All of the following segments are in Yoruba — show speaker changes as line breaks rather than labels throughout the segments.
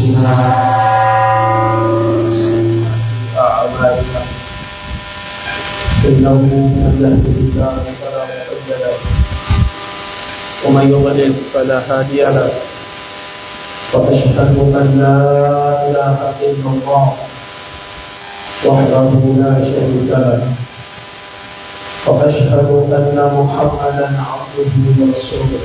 أنفسنا وسيئات أعمالنا إنه من يهده الله فلا مضل له ومن يضلل فلا هادي له وأشهد أن لا إله إلا الله وحده لا شريك له وأشهد أن محمدا عبده ورسوله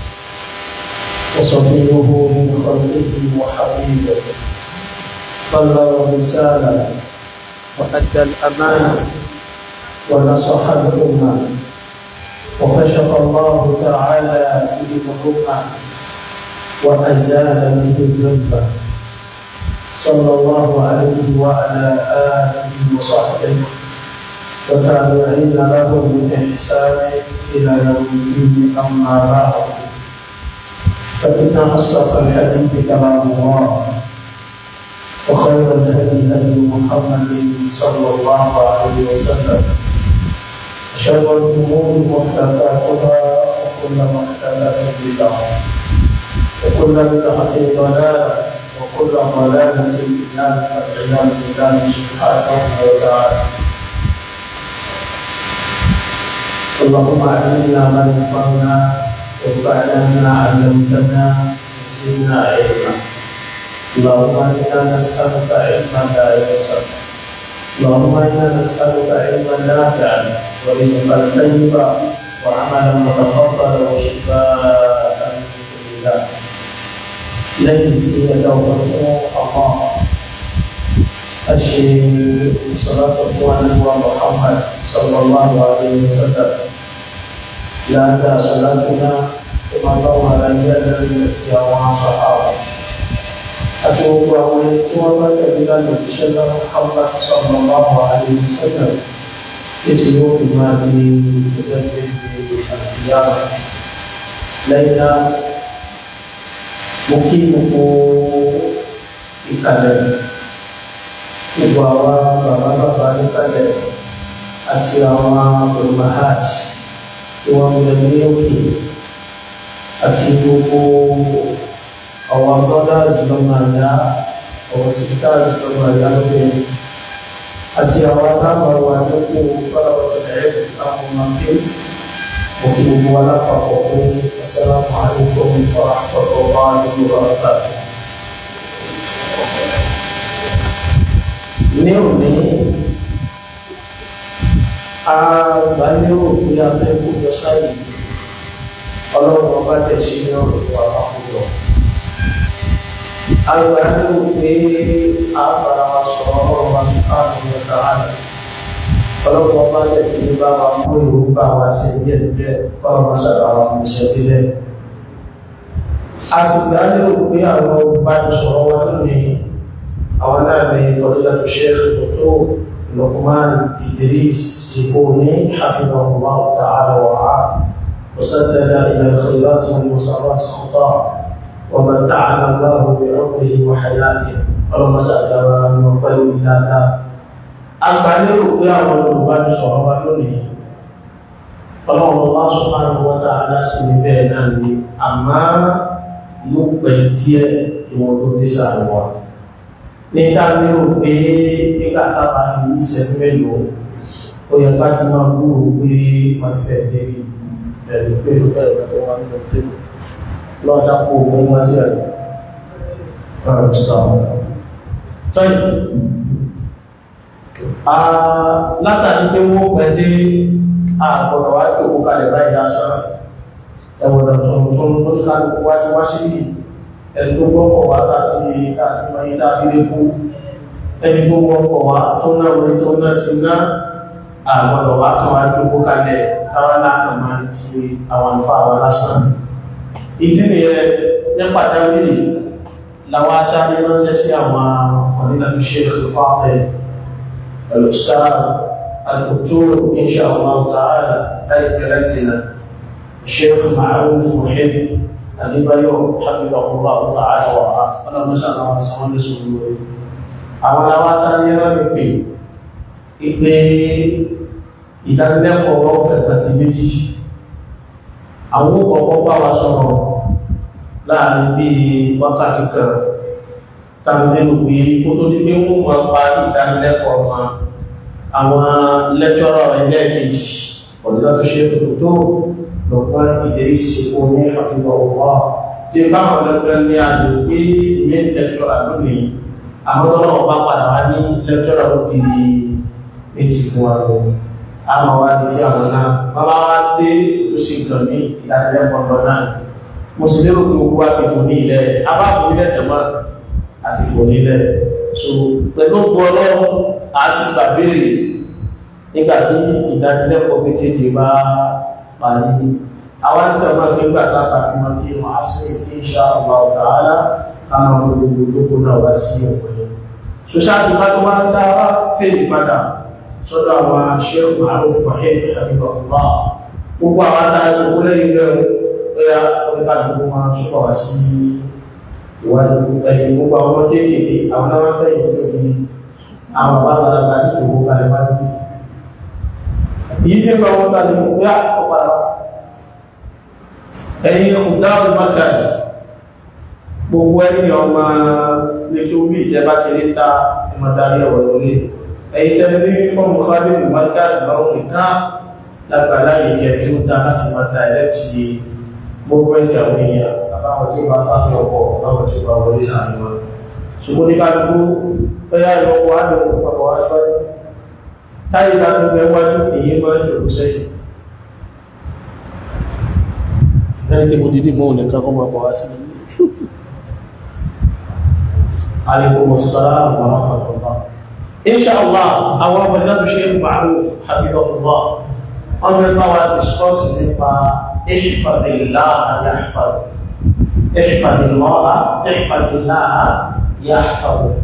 وصفيه من خلقه وحبيبه بلغ الرسالة وأدى الأمانة ونصح الأمة وكشف الله تعالى به الأمة وأزال به الذنب صلى الله عليه وعلى آله وصحبه وتابعين لهم بإحسان إلى يوم الدين أما بعد فإن أصدق الحديث كلام الله وخير الهدي هدي محمد صلى الله عليه وسلم شر الأمور محدثاتها وكل محدثة بدعة وكل بدعة ضلالة وكل ضلالة في النار فالعياذ بالله سبحانه وتعالى اللهم علمنا ما ينفعنا وانفعنا بما علمتنا وزدنا علما اللهم انا نسالك علما لا ينسى اللهم انا نسالك علما نافعا ورزقا طيبا وعملا متقبلا وشفاء من كل داء ليس يدعو الله الشيء صلاة الله محمد صلى الله عليه وسلم لا تا صلاتنا كما الله على يد التي صحابه àti gbogbo àwọn ẹni tí wọ́n bá tẹ̀lé lánàá ìṣẹ́ náà Muhammad sallallahu alaihi wasallam títí yóò fi máa di ìgbẹ́gbẹ́ àbíyá lẹ́yìn náà mo kí gbogbo ìkàlẹ̀ gbogbo àwọn bàbá bàbá níkàlẹ̀ àti àwọn olùmọ̀hát tí wọ́n ń bẹ ní òkè àti gbogbo àwọn brothers lọ́mọ àyà àwọn sisters lọ́mọ àyà lóbìnrin àti àwọn aláwọ̀ wa tó kú fọlọ́wọ́ ẹ̀rẹ́ àwọn ọmọdé òkè gbogbo alápapọ̀ pé assalamu alaikum wa rahmatullahi wa barakatuh. ní òní agbálérò pé a fẹ́ kó jọ sáyé ọlọ́run ọba tẹ̀ sí ní ọ̀rọ̀ ìwà àkójọ agbálérò pé a fara wa sọ̀rọ̀ ọlọ́run wa sùn káàdùn ní ọ̀tá àná ọlọ́run ọba tẹ̀ tí ń bá wa mú èrò bá wa ṣe díẹ̀ díẹ̀ ọlọ́run wa sábà wa mú iṣẹ́ díẹ̀ a sì gbálérò pé àwọn olùbánisọ̀rọ̀ wa lónìí àwọn náà ni fadilatu sheikh dr luqman idris siboni hafidhahullah ta'ala wa ra'a وسدد الى الخيرات والمسارات خطاه ومتعنا الله بعمره وحياته اللهم سعد من قيل الى ذا agbálérò pé àwọn olùbánisọ̀rọ̀ wa lónìí ọlọ́run Allah subhanahu wa ta'ala sí ní bẹ́ẹ̀ náà ni àmá yóò pẹ́ díẹ̀ kí wọ́n tó dé sáà wa ní dáadéò pé nígbà tábà ní ìṣẹ́jú mélòó ó yẹ ká ti máa gbúrò pé wọ́n ti fẹ́ débi ẹ̀rù pé ó bẹ̀rẹ̀ tó wà nínú tébù lọ́wọ́ sá kó fún wá sí ẹ̀rù ọ̀rọ̀ ìsìlámù tọ́yì látàrí pé wọ́n pẹ̀ dé àgbọ̀dọ̀ wá jòkó kalẹ̀ báyìí lásán ẹ̀wọ̀dọ̀ tuntun tó ní kálukú wá ti wá sí yìí ẹni tó gbọ́kọ̀ wá láti láti máa yí láfílé kú ẹni tó gbọ́kọ̀ wá tó náà orí tó náà ti ná àgbọ̀dọ̀ wá kan wá jókòó kalẹ̀ káwá lákan máa ti àwọn àlùfà wa lásán ìdí nìyẹn ní pàtàkì làwọn aṣáájú ránṣẹ́ sí àwọn fọ̀nìlà tó ṣe ìfọ́fẹ́ pẹ̀lú sáà الدكتور إن شاء الله تعالى láìpẹ́ láìjìnà Sheikh Ma'ruf Muhib Adébáyọ̀ hafidhahullah ta'ala wà á ọlọ́mọṣà àwọn sọ́wọ́n lè sọ̀rọ̀ lórí àwọn aláwásáré rẹ̀ pé ìpé ìdánilẹ́kọ̀ọ́ ọ̀fẹ́ pẹ̀lú méjì àwọn kọ̀ọ̀kọ́ bá wa sọ̀rọ̀ láàrin bí wákàtí kan tàbílẹ́nu pé kó tó ní pé wọ́n máa parí ìdánilẹ́kọ̀ọ́ wọn àwọn lẹ́tọ́rọ̀ ẹlẹ́ẹ̀kejì ọ̀dọ́ tó ṣe tó tó lọ́pọ̀ ìdẹ̀rí ṣiṣẹ́ kó ní àfihàn ọ̀wọ́ tí báwọn lẹ́gbẹ́ ní àjò pé ilé lẹ́tọ́rọ̀ lónìí àwọn tó náà bá padà wá ní lẹ́tọ́rọ̀ ó di méjì fún wa lọ àwọn wa ní tí àwọn náà bàbá wa dé tó sì kàn ní ìdánilẹ́kọ̀ọ́ lọ náà mo sì lérò pé gbogbo wa ti fò ní ilẹ̀ abáfò nílẹ̀ tẹ̀mọ́ àti fò nílẹ̀ so pẹ̀lú gbọ́lọ́ a sì gbà béèrè nígbà tí ìdánilẹ́kọ̀ọ́ méjèèjì bá parí àwọn tẹ̀mọ́ nígbà láta fi mọ́ kí wọ́n á sí insha Allah ta'ala káwọn gbogbo ìjókòó náà wá sí ọ̀pọ̀ yẹn so ṣáàtì bá tó máa ń dá wá fèèrè padà sọ́dọ̀ àwọn aṣẹ́kù àrùn fahim habibullah gbogbo àwọn adájọ́ gbogbo lẹ́yìn rẹ̀ bóyá oníkàlùkù máa ṣọ́pọ̀ wá sí ìwádìí ẹ̀yìn gbogbo àwọn ọmọ kéékèèké àwọn náà fẹ́yìn tí ó ní àwọn bá bá lágbà sí gbogbo kalẹ̀ bá dúdú yìí tí ń bá wọn tàbí bóyá ọ̀pàdà ẹ̀yìn ọ̀dáwọ̀ mákàdì gbogbo ẹni ọmọ lẹ́kí orí ìjẹba ti rí ta ìmọ̀dárí ọ̀rọ̀ lórí ẹ̀yìn tẹ́lẹ̀ ní fọ́ọ̀mù fábílì mákàdì lọ́wọ́ nìkan lágbàlá ìjẹ́ tí ó dá láti máa dá ẹlẹ́tì gbogbo ẹ̀tì àwọn èèyàn àbáwọn tí ó bá pàtó ọ̀pọ̀ láwọn tí ó bá wọlé sàánú wọn ṣùgbọ́n ní kálukú bẹ́yà ìwọ̀fọ́ àti ọ̀pọ̀ wá síwájú táyé bá ti bẹ wájú èyí máa ń jòkó sẹ́yìn ẹni tí mo dìdí mọ́ nìkan kọ́ máa bọ̀ wá sí alaikum assalam wa rahmatullah insha Allah àwọn afẹ́lẹ́tò ṣe Ma'ruf hafidhahullah wọ́n fẹ́ bá wa discuss nípa ihfadillah yahfaduk ihfadillah ihfadillah yahfaduk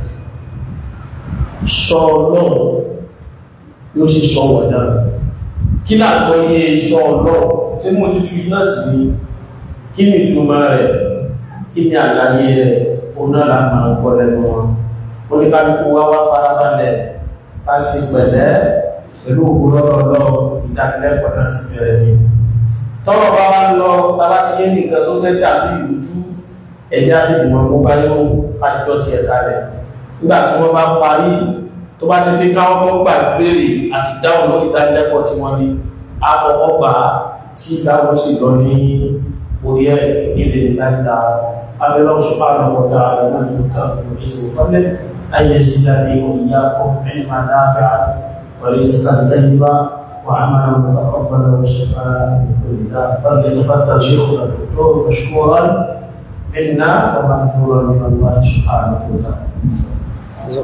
sọ lọ́wọ́ yóò sì sọ wọ̀ náà kí láàgbọ́ iye sọ lọ́wọ́ tí mo ti tú iná sí ní kí ni ìtumọ̀ rẹ̀ kí ni àlàyé rẹ̀ onára máa ń gbọ́ lẹ́nu wọn oníkálukú wá wá farabalẹ̀ ká sì pẹ̀lẹ́ pẹ̀lú òwúrọ̀lọ́lọ́ ìdánilẹ́kọ̀ọ́ náà ti bẹ̀rẹ̀ ní tọ́rọ bá wá lọ tàbá tí é nìkan tó fẹ́ dàbí ìrújú ẹ̀yà ìfìmọ̀ mú bá yóò kájọ ti ẹ̀ka rẹ̀ nígbà tí wọ́n bá parí tó bá ti pé káwọn tó gbà béèrè àti dáhùn lórí ìdánilẹ́kọ̀ọ́ tí wọ́n ní àkọ́kọ́ gbà tí ìdáhùn sì lọ ní orí ẹ̀ ilé ìdájá abẹ́rẹ́ òṣùpá àwọn ọ̀tá àwọn ìlúkà ìrìnṣẹ́ ìfọ́lẹ̀ ayé sí dáadé ìyá kọ́ ẹni máa dáfẹ́ وليس طيبا وعملا متقبلا وشفاء من كل داء فليتفضل شيخنا الدكتور مشكورا منا ومأجورا من الله سبحانه وتعالى.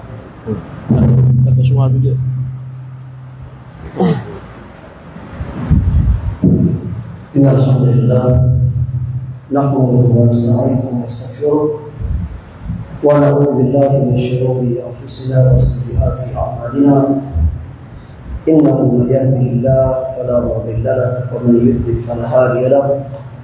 إن الحمد لله نحمده ونستعينه ونستغفره ونعوذ بالله من شرور أنفسنا وسيئات أعمالنا إنه من يهده الله فلا مضل له ومن يضلل فلا هادي له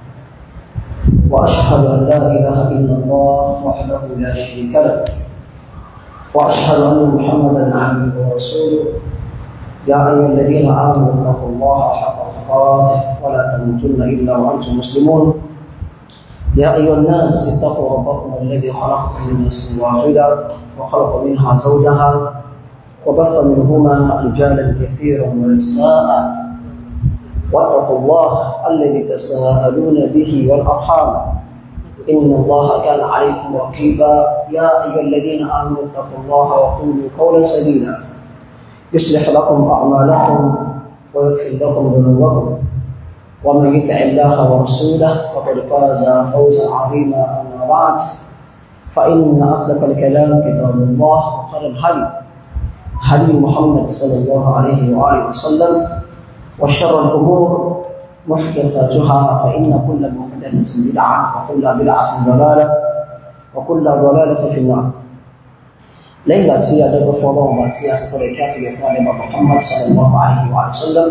وأشهد أن لا إله إلا الله وحده لا شريك له وأشهد أن محمدا عبده ورسوله يا أيها الذين آمنوا اتقوا الله حق تقاته ولا تموتن إلا وأنتم مسلمون يا أيها الناس اتقوا ربكم الذي خلقكم من نفس واحدة وخلق منها زوجها وبث منهما رجالا كثيرا ونساء واتقوا الله الذي تساءلون به والأرحام إن الله كان عليكم رقيبا يا أيها الذين آمنوا اتقوا الله وقولوا قولا سديدا يصلح لكم أعمالكم ويغفر لكم ذنوبكم ومن يطع الله ورسوله فقد فاز فوزا عظيما أما بعد فإن أصدق الكلام كتاب الله وخير الهدي هدي محمد صلى الله عليه وآله وسلم وشر الأمور محدثاتها فإن كل محدثة بدعة وكل بدعة ضلالة وكل ضلالة في النار lẹ́yìn ìgbà tí adẹ́gbẹ́ fún ọlọ́run bá tí a sì kọ́lẹ̀ kí á ti lè fún alẹ́bà Muhammad sallallahu alaihi wa sallam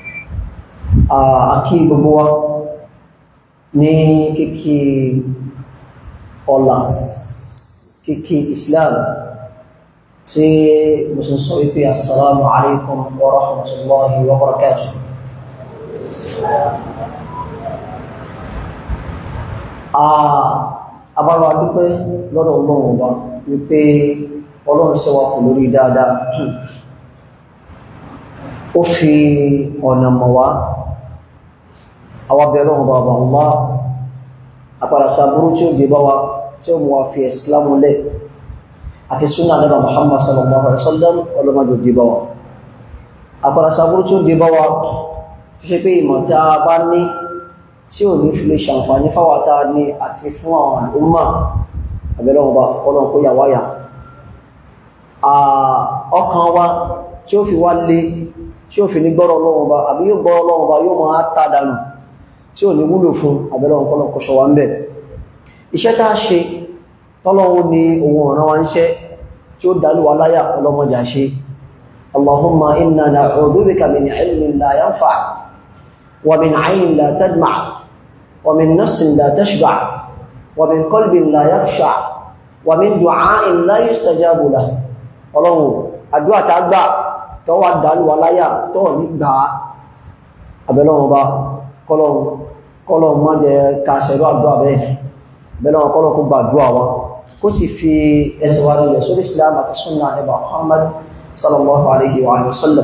àkí gbogbo wa ní kíkí ọlá kíkí Islam tí mo sì sọ wípé assalamu alaikum wa rahmatullahi wa barakatuh abára dúpẹ́ lọ́dọ̀ ọlọ́run ọba wípé ọlọ́run ṣe wa kò lórí dáadáa ó fi ọ̀nà mọ̀ wá àwọn abẹ́rẹ́ ọ̀hún bàbá ńlá àpàràsà burú tí ó dé bá wa tí ó mú wa fi ìsìlámù lẹ̀ àti súnà nígbà Muhammad sallallahu alaihi wasallam ọlọ́mọdé dé bá wa àpàràsà burú tí ó dé bá wa tó ṣe pé ìmọ̀ tí a bá ní tí ò ní fi lè ṣàǹfààní fáwọn tá a ní àti fún àwọn àlùmọ̀ abẹ́rẹ́ ọ̀hún bá ọlọ́run kó yà wáyà ọkàn wa tí ó fi wá lé tí ó fi ní gbọ́rọ̀ ọlọ́run ọba àbí yóò gbọ́rọ̀ ọlọ́run ọba yóò máa tá dànù tí ò ní wúlò fún abẹ́rẹ́ ọ̀nkọ́lọ̀ kọ̀ṣọ́ wa ń bẹ̀. iṣẹ́ tá a ṣe tọ́lọ́run ni òun ọ̀ràn wa ń ṣẹ́ tí ó dálú wa láyà ọlọ́mọjà ṣe allahumma inna na'udhu bika min ilmin la yanfa wa min aynin la tadma wa min nafsin la tashba wa min qalbin la yakhsha wa min du'a'in la yustajabu lahu ọlọ́run àdúrà tá a gbà tó wà dánú wa láyà tó ní gbà á àbẹ̀lọ́wọ́n bá kọ́lọ̀ má jẹ ká ṣẹ̀rọ àdúrà bẹ́ẹ̀ àbẹ̀lọ́wọ́n kọ́lọ̀ kó gbàdúrà wa kó sì fi ẹsẹ̀ wa nílẹ̀ sórí Islam àti sunna ẹbà Muhammad sallallahu alayhi wa sallam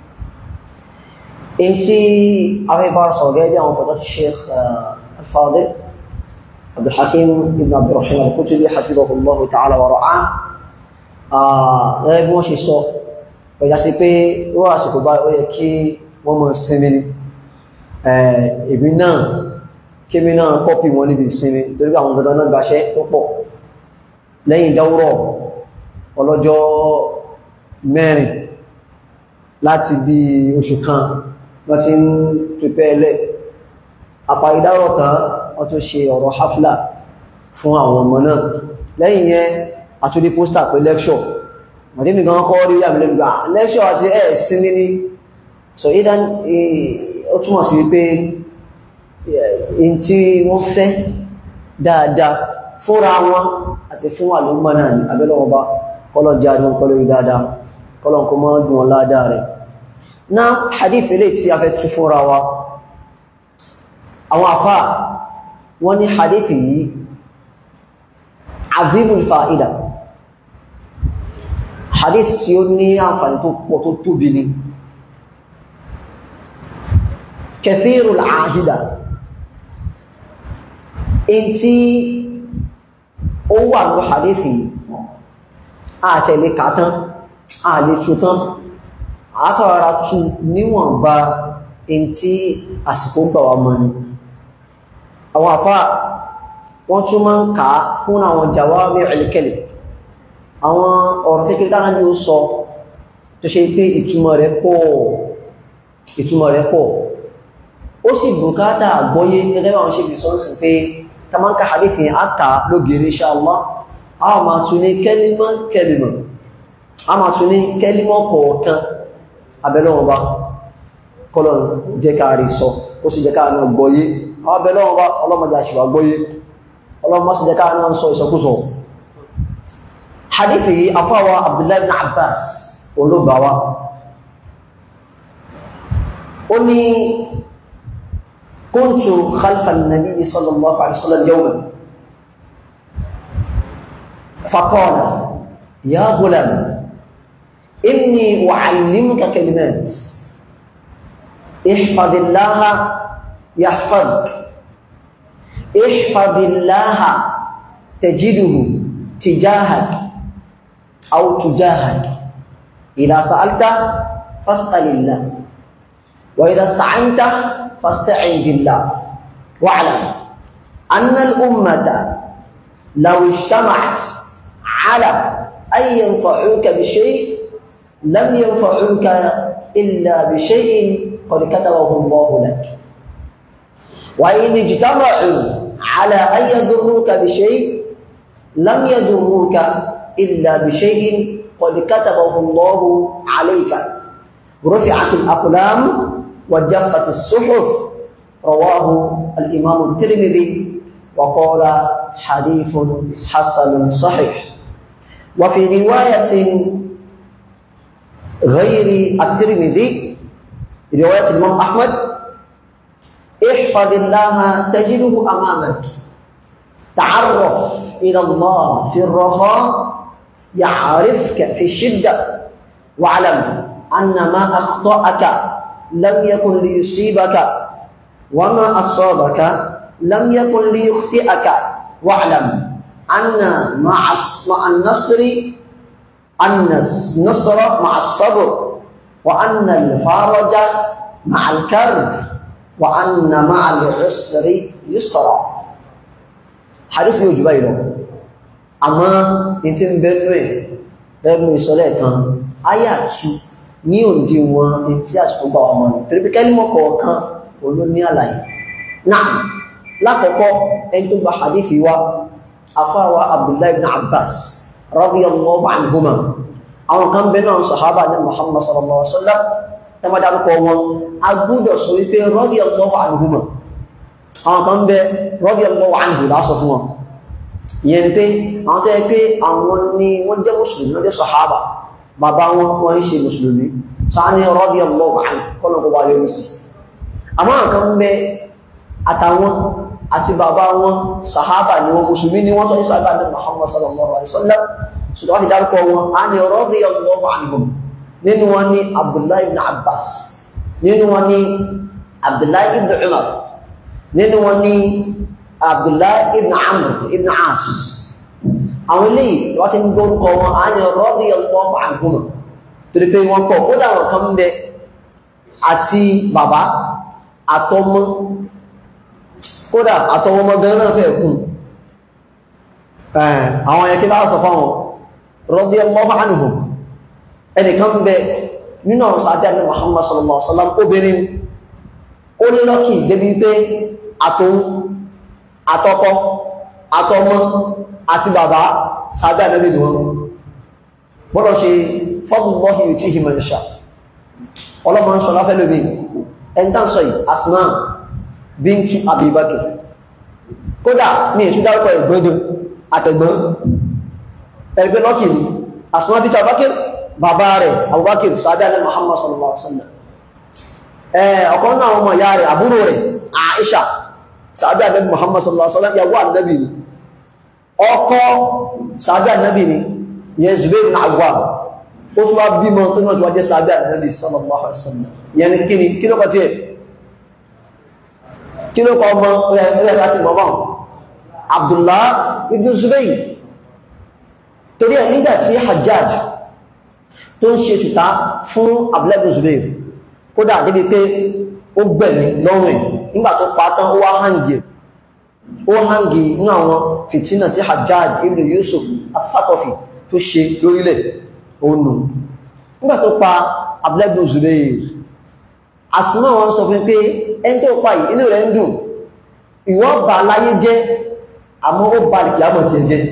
in tí àwọn ibà sọ̀rọ̀ gẹ́gẹ́ bí àwọn fọ́tọ́ ti Sheikh al-Fadil Abdulhakim ibn Abdurrahman al-Kutubi hafidhahullahu ta'ala wa ra'ah gẹ́gẹ́ bí wọ́n ṣe sọ ọjà sí pé wọ́n àsìkò bá ó yẹ kí wọ́n mọ̀ sinmi ni ìbí náà kí mi náà kọ́pì wọn níbi ìsinmi torí pé àwọn gbọdọ̀ náà gbaṣẹ́ tó pọ̀ lẹ́yìn dáwúrọ̀ ọlọ́jọ́ mẹ́rin láti bí oṣù kan wọ́n ti ń pèpẹ́ ẹlẹ́ àpá ìdáwọ̀ tán wọ́n tún ṣe ọ̀rọ̀ hafla fún àwọn ọmọ náà lẹ́yìn yẹn àtúndí póstà pé lẹ́kṣọ̀ màtíbi gan kọ́ rí àmì lẹ́gbà lẹ́kṣọ̀ àti ẹ̀ sinmi ní so ìdá ó túnmọ̀ sí pé in tí wọ́n fẹ́ dáadáa fúnra wọn àti fún àlúmọ̀ náà ní abẹ́lọ́wọ́ bá kọ́lọ̀ jẹ́ àdún kọ́lọ̀ yìí dáadáa kọ́lọ̀ kó mọ́ dùn wọn ládàá rẹ̀ náà hadith ilé tí a fẹ́ tú fúnra wa àwọn àfá wọ́n ní hadith yìí azimul fa'ida hadith tí ó ní àǹfààní tó pọ̀ tó tóbi ni kathirul ahida in tí ó wà ní hadith yìí àtẹ̀lé kàtán àlè tútán àtàrà tú níwọ̀nba in tí àsìkò gbà wà mọ́ ni àwọn àfá wọ́n tún máa ń kà á kún àwọn jawami'ul kalim àwọn ọ̀rọ̀ kékeré tánà ní ó sọ tó ṣe pé ìtumọ̀ rẹ̀ pọ̀ ìtumọ̀ rẹ̀ pọ̀ ó sì bùkátà àgbọ́yé gẹ́gẹ́ àwọn ṣe bìsọ́nsì pé tamanka hadithi àkà lógiri insha Allah a máa tún ní kẹ́límọ̀ kẹ́límọ̀ a máa tún ní kẹ́límọ̀ kọ̀ọ̀kan abẹ́lọ́wọ́ bá kọ́lọ̀ jẹ́ ká rí sọ ó sì jẹ́ ká náà gbọ́yé àwọn abẹ́lọ́wọ́ bá ọlọ́mọdé àṣìwà gbọ́yé ọlọ́mọ sì jẹ́ ká náà sọ ìsọkúsọ hadithi afáwa abdullahi ibn abbas olóbawa ó ní kuntu khalfa an-nabi sallallahu alaihi wasallam yawman faqala ya ghulam inni u'allimuka kalimat ihfadillaha yahfaduk ihfadillaha tajiduhu tijahak أو تجاهد إذا سألت فاسأل الله وإذا استعنت فاستعن بالله واعلم أن الأمة لو اجتمعت على أن ينفعوك بشيء لم ينفعوك إلا بشيء قد كتبه الله لك وإن اجتمعوا على أن يضروك بشيء لم يضروك إلا بشيء قد كتبه الله عليك رفعت الأقلام وجفت الصحف رواه الإمام الترمذي وقال حديث حسن صحيح وفي رواية غير الترمذي رواية الإمام أحمد احفظ الله تجده أمامك تعرف إلى الله في الرخاء يعرفك في الشدة واعلم أن ما أخطأك لم يكن ليصيبك وما أصابك لم يكن ليخطئك واعلم أن مع مع النصر أن النصر مع الصبر وأن الفرج مع الكرب وأن مع العسر يسرا حديث يجبير أما إنت بنوي lẹ́nu ìsọ̀lẹ̀ kan ayà tú ní òǹdí wọn ní tí àsìkò bá ọmọ rẹ̀ torí pé kẹ́límọ̀ kọ̀ọ̀kan olú ní àlàyé náà lákọ̀ọ́kọ́ ẹni tó gba hadithi wa afáwa abdullahi ibn abbas radiyallahu anhuma àwọn kan bẹ náà sahaba ní muhammad sallallahu alaihi wasallam tá má dárúkọ wọn a gbúdọ̀ sọ wípé radiyallahu anhuma àwọn kan bẹ radiyallahu anhu lásọ fún wọn ìyẹn pé àwọn tó yẹ pé àwọn ni wọ́n jẹ́ mùsùlùmí wọ́n jẹ́ sahaba bàbá wọn wọ́n ń ṣe mùsùlùmí sáà ní radiyallahu anhu kọ́nà kó wá yọrí sí àmọ́ àwọn kan bẹ àtàwọn àti bàbá wọn sahaba ni wọn mùsùlùmí ni wọ́n tó ní sábà ní muhammad sallallahu alaihi wasallam ṣùgbọ́n ti dárúkọ wọn a ní radiyallahu anhum nínú wọn ní abdullahi ibn abbas nínú wọn ní abdullahi ibn umar nínú wọn ní abdullahi ibn amr ibn as àwọn eléyìí wọ́n ti ń gbórúkọ wọn a ní radiyallahu anhum torí pé wọ́n pọ̀ ó dáwọn kan bẹ àti bàbá àtọmọ kódà àtọwọmọ gan náà fẹ́ kún àwọn ẹ̀kí láwọn sọ fáwọn radiyallahu anhum ẹnìkan bẹ nínú àwọn sàájá ní Muhammad sallallahu alaihi wasallam obìnrin ó ní lọ́kì débi pé àtòun àtọkọ àtọmọ àti bàbá sàájá nẹ́bí ni wọn gbọ́dọ̀ ṣe fadlullahi yutihi man yasha ọlọ́mọ ń sọ láfẹ́ lóbi ẹ̀ntàn sọ yìí Asma bíntú Abubakar kódà ní ètú dárúkọ ìgbọ́dọ̀ àtẹ̀gbọ́n ẹgbẹ́ lọ́kì ní Asma bíntú Abubakar bàbá rẹ̀ Abubakar sábẹ́ alẹ́ Muhammad sallallahu alaihi wasallam ọ̀kan náà ọmọ ìyá rẹ̀ àbúrò rẹ̀ Aisha sábẹ́ alẹ́ Muhammad sallallahu alaihi wasallam yàwó ànábì ni ọkọ sábẹ́ ànábì ni yẹn Zubair bin Awwam ó tún wá bímọ tó náà tó wá jẹ́ sábẹ́ ànábì sallallahu alaihi wasallam yẹn ni kí ni kí ló kọ tí ẹ̀ kí ló kọ ọmọ ẹ̀rẹ́ láti mọ́mọ́ Abdullah ibn Zubayr torí ẹ̀ nígbà tí Hajjaj tó ń ṣe ṣùtá fún Abdullah ibn Zubayr kódà débi pé ó gbẹ̀mí lọ́rùn ẹ̀ nígbà tó pa tán ó wá hàngì ó hàngì ní àwọn fìtínà tí Hajjaj ibn Yusuf afákọ̀fì tó ṣe lórílẹ̀ òun nù nígbà tó pa Abdullah ibn Zubayr àsìmọ́ wọn sọ fún pé ẹni tó pa yìí inú rẹ̀ ń dùn ìwọ́n bà láyé jẹ́ àmọ́ ó bà lìkìámọ̀ tí ẹ jẹ́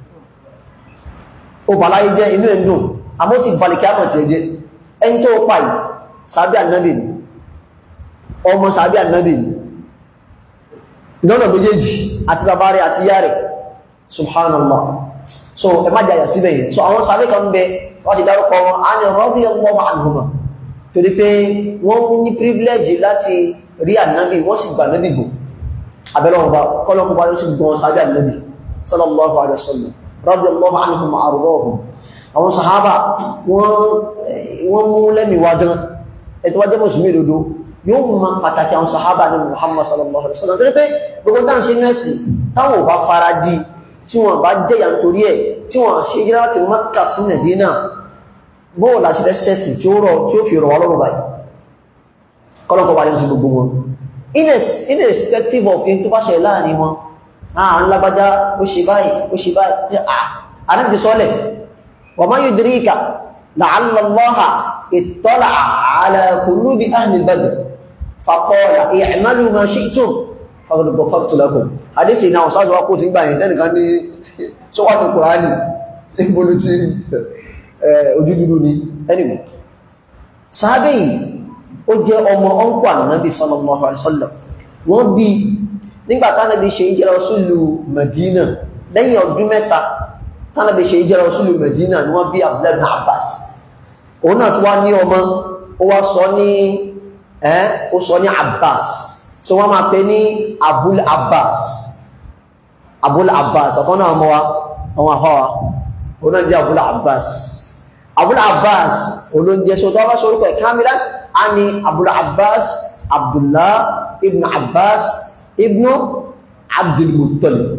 ó bà láyé jẹ́ inú rẹ̀ ń dùn àmọ́ ti bà lìkìámọ̀ tí ẹ jẹ́ ẹni tó pa yìí sàbí ànábì ni ọmọ sàbí ànábì ni lọ́nà méjèèjì àti bàbá rẹ̀ àti yá rẹ̀ subhanallah so ẹ má jàyà síbẹ̀ yìí so àwọn sàbí kan bẹ wọ́n ti dárúkọ wọn á ní radiyallahu anhuma torí pé wọ́n ní privilege láti rí ànábì wọ́n sì gbà nábì gbò abẹ́lọ́wọ́ba kọ́lọ́kọ́bá ló sì gbọ́n sábẹ́ ànábì sallallahu alaihi wasallam radiyallahu anhum àrùrọ̀hùn àwọn sàhábà wọ́n mú lẹ́mì wáján ẹ̀tọ́ wájẹ́ mùsùlùmí lòdó yóò mú ma pàtàkì àwọn sàhábà ní Muhammad sallallahu alaihi wasallam torí pé gbogbo táwọn ṣe mẹ́sì táwọn ò bá fara di tí wọ́n bá jẹ́yà nítorí ẹ̀ tí wọ́n ṣe jẹ́ láti Mákkà sí Mẹdínà bóò láti rẹ̀ sẹ́sì tí ó rọ̀ tí ó fi rọ̀ wá lọ́rùn báyìí kọ́lọ́kọ́ wáyé sí gbogbo wọn irrespective of in tó bá ṣẹlẹ̀ láàrin wọn àà ńlágbájá ó ṣe báyìí ó ṣe báyìí àrẹ́bì sọ́lẹ̀ wa ma yudrika la'alla Allaha ittala'a ala qulubi ahli al-badr faqala i'malu ma shi'tum faqad ghafartu lakum àdéṣì náà sáàzọ́ wá kó ti gbà yẹn tẹ́nìkan ní sọ́wọ́n Kùránì ìbòlù ti ojú dúdú ni anyway sáábẹ̀ yìí ó jẹ́ ọmọ ọ̀nkù ànábì sallallahu alaihi wasallam wọ́n bí nígbà tánàbí ṣe ìjẹ́ra sílù Medina lẹ́yìn ọdún mẹ́ta tánàbí ṣe ìjẹ́ra sílù Medina ni wọ́n bí Abdullah ibn Abbas òun náà tí wá ní ọmọ ó wá sọ ní ẹ́ ó sọ ní Abbas tí wọ́n máa pè ní Abul Abbas Abul Abbas ọ̀kan náà ọmọ wa ọmọ àfọwà òun náà jẹ́ abúlé abbas abúlé abbas olóúnjẹ sọ tó wá sọ orúkọ ẹ̀ kámílá a ní abúlé abbas abdullah ibn abbas ibn abdulmuttalib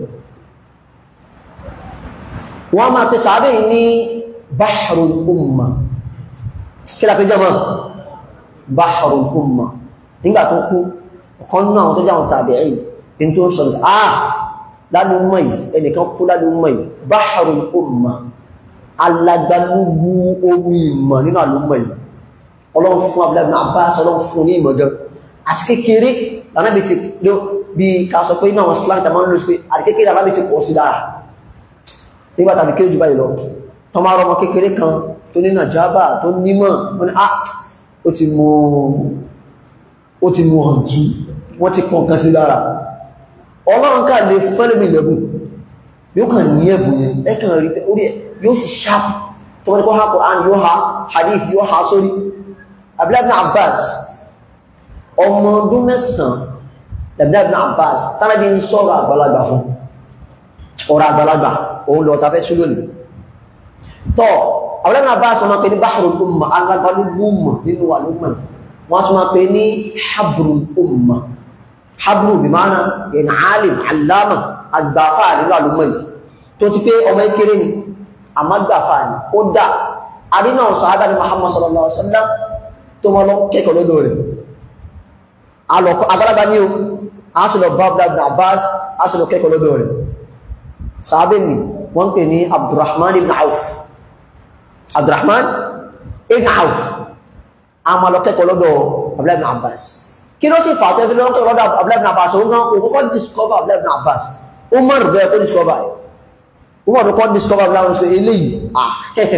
wọ́n máa pè sàábẹ̀ yìí ní bahrul umma kí la pé jẹ́ mọ́ bahrul umma nígbà tó kú ọ̀kan náà tó jáwọn tàbí ẹ̀yìn in tó ń sọ ah lálùmọ̀ yìí ẹnìkan kú lálùmọ̀ yìí bahrul umma alagbalúgbú omi ìmọ̀ nínú àlùmọ̀ yìí ọlọ́run fún abúlé Abbas ọlọ́run fún ní ìmọ̀ gan àti kékeré lànàbí ti ló bí ká sọ pé iná àwọn slang tàbí wọn ló pé àti kékeré lànàbí ti pọ̀ sí dára nígbà tàbí kéré jù báyìí lọ tọ́ máa rọmọ kékeré kan tó ní nàjábà tó nímọ̀ wọn ni ah ó ti mú ó ti mú hàntú wọ́n ti pọ̀ kan sí dára ọlọ́run ká lè fẹ́lẹ̀mì lẹ́bùn yóò kàn ní ẹ̀bùn yẹn ẹ̀kàn rí pé orí ẹ̀ yóò sì ṣáàpù tó wọ́n ni kó ha Qur'an yóò ha hadith yóò ha sórí Abdullah ibn Abbas ọmọ ọdún mẹ́sàn-án Abdullah ibn Abbas tánàbí ń sọ̀rọ̀ àgbàlagbà fún ọ̀rọ̀ àgbàlagbà òun lọ tafẹ́ sí lónìí tọ́ Abdullah ibn Abbas ọmọ pé ní bahrul umma alágbálúgbùmọ̀ nínú àlúmọ̀ wọ́n tún máa pè ní habrul umma habru bí máa na yẹn alim alama agbàfà nínú àlúmọ̀ yìí tó ti pé ọmọ ìkéré ni àmágbàfà ni ó dà àdínà sàádà ní Muhammad sallallahu alaihi wasallam tó mọ́ lọ kẹ́kọ̀ọ́ lọ́dọ̀ rẹ̀ agbálagbá ní o a sì lọ bá Abdullah Abbas a sì lọ kẹ́kọ̀ọ́ lọ́dọ̀ rẹ̀ sàábẹ̀ ni wọ́n pè ní Abdurrahman ibn Auf Abdurrahman ibn Auf a máa lọ kẹ́kọ̀ọ́ lọ́dọ̀ Abdullah ibn Abbas kí ló sì fà tó fi lọ́kọ̀ lọ́dọ̀ Abdullah ibn Abbas òun náà kò kọ́kọ́ discover Abdullah ibn Abbas Umar bẹ́ẹ̀ kó discover ẹ̀ Umar kọ́ discover Abdullah ibn Abbas eléyìí ah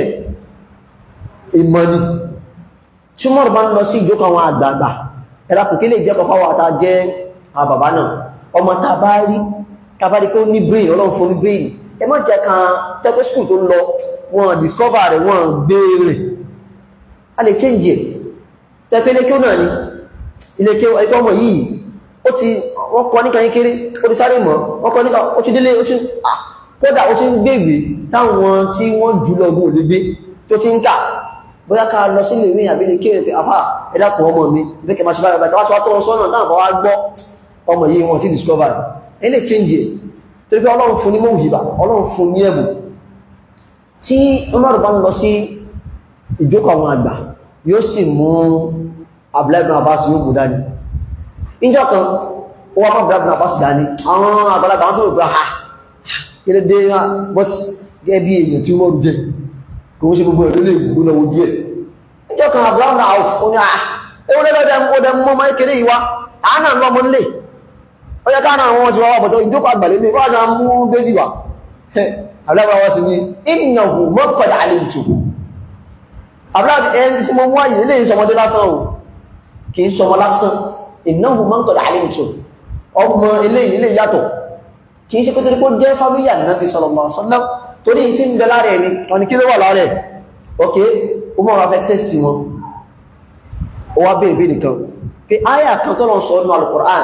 ìmọ̀ ni tí Umar bá ń lọ sí ìjókòó àwọn àgbààgbà ẹ̀rà kò kí lè jẹ́ kọfà wà tá jẹ́ àbàbá náà ọmọ tá bá rí tá bá rí pé ó ní brain ọlọ́run fún ní brain ẹ má jẹ́ kan tẹ́pẹ́ school tó lọ wọn discover rẹ̀ wọn gbére a lè change ẹ̀ tẹ́pẹ́ ilé kí ó náà ni ilé kí ẹgbẹ́ ọmọ yìí ó ti wọ́n kọ́ níkan kékeré ó ti sáré mọ́ wọ́n kọ́ níkan ó ti délé ó ti kódà ó ti ń gbègbè táwọn tí wọ́n jù lọ gún òlégbé tó ti ń kà bóyá ká lọ sílé ìwé àbílẹ̀ kí ẹ̀fẹ́ àfá ẹ̀dàkùn ọmọ mi ìfẹ́ kẹma ṣe bára bàtà wá tí wá tọ́ sọ́nà náà bá wá gbọ́ ọmọ yìí wọn tí discover ẹ̀ lè change ẹ̀ torí pé ọlọ́run fún ní mọ́wùhìbà ọlọ́run fún ní ẹ̀bùn tí Umar bá ń lọ sí ìjókòó àwọn àgbà yóò sì mú Abdullahi ibn Abbas yóò mú dání ìjọ kan ó wá bá Abdullahi ibn Abbas dání àwọn àgbàlagbà wọn sọ̀rọ̀ pé ha kí ló dé but gẹ́gẹ́ bí èèyàn tí wọ́n rú jẹ́ kò ń ṣe gbogbo ẹ̀lú lè gbogbo lọ ojú ẹ̀ ẹjọ́ kan abraham na auf ó ní à ewu lẹ́lọ́dẹ̀ ọdẹ mọ́ máa kéré ìwá àánà lọ́mọ nílé ó yẹ káàna àwọn ti wá wà bọ̀tọ̀ ìjókòó àgbàlẹ̀ ní wọ́n ṣe mú bébì wá abraham wá sí ní innahu mọ́kànlá àlejò abraham ẹni tí mo mú àyè ilé ìsọmọdé lásán o kì í sọmọ lásán innahu mọ́kànlá àlejò ọmọ ilé ilé yàtọ̀ kì í ṣe pé torí pé ó jẹ́ fámílì Ànábì sallallahu alaihi wasallam torí tí ń bẹ lára ẹni wọn ni kí ló wà lára ẹ̀ ok o mọ́ wọn fẹ́ tẹ́sì wọn ó wá bèèrè bèèrè kan pé áyà kan tó lọ sọ ọ́nà al-Qur'an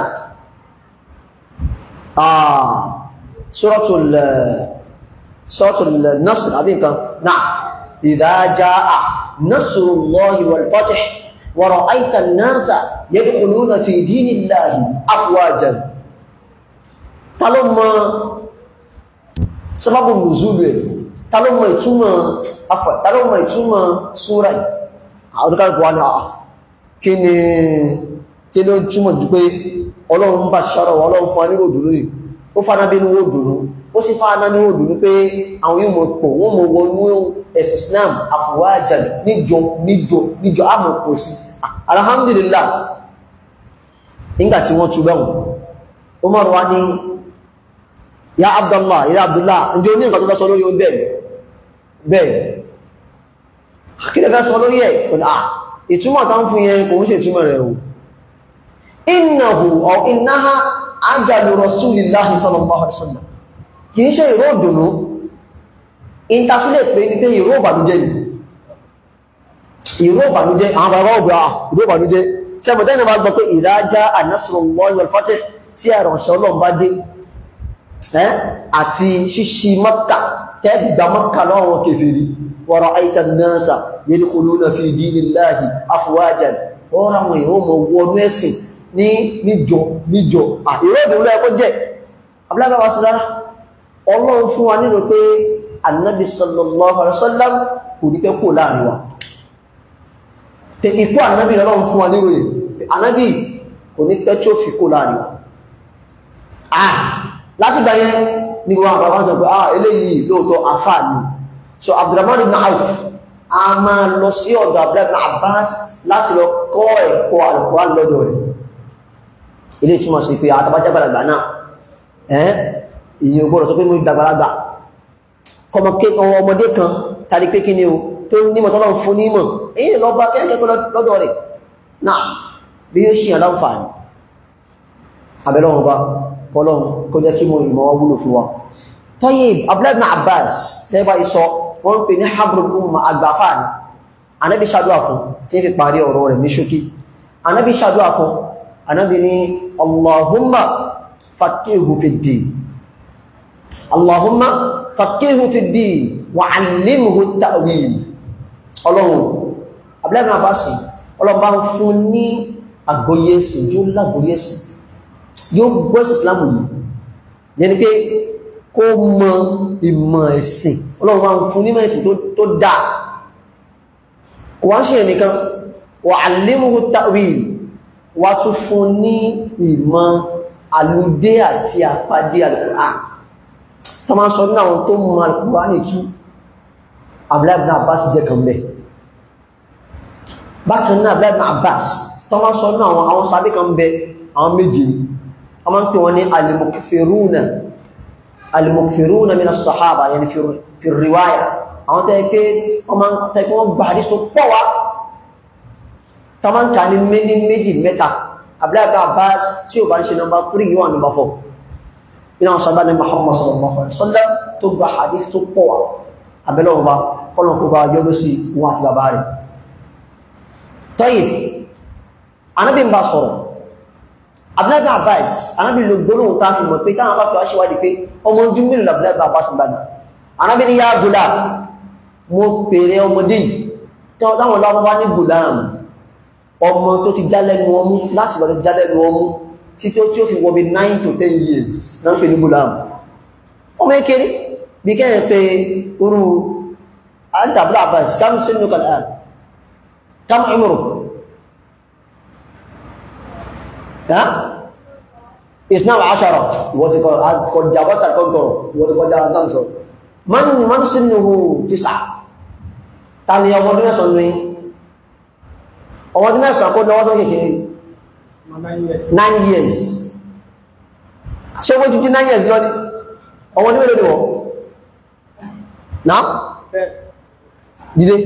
suratul suratul nasr àbí nǹkan náà idha jaa nasrullahi wal fath wa ra'ayta an-nasa yadkhuluna fi dinillahi afwajan ta ló mọ̀ sábàbù nùzúlù ẹ̀ ta ló mọ̀ ìtumọ̀ afọ̀ ta ló mọ̀ ìtumọ̀ súra ẹ̀ àwọn olùkàlùkù wà ní àà kí ni kí ló túmọ̀ jù pé ọlọ́run bá ṣọ́rọ̀ ọlọ́run fún aníwò dùnú yìí ó fana bí níwò dùnú ó sì fana níwò dùnú pé àwọn yóò mọ̀ pọ̀ wọ́n mọ̀ wọnú ẹ̀sìn Islam àfọwájà níjọ níjọ níjọ àmọ̀ pọ̀ sí alhamdulillah nígbà tí wọ́n tú bẹ́wọ̀n Umar wa ní ya abdullah ya abdullah ǹjẹ́ o ní nǹkan tó fẹ́ sọ lórí o bẹ́ẹ̀ bẹ́ẹ̀ kí lè fẹ́ sọ lórí ẹ̀ pẹ̀lú à ìtumọ̀ tán fún yẹn kò ń ṣe ìtumọ̀ rẹ̀ o innahu aw innaha ajalu rasulillahi sallallahu alaihi wasallam kì í ṣe ìró òdùnú ìtasílẹ̀ pé ní pé ìró ìbànújẹ́ ni ìró ìbànújẹ́ àwọn bàbá ògbà ìró ìbànújẹ́ tí a mọ̀ tẹ́yìn bá gbọ́ pé idha jaa nasrullahi wal fath tí àrọ̀ṣọ́ ọlọ́run bá dé àti ṣíṣí mọ́kà tẹ́gbà mọ́kà lọ́wọ́ kèfèrí wa ra'ayta an-nasa yadkhuluna fi dinillahi afwajan ọ̀rọ̀ àwọn èèyàn mọ̀ wọnú ẹ̀sìn ní níjọ níjọ àìrọ́ ìdúró ẹ̀kọ́ jẹ́ abúlágbà wa sí dára ọlọ́run fún wa nínú pé annabi sallallahu alaihi wasallam kò ní pẹ́ kò láàrin wa pé ikú annabi ọlọ́run fún wa nínú yìí annabi kò ní pẹ́ tí ó fi kò láàrin wa ah láti gbà yẹn ní wọn àbàbá sọ pé ah eléyìí lóòótọ́ àfáà ni so abdulrahman ibn auf a máa lọ sí ọ̀dọ̀ abdullahi ibn abbas láti lọ kọ́ ẹ̀kọ́ Al-Qur'an lọ́dọ̀ rẹ̀ ilé túnmọ̀ sí pé àtàbájábàlagbà náà ẹ́ ìyẹn ògbọ́dọ̀ tó pé mú ìdàgbàlagbà ọmọdé kan tàbí pé kí ni o tó nímọ̀ tọ́lọ́ fún nímọ̀ èyí lọ bá kẹ́kẹ́kọ́ lọ́dọ̀ rẹ̀ náà bí yóò ṣíyàn láǹfààní abẹ́lọ́wọ́n bá kọlọ́n kó jẹ́ kí mo ìmọ̀ wá wúlò fún wa Tayyib Abdullahi ibn Abbas tẹ́bà ìsọ wọ́n pè ní habrul umma àgbàfáàní anábi ṣàdúwà fún tí fi parí ọ̀rọ̀ rẹ̀ ní ṣókí anábi ṣàdúwà fún anábi ní allahumma faqihu fi ddin allahumma faqihu fi ddin wa allimhu ta'wil ọlọ́run abúlẹ́gbẹ̀rún àbáṣì ọlọ́bá ń fún ní àgbóyèsì yóò lágbóyèsì yóò gbọ́sì islamu yìí yẹni pé kó mọ ìmọ̀ ẹ̀sìn ọlọ́run máa ń fún nímọ̀ ẹ̀sìn tó dáa wọ́n ṣe nìkan wà allimuhu ta'wil wà tún fún ní ìmọ̀ alúdé àti àpàdé Al-Qur'an tó máa sọ ní àwọn tó mọ̀ Al-Qur'an ní tú Abdullahi ibn Abbas jẹ́ kan bẹ́ bákan náà Abdullahi ibn Abbas tó máa sọ ní àwọn àwọn sábẹ́ kan bẹ́ àwọn méjì ni a máa ń pè wọ́n ní al-mukthiruna al-mukthiruna min as-sahaba yani fi riwaya àwọn tẹ́ pé wọ́n máa ń tẹ́ pé wọ́n gbà àdísì tó pọ̀ wá ta máa ń kà ní méjì méjì mẹ́ta Abdullahi ibn Abbas tí ó bá ń ṣe nọmba 3 yíwà nọmba 4 iná wọn sábà ní Muhammad sallallahu alaihi wasallam tó gbà àdísì tó pọ̀ wá abẹ́lẹ̀ ọba kọ́lọ̀kọ́ bá yọ́dọ́ sí wọn àti bàbá rẹ̀ Tayyib anábì ń bá sọ̀rọ̀ Abdullahi ibn Abbas anábì ló gbóná ta fi mọ̀ pé táwọn afáfẹ́ wá ṣíwádìí pé ọmọ ojú mìíràn Abdullahi ibn Abbas gbàgbà anábì ní yá gùlá mo pèrè ọmọdé yìí tí wọ́n táwọn láwọn bá ní gùláàmù ọmọ tó ti jálẹ́nu ọmú láti lọ́dọ̀ jálẹ́nu ọmú tí tó tí ó fi wọ́ bí 9 to 10 years náà ń pè ní gùláàmù ọmọ ekere bí kẹ́yìn pé orú àdàbúrà àbáyé kámù sínú kàlá kámù ìmọ̀rọ̀ ya islam ashara ìwọ́n ti kọjá wọ́sà kọ́ntọ̀rọ̀ ìwọ́n ti kọjá dánsọ̀ man man sinuhu tisa tani ọmọdún mẹ́sàn ní ọmọdún mẹ́sàn kó lọ́wọ́ tó kékeré nine years ṣe wọ́n ti jí nine years lọ́ní ọmọdún mẹ́lẹ̀ wọ́ náà dídé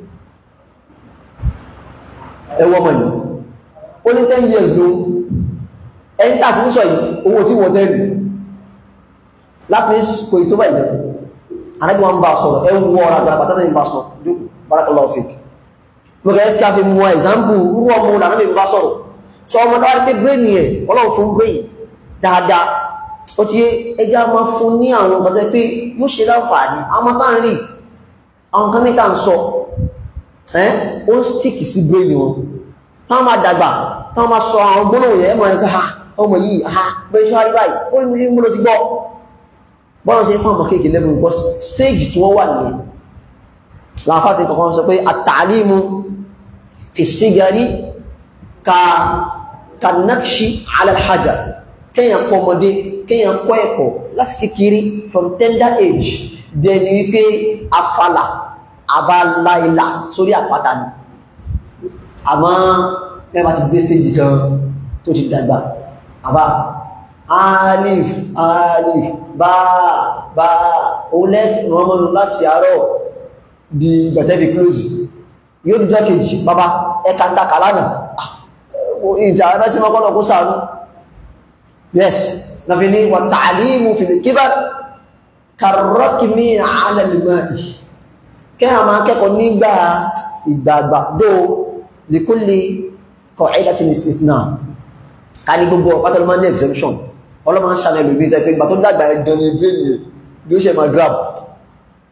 ẹwọ́ mọ̀ yìí ó ní ten years ló ẹni tàbí ní sọ yìí owó tí wọ́n tẹ́lù láti kò ì tó bá ìlẹ́kùn anabi wọn bá sọ̀rọ̀ ẹ wọ ọ̀rọ̀ àgbà bàtà náà ń bá sọ jókòó barakallahu fik mo kẹ́ kí a fi mú example rú ọmọ ọ̀nà anabi bá sọ̀rọ̀ sọ ọmọ tó wá pé brain yẹn ọlọ́run fún brain dáadáa ó ti yé ẹja máa fún ní àwọn ọ̀gá pé yóò ṣe láǹfààní àwọn tá ń rí àwọn kan mẹ́ta ń sọ ẹ́ ó ń stick sí brain wọn táwọn máa dàgbà táwọn máa sọ àwọn gbólóhùn yẹn mọ̀ ẹ́ pé ha ọmọ yìí ha bẹ́ẹ̀ ṣọ́ àríwá yìí ó ní mo lọ sí gbọ́ bọ́rọ̀ sí fún ọmọ kéèkì lẹ́nu gbọ́ stéèjì tí wọ́n wà ní láàfáàtí kọ̀kan sọ pé àtàlímù fi sígarí ka kanakshi alalhajar kíyàn kọ́ ọmọdé kíyàn kọ́ ẹ̀kọ́ láti kékeré from tender age bẹni wípé afala abáláìlà sórí àpáta ni àmọ́ mẹ́bà ti dé stéèjì kan tó ti dàgbà àbá alif alif bá bá olẹ́ rọmọnù láti àárọ̀ di gbẹ̀tẹ́fì close yóò dúdú kejì bàbá ẹka dákà lánàá ìjà ẹ̀rẹ́ tí wọ́n kọ́ kó sàánú yes na fi ní wà ta'limu fil kibar karrakmi ala al-ma'i kẹ́ a máa kẹ́kọ̀ọ́ nígbà ìgbàgbà dó likulli qa'idatin istithna ká ní gbogbo ọ̀pátọ́lọ́ máa ní exemption ọlọ́mọ ń ṣàlẹ̀ lórí ìtẹ́ pé ìgbà tó dàgbà ẹ̀dán ní ìgbé ni bí ó ṣe máa grab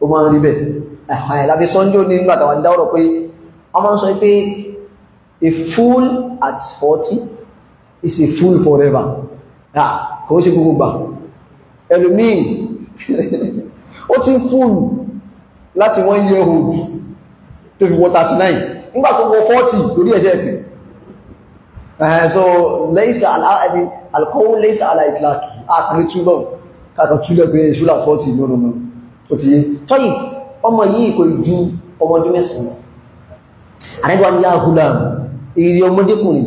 ó máa ń rí bẹ́ẹ̀ ẹ̀hàn ẹ̀ lábí sọ́njọ́ ní nígbà tàwọn dáwọ́rọ̀ pé wọ́n máa ń sọ pé a fool at forty is a fool forever kò ṣe gbogbo gbà ẹlòmíì ó ti ń fúlù láti wọ́n yẹ old tó fi wọ 39 nígbà tó wọ 40 lórí ẹ̀ṣẹ́ ẹ̀pẹ̀ ẹ̀hẹ́ so lẹ́ìsà aláàbí alkọ́wọ́ lẹ́ìsà aláìkìláàkì àkùnrin túnlọ̀ kàkà túnlẹ̀ pé ìṣúlà 40 lọ́nà ó ti yé tọ́yì ọmọ yìí kò ju ọmọdé mẹ́sàn àrẹ́gbà ní yáhùlá èrè ọmọdékùnrin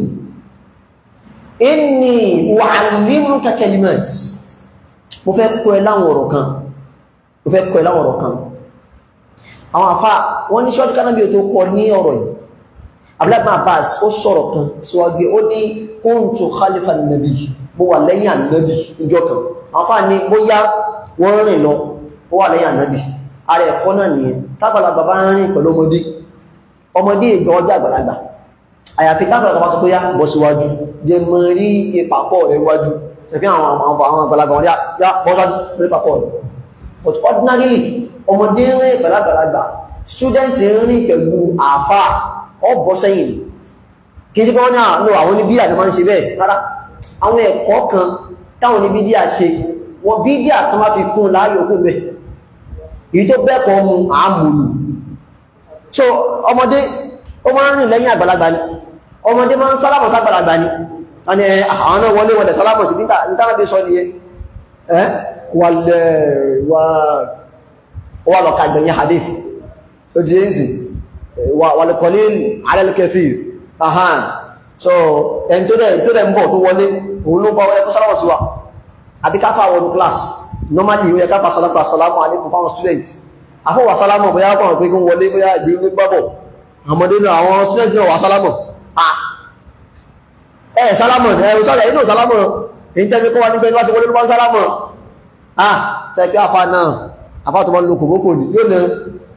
inni u'allimuka kalimat mo fẹ́ kọ́ ẹ láwọn ọ̀rọ̀ kan mo fẹ́ kọ́ ẹ láwọn ọ̀rọ̀ kan àwọn àfá wọ́n ní ṣọ́dún kanábí tó kọ ní ọ̀rọ̀ yìí abúlẹ́gbọ́n abbas ó sọ̀rọ̀ kan síwájú ó ní kuntu khalifa nabi mo wà lẹ́yìn ànábì ìjọ kan àwọn àfá ní bóyá wọ́n rìn lọ ó wà lẹ́yìn ànábì ara ẹ̀kọ́ náà nìyẹn tábàlagbà bá ń rìn pẹ̀lú ọmọdé ọmọdé ìgbà ọjọ́ àgbàlagbà àyàfi tábàlagbà bá sọ pé yá bọ́ síwájú jẹ mọ rí ìpapọ̀ rẹ̀ wájú ẹ̀fí àwọn àgbàlagbà wọn yá bọ́ síwájú rí ìpapọ̀ rẹ̀ but ordinarily ọmọdé rìn pẹ̀lú àgbàlagbà student rìn pẹ̀lú àfà ọ bọ́ sẹ́yìn kí n sí pé wọ́n ní àwọn oníbíyà ni máa ń ṣe bẹ́ẹ̀ rárá àwọn ẹ̀kọ́ kan táwọn oníbíyà ṣe wọ́n bídíà kan máa fi kún láàyò kún bẹ́ẹ̀ èyí tó bẹ́ẹ̀kọ́ mu àmùlù so ọmọdé ó máa ń rìn lẹ́yìn àgbàlagbà ni ọmọdé máa ń sálámọ̀ ságbàlagbà ni wọ́n ni àwọn náà wọlé wọlé sálámọ̀ sí nítàbí sọ ni ẹ́ wà lọ kàgbẹ̀yìn hadith ó ti yẹ́ sí wà lè kọ̀lé alẹ́lẹ́kẹfì ahán so ẹni tó dẹ̀ ń bọ̀ tó wọlé òun ló kọ́ ẹkọ́ sálámọ̀ sí wa àbí káfà wọnú class normally ó yẹ káfà sálámọ̀ sálámọ̀ alẹ́kùn fáwọn student afọwà sálámọ̀ bóyá kọ̀ pé kí wọlé bóyá ìbìrún ní gbábọ̀ àmọ́dé náà àwọn student náà wà sálámọ̀ ah ẹ̀ sálámọ̀ ẹ̀ sọ́rọ̀ inú sálámọ̀ èyí tẹ́sí kọ́ wá nígbẹ́ níwáṣẹ́ wọlé ló bá ń sálámọ̀ ah tẹ́kẹ́ afá náà afá tó bá ń lo kòbókò ní yóò nà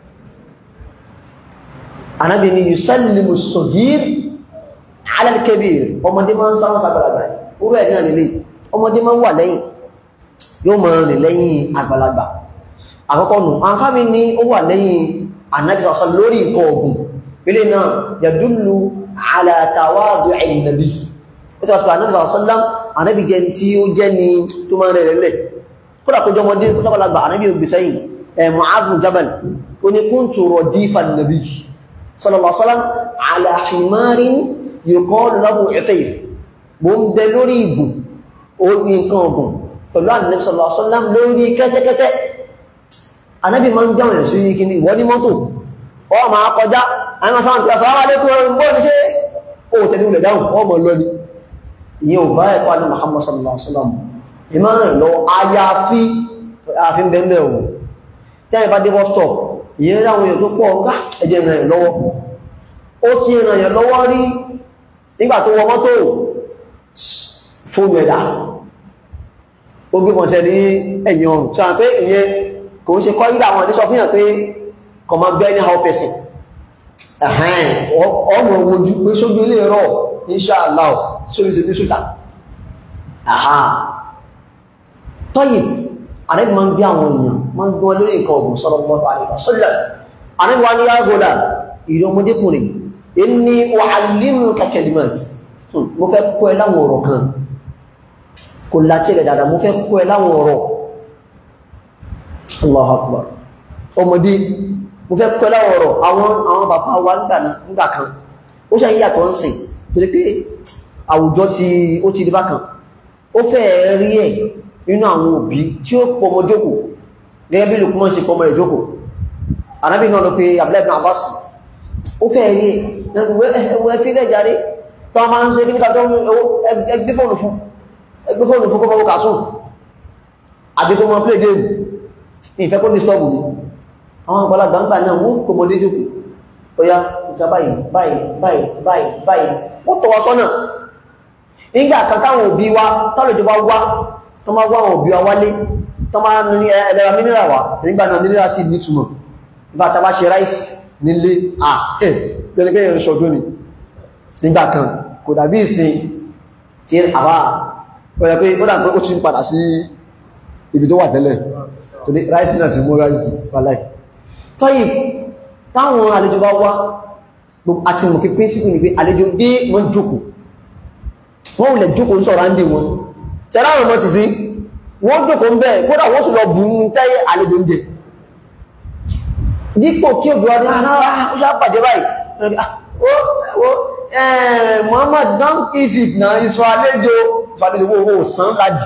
anábì ni yusallimu sọ̀gír ala al-kabir ọmọdé máa ń sáwọn sàgbàlagbà orú ẹ̀ náà nílé ọmọdé máa ń wà lẹ́yìn yóò máa rìn lẹ́yìn àgbàlagbà àkọ́kọ́ nù àǹfààní ní ó wà lẹ́yìn anábì sọ̀sọ̀ lórí nǹkan ọ̀gùn ilé náà yàdúlù ala tawadu'i an-nabi ó tọ́ sọ anábì sọ̀sọ̀ ànábì jẹ́ tí ó jẹ́ ni tó máa rẹ̀ rẹ̀ kódà kó jọmọdé kódàkọ́lágbà ànábì ògbè sẹ́yìn ẹ̀ Mu'adh bin Jabal ó ní kuntu radifa an-nabi sallallahu alaihi wasallam ala himarin yuqalu lahu Uthayr bó ń bẹ lórí ìgùn orí nǹkan ọ̀gùn pẹ̀lú ànábì sallallahu alaihi wasallam lórí kẹ́tẹ́kẹ́tẹ́ ànábì máa ń gbọ́n ẹ̀ sí kíní ìwọ ní mọ́tò ọ máa kọjá àwọn sáwọn ìpìlẹ̀ sàlámà lẹ́kọ̀ọ́ bó ní ṣe ó tẹ̀lé ilẹ̀ dáhùn ọmọ lọ́ni ìyẹn ò bá ẹ̀kọ́ àní Muhammad sallallahu alaihi wasallam ìmá rẹ̀ lọ ayáfí àfin bẹ̀mẹ̀ ò tẹ́yìn bá dé bus stop ìyẹn ráwọn èèyàn tó pọ̀ ọ̀gá ẹjẹ́ rẹ̀ lọ́wọ́ ó ti ràn yẹn lọ́wọ́ rí nígbà tó wọ mọ́tò fóònù ẹ̀dà ó gbé mọ̀sẹ̀ ní ẹ̀yìn ọ̀rùn tí wọ́n pé ìyẹn kò ń ṣe kọ́ ìgbà àwọn ẹ̀dẹ́sọ fihàn pé kọmọ bẹ́ ní how person ọmọ ojú pé sójú ilé rọ̀ inṣàlá sórí ṣe ní ṣùtà àhá tọ́yì àrẹ́bì máa ń bí àwọn èèyàn máa ń gbọ́n lórí nǹkan ọ̀gùn sọ́rọ̀ mọ́ àríwá sọ́lẹ̀ àrẹ́bì wá ní yàgòdà ìrẹ́ ọmọdékùnrin inni u'allimuka kalimat mo fẹ́ kọ́ ẹ láwọn ọ̀rọ̀ kan kò láti rẹ̀ dáadáa mo fẹ́ kọ́ ẹ láwọn ọ̀rọ̀ Allahu Akbar ọmọdé mo fẹ́ kọ́ ẹ láwọn ọ̀rọ̀ àwọn àwọn bàbá wa nígbà kan ó ṣe yíyàtọ̀ ń sìn torí pé àwùjọ tí ó ti di bákan ó fẹ́ rí ẹ̀ nínú àwọn òbí tí ó pọmọ jókòó gẹ́gẹ́ bí Lukman ṣe pọmọ rẹ̀ jókòó anábì náà lọ pé Abdullahi ibn Abbas ó fẹ́ rí ẹ̀ ẹwọ́ ẹfí rẹ̀ jáde tó máa ń ṣe kí nígbà tó ẹgbẹ́ fóònù fún ẹgbẹ́ fóònù fún kọ́mọ kàtún àbí kó mọ play game ìfẹ́ kó ní sọ́ọ̀bù ní àwọn àgbàlagbà ńgbà náà wọ́n pọmọdé jókòó ó yá ìta báyìí báyìí báyìí báyìí báyìí ó tọ́ wa sọ́nà nígbà kan táwọn òbí wa táwọn ìjọba wá tó máa wá àwọn òbí wa wálé tó máa ní ẹlẹ́ra mínírà wá nígbà náà mínírà sí nítumọ̀ nígbà tá bá ṣe ráìsì nílé à ẹ̀ pẹ̀lẹ́pẹ̀ yẹn ṣọdún ni nígbà kan kò dàbí ìsìn tí àwa ọ̀yẹ̀ pé ó dà pé ó ti ń padà sí ibi tó wà tẹ́lẹ̀ tó ní ráìsì náà ti mú ráìsì wàláì tọ́yì táwọn àlejò bá wá àti mọ̀ kí pínsípù ní pé àlejò dé wọ́n jókòó wọ́n wùlẹ̀ jókòó ń sọ̀rọ̀ áńdè wọn ṣẹlá àwọn ọmọ ti sí wọ́n jókòó ń bẹ́ẹ̀ kódà wọ́n sì lọ bù ń tẹ́yẹ àlejò ń jẹ dípò kí òbí wa ní alára ó ṣá bàjẹ́ báyìí Muhammad don eat it na ìsọ àlejò ìfàlejò owó sàn lájì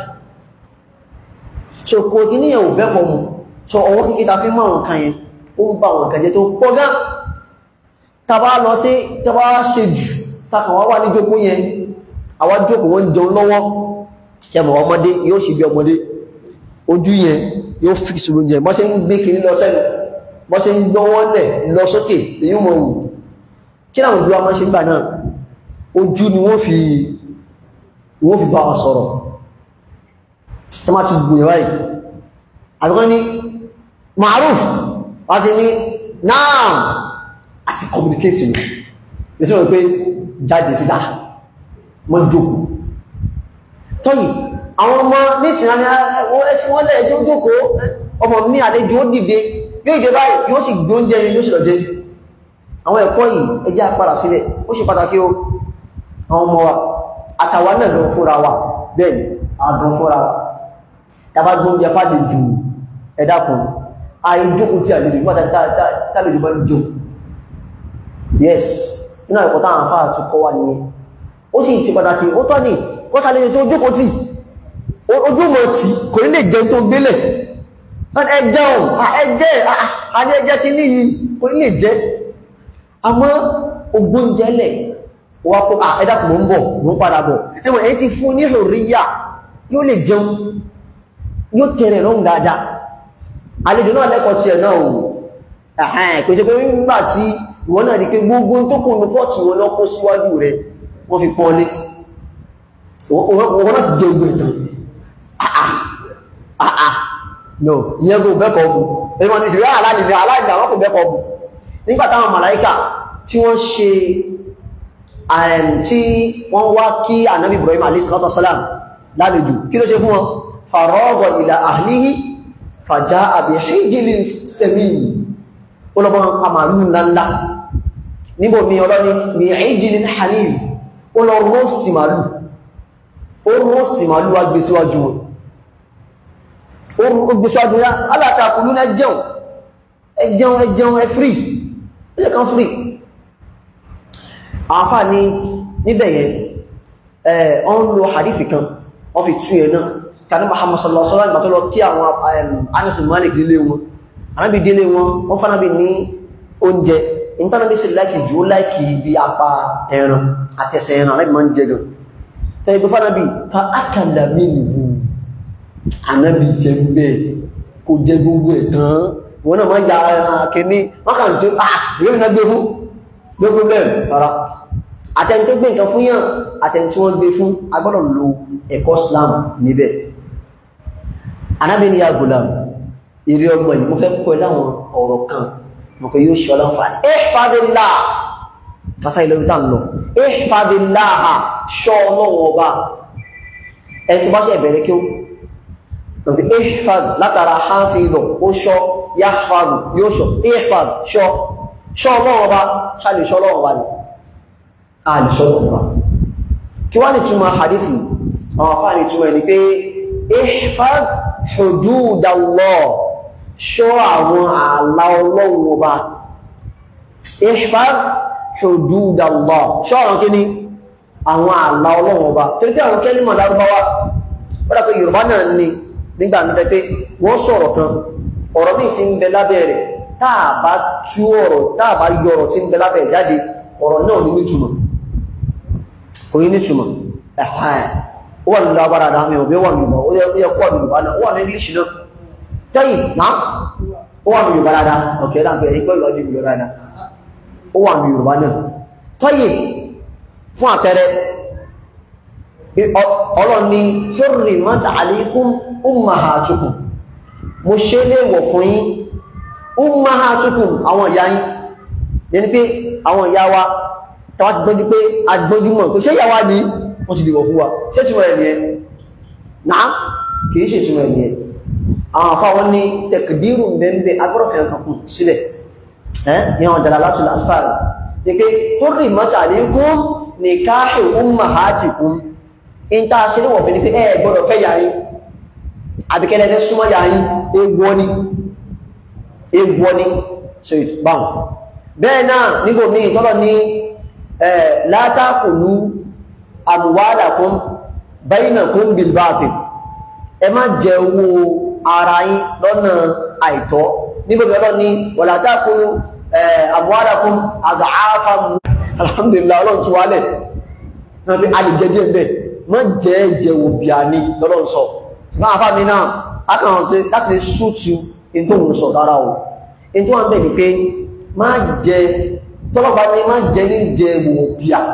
so kò kí ní ẹ̀wò bẹ́pọ̀ mú so ọwọ́ kíkí ta fi mọ́ àwọn kan yẹn ó ń bá àwọn kan jẹ́ tó pọ̀ gán tàbá lọ tí tàbá ṣe jù takàn wá wà ní jókòó yẹn àwọn jókòó wọ́n jẹun lọ́wọ́ ṣẹmọ̀ ọmọdé yóò ṣe bí ọmọdé ojú yẹn yóò fi ṣùgbò jẹ bọ́ ṣe ń gbé kiri lọ sẹ́nu bọ́ ṣe ń gbọ́wọ́ lẹ̀ lọ sókè èyí mọ̀ wù kí náà gbé ọmọ ṣe ń gbà náà ojú ni wọ́n fi wọ́n fi bá wa sọ̀rọ̀ tó má ti gbìyànjú báyìí àbíkọ́ ní maruf wá sí ní náà àti communicate ní ìtí wọ́n pé jáde síta mọ́ jókòó tọ́yì àwọn ọmọ nísìnà ni ẹfí wọ́n lẹ́ ẹjọ́ jókòó ọmọ mi àlejò ó dìde yóò ìdè báyìí yóò sì gbé oúnjẹ yẹn yóò sì lọ jẹ àwọn ẹ̀kọ́ yìí ẹjẹ́ àpàdà sílẹ̀ ó ṣe pàtàkì o àwọn ọmọ wa àtàwa náà lọ fúnra wa bẹ́ẹ̀ ni àdùn fúnra wa tàbá gbé oúnjẹ fàlejò ẹ̀dàkùn àìjókòó tí àlejò nígbà tàlejò bá ń jò yes iná ẹ̀kọ́ táwọn afárá tún kọ́ wà nìyẹn ó sì ti pàtàkì ó tọ́ ní kó sàlejò tó jókòó tì ojú mọ̀ tí kò ní lè jẹun tó gbélẹ̀ ẹjẹun ẹjẹ́ àní ẹjẹ́ kí ní yìí kò ní lè jẹ́ àmọ́ ogbóúnjẹ́lẹ̀ wà kó ẹ̀dàkùn mọ́ ń bọ̀ mọ́ ń padà bọ̀ ẹwọ̀n èyí ti fún ní ìrìyà yóò lè jẹun yóò tẹ̀rẹ̀ lọ́hùn dáadáa àlejò náà lẹ́kọ̀ọ́ tiẹ̀ náà o kò ṣe pé nígbà tí ìwọ náà di pé gbogbo tó kò ní pọ́ọ̀tù wọn náà kó síwájú rẹ̀ wọ́n fi pọ́n lé wọ́n náà sì jẹ́ ogun ìtàn àà no ìyẹn kò bẹ́kọ̀ ọ̀bù ẹ̀mọ̀ ní ìsìnkú aláìní aláìní àwọn kò bẹ́kọ̀ ọ̀bù nígbà táwọn màláíkà tí wọ́n ṣe tí wọ́n wá kí ànábì Ibrahim alayhi salatu wasalam lálejò kí ló ṣe fún wọn faragha ila ahlihi faja'a bi hijlin samin olọ́gbọ́n àmàlù ńláńlá níbò mi ọlọ́ni bí hijlin hanif ó lọ rọ́stì màlù ó rọ́stì màlù wá gbé síwájú wọn ó gbé síwájú wọn alátakùlú ní ẹjẹun ẹjẹun ẹjẹun ẹ frí ẹjẹ kan frí àfà ní níbẹ̀ yẹn ẹ̀ ọ́n lo hadithi kan wọ́n fi tún yẹn náà kàní Muhammad sallallahu alaihi wasallam lọ kí àwọn Anas Malik nílé wọn anábì délé wọn wọ́n fánábì ní oúnjẹ ìntánàbí sí láìkì jù ó láìkì bí apá ẹran àtẹsẹ̀ ẹran anábì máa ń jẹ gan tẹ́lẹ̀ bí fánábì fa ákàlà mínú anábì jẹ bẹ́ẹ̀ kò jẹ gbogbo ẹ̀ tán wọn náà máa ya ẹran kìíní wọn kàn tó ah ìwé mi náà gbé fún no problem rárá àtẹni tó gbé nǹkan fún yàn àtẹni tí wọ́n gbé fún agbọ́dọ̀ lo ẹ̀kọ́ Islam níbẹ̀ anábì ní ya gulam ìrí ọmọ yìí mo fẹ́ kọ́ ẹ láwọn ọ̀rọ̀ kan mo pé yóò ṣọ́lá fà ní ẹ̀fàdínlá fásá ìlọ́rí tá ń lọ ẹ̀fàdínlá ṣọ́ ọlọ́wọ́ ọba ẹni tó bá ṣe ẹ̀bẹ̀rẹ̀ kí ó lọ́pẹ́ ẹ̀fàd látara hánfìlọ̀ ó ṣọ́ yáfàdù yóò ṣọ́ ẹ̀fàd ṣọ́ ṣọ́ ọlọ́wọ́ ọba ṣáàlì ṣọ́ ọlọ́wọ́ ọba ni a lè ṣọ́ ọlọ́wọ́ ọba kí wá ní túmọ̀ hadithi àwọn afá ní túmọ̀ ẹni pé ẹ̀fàd hududallah ṣọ́ àwọn ààlà ọlọ́run ọba ihfaz hududallah ṣọ́ àwọn kí ni àwọn ààlà ọlọ́run ọba tó bí àwọn kẹ́límọ̀ lárúbáwá wọ́n dàpọ̀ yorùbá náà ní nígbà mẹ́ta pé wọ́n sọ̀rọ̀ kan ọ̀rọ̀ míì ti ń bẹ lábẹ́ rẹ̀ táà bá tú ọ̀rọ̀ táà bá yọ ọ̀rọ̀ tí ń bẹ lábẹ́ rẹ̀ jáde ọ̀rọ̀ náà ní nítumọ̀ kò ní nítumọ̀ ẹ̀hán ó wà nínú agbára àdáhàmì ọ̀bẹ́ wà nínú ó yẹ kó wà nínú yorùbá náà ó wà ní english náà tẹ́yìn náà ó wà ní yorùbá dáadáa ọ̀kẹ́ láàpẹ́ ẹgbẹ́ ìlọ́jú yorùbá dáadáa ó wà ní yorùbá náà tẹ́yìn fún àpẹẹrẹ ọlọ́run ni hurrimat alaykum ummahatukum mo ṣe léèwọ̀ fún yín ummahatukum àwọn ìyá yín yẹni pé àwọn ìyá wa tàwa ti gbọ́njú pé agbọ́njúmọ̀ pé ṣé ìyá wa ni wọ́n ti dìbò fún wa ṣé túnmọ̀ ẹ̀ nìyẹn náà kìí ṣe túnmọ̀ ẹ̀ nìyẹn àwọn afáwọn ní tẹkìdírù bẹ́ẹ̀ agbọ́dọ̀fẹ́ nǹkan kù sílẹ̀ ẹ́ ní àwọn dàlá látùlá alfáàrí ní pé hurri mọ́ta alaykum nikahu ummahatikum in ta ṣe níwọ̀n fi ní pé ẹ gbọ́dọ̀ fẹ́ yàáyí àbíkẹ́lẹ́ fẹ́ súnmọ́ yàáyí ewọ́ ni ewọ́ ni so it báwọn bẹ́ẹ̀ náà nígbò míì tọ́lọ̀ ní la ta'kulu amwalakum bainakum bil batil ẹ má jẹ owó ara yín lọ́nà àìtọ́ nígbò bí ọlọ́ ní wala ta'kulu amwalakum ad'afan alhamdulillah ọlọ́run tí wálẹ̀ náà bí a lè jẹ díẹ̀ bẹ́ẹ̀ má jẹ́ ìjẹwò bí a ní lọ́lọ́run sọ máa fà mí náà akàwọn pé láti lè sútù in tó ń sọ rárá o in tó wà ń bẹ̀ ni pé má jẹ tọ́lọ́pàá ní má jẹ ní ìjẹwò bí a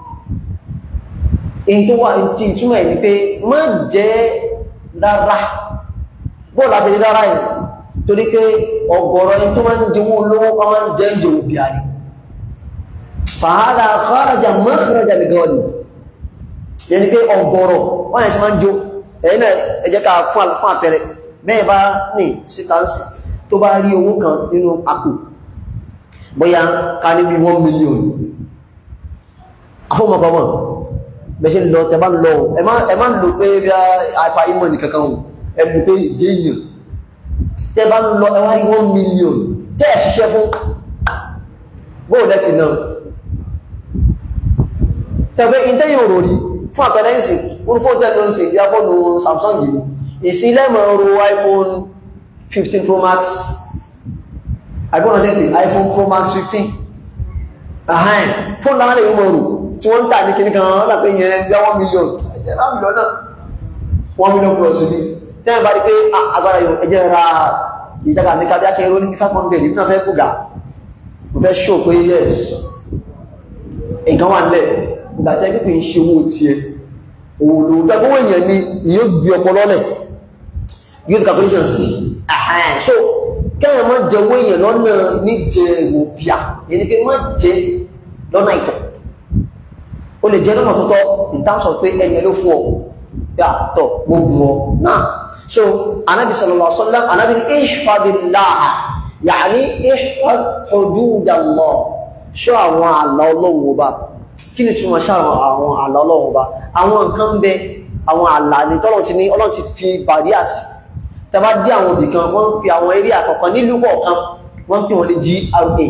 in tó wà tí ìtumọ̀ ẹ̀ ni pé má jẹ rárá bóòlù àti ẹ̀jẹ̀ rárá yìí torí pé ọ̀gọ̀rọ̀ ẹni tó máa ń jẹwó olówó kan máa ń jẹ ìjẹwò bí a ni fàhádà kharaja makhraja al-ghalib yẹni pé ọgọ́rọ̀ wọ́n yẹn ṣe máa ń jó ẹ̀yìn náà ẹ jẹ́ ká fún fún àpẹẹrẹ bẹ́ẹ̀ bá ní sítánsì tó bá rí owó kan nínú àpò bóyá ká ní bí one million afọ́mọkọmọ bẹ́ẹ̀ ṣe lọ tẹ bá lọ ẹ má lò pé bí àìpa ìmọ̀ ní kankan ẹ mú pé ìdé èèyàn tẹ bá lọ ẹ wá rí one million tẹ́ ẹ̀ ṣiṣẹ́ fún bóòlù ẹ ti náà tẹ̀wé ìtẹ́yìn òròrí fún àpẹẹrẹ ìsìn orí fóònù tẹ́lọ ń sìn bí a fóònù Samsung yìí ìsìn lẹ́mọ̀ ọrọ̀ iPhone 15 Pro Max àgbọ́nà sí pé iPhone Pro Max 15 ahán fóònù láwọn lè mọ̀ ọrọ̀ tí wọ́n ń tà ní kíní kan wọ́n pé yẹn bí 1 million ẹjẹ́ rá mílíọ̀n náà 1 million plus ní tẹ́yìn bá rí pé agbára yóò ẹjẹ́ ra ìjàgà ní kábíyá kẹrọ ní 500 ìbí náà fẹ́ kúgà mo fẹ́ show pé yes nǹkan wà nílẹ̀ ìgbàtẹ́ pípẹ́ ń ṣe owó tí ẹ òòlòdá gbówó èèyàn ni yóò gbé ọpọlọ lẹ̀ yóò ti calculation sí so kẹ́yàn má jẹ owó èèyàn lọ́nà níjẹ òbíà ẹni pé má jẹ lọ́nà ìtọ̀ o lè jẹ lọ́nà tó tọ́ in terms of pé ẹni ló fún ọ yà tọ̀ mo gùn ọ náà so anabi sallallahu alaihi wasallam anabi ní ihfadillah ya'ni ihfad hududallah ṣọ́ àwọn àlà ọlọ́run ọba kí ni túnmọ̀ ṣá àwọn àlà ọlọ́run ọba àwọn nǹkan bẹ àwọn àlà ní tọ́lọ̀ ti ní ọlọ́run ti fi bàríà sí tẹbá dé àwọn òbí kan wọ́n ń pe àwọn eré àkọ́kọ́ nílùú kọ̀ọ̀kan wọ́n ń pè wọ́n ní GRA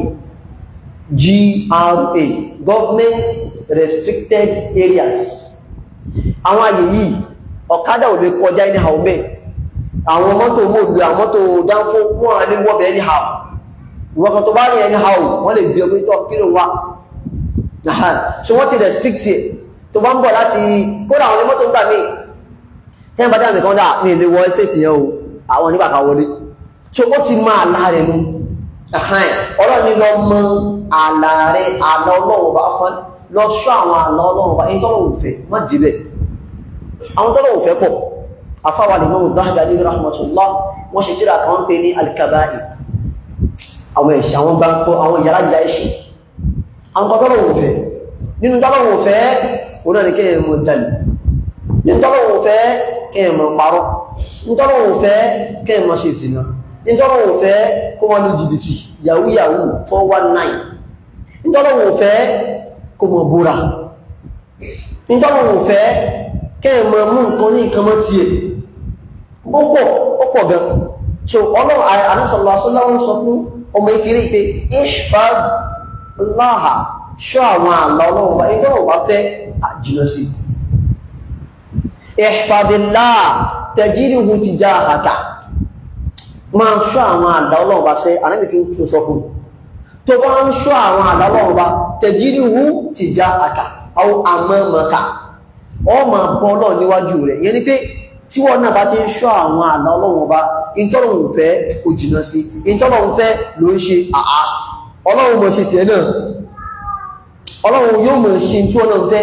GRA government restricted areas àwọn àyè yìí ọ̀kadà ò lè kọjá ní àwọn bẹ́ẹ̀ àwọn mọ́tò mọ́ọ̀lù àwọn mọ́tò dánfó wọ́n á ní wọ́bẹ̀ ní àwọn ìwọ̀n kan tó bá rí ẹni hàù wọ́n lè bí ọgbẹ́ tọ́ kí ló wá so wọ́n ti restrict ẹ̀ tó bá ń bọ̀ láti kódà àwọn onímọ́tò ń gbà mí tẹ́yìn bá dáàmì kan dà ní ilé wọ estate yẹn o àwọn oníbàkà wọlé so ó ti máa àlá rẹ̀ nu ọlọ́run ní lọ mọ àlá rẹ̀ àlá ọlọ́run bá fọ́n lọ ṣọ́ àwọn àlá ọlọ́run bá ẹni tọ́lọ́run fẹ́ má débẹ̀ àwọn tọ́lọ́run fẹ́ pọ̀ afáwà lè mọ́ Dhahabi rahmatullah wọ́n ṣe tíra kan pé ní al-kaba'ir àwọn ẹ̀ṣẹ̀ àwọn gbáǹkọ́ àwọn ìyàrá ìyà ẹ̀ṣẹ̀ àwọn kan tọ́lọ̀wò fẹ́ nínú tọ́lọ̀wò fẹ́ oná ní kéèyàn mọ̀ jalè nínú tọ́lọ̀wò fẹ́ kéèyàn mọ̀ parọ́ nínú tọ́lọ̀wò fẹ́ kéèyàn mọ̀ ṣe ìsìnà nínú tọ́lọ̀wò fẹ́ kó wọ́n ní jìbìtì yahoo yahoo 419 nínú tọ́lọ̀wò fẹ́ kó mọ̀ búra nínú tọ́lọ̀wò fẹ́ kéèyàn mọ̀ mú nǹkan ní nǹkan mọ́ tiẹ̀ ó pọ̀ ó pọ̀ gan so ọlọ́run àníṣọ́lá sọ́láwọ́n sọ fún ọmọ ìkiri pé ihfad láhà ṣọ́ àwọn àlà ọlọ́run bá ẹjọ́ wà fẹ́ àjìnà sí ihfadillah tajiduhu tijahaka máa ṣọ́ àwọn àlà ọlọ́run bá sẹ́ anábì tún sọ fún tó bá ń ṣọ́ àwọn àlà ọlọ́run bá tajiduhu tijahaka aw amamaka ọ máa bọ́ náà níwájú rẹ̀ yẹn ni pé tí wọ́n náà bá ti ń ṣọ́ àwọn àlà ọlọ́run ọba ìtọ́lọ̀hún fẹ́ kò jìnà sí ìtọ́lọ̀hún fẹ́ ló ń ṣe àá ọlọ́run mọ̀ sí tiẹ̀ náà ọlọ́run yóò mọ̀ ṣe tí wọ́n náà fẹ́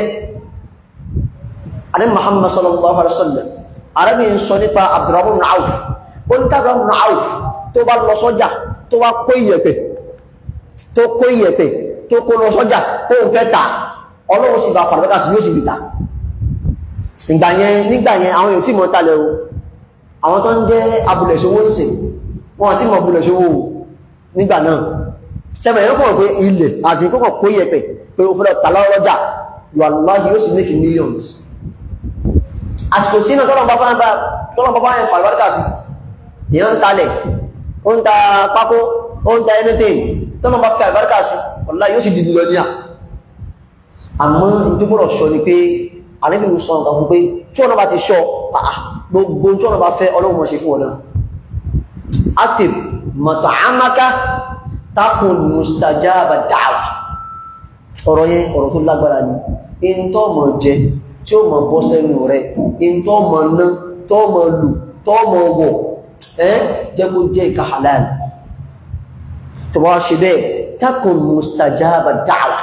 adé Muhammad sallallahu alaihi wasallam arábìnrin sọ nípa Abdurrahman ibn Auf ó ní tàbí ibn Auf tó bá lọ sọ́jà tó wá kó iyẹ̀pẹ̀ tó kó iyẹ̀pẹ̀ tó kó lọ sọ́jà kó ń fẹ́ ta ọlọ́run sì bá fàrẹ́kà sí yóò sì bì ta ìgbà yẹn nígbà yẹn àwọn èèyàn tí mọ̀ tàlẹ̀ o àwọn tó ń jẹ́ abúlẹ̀ṣowó ń sìn wọ́n tí mọ̀ abúlẹ̀ṣowó nígbà náà sẹ́mẹ̀ yẹn kọ̀ pé ilẹ̀ àti kọ́kọ̀ kó yẹpẹ̀ pé o fẹ́ lọ tà lọ́jà wàláhì yóò sì make millions àsìkò sínú tọ́lọ̀ bá fáwọn bá tọ́lọ̀ bá fáwọn fà lọ́dà sí èèyàn ń talẹ̀ ó ń ta pákó ó ń ta anything tọ́lọ̀ bá fi àlùbáríkà sí wàláhì yóò sì di mílíọ̀nìyà àmọ́ ìdúgbòrò sọ ni pé àlébí mo sọ nǹkan fún pé tí ọ̀nà bá ti sọ gbogbo tí ọ̀nà bá fẹ́ ọlọ́run mọ̀ ṣe fún ọ̀nà atib mat'amaka takun mustajaba da'wa ọ̀rọ̀ yẹn ọ̀rọ̀ tó lágbára ni in tó mọ̀ jẹ tí ó mọ̀ bọ́ sẹ́nu rẹ̀ in tó mọ̀ ná tó mọ̀ lù tó mọ̀ wọ̀ ẹ́ jẹ́ kó jẹ́ ìka halal tó wá ṣe bẹ́ẹ̀ takun mustajaba da'wa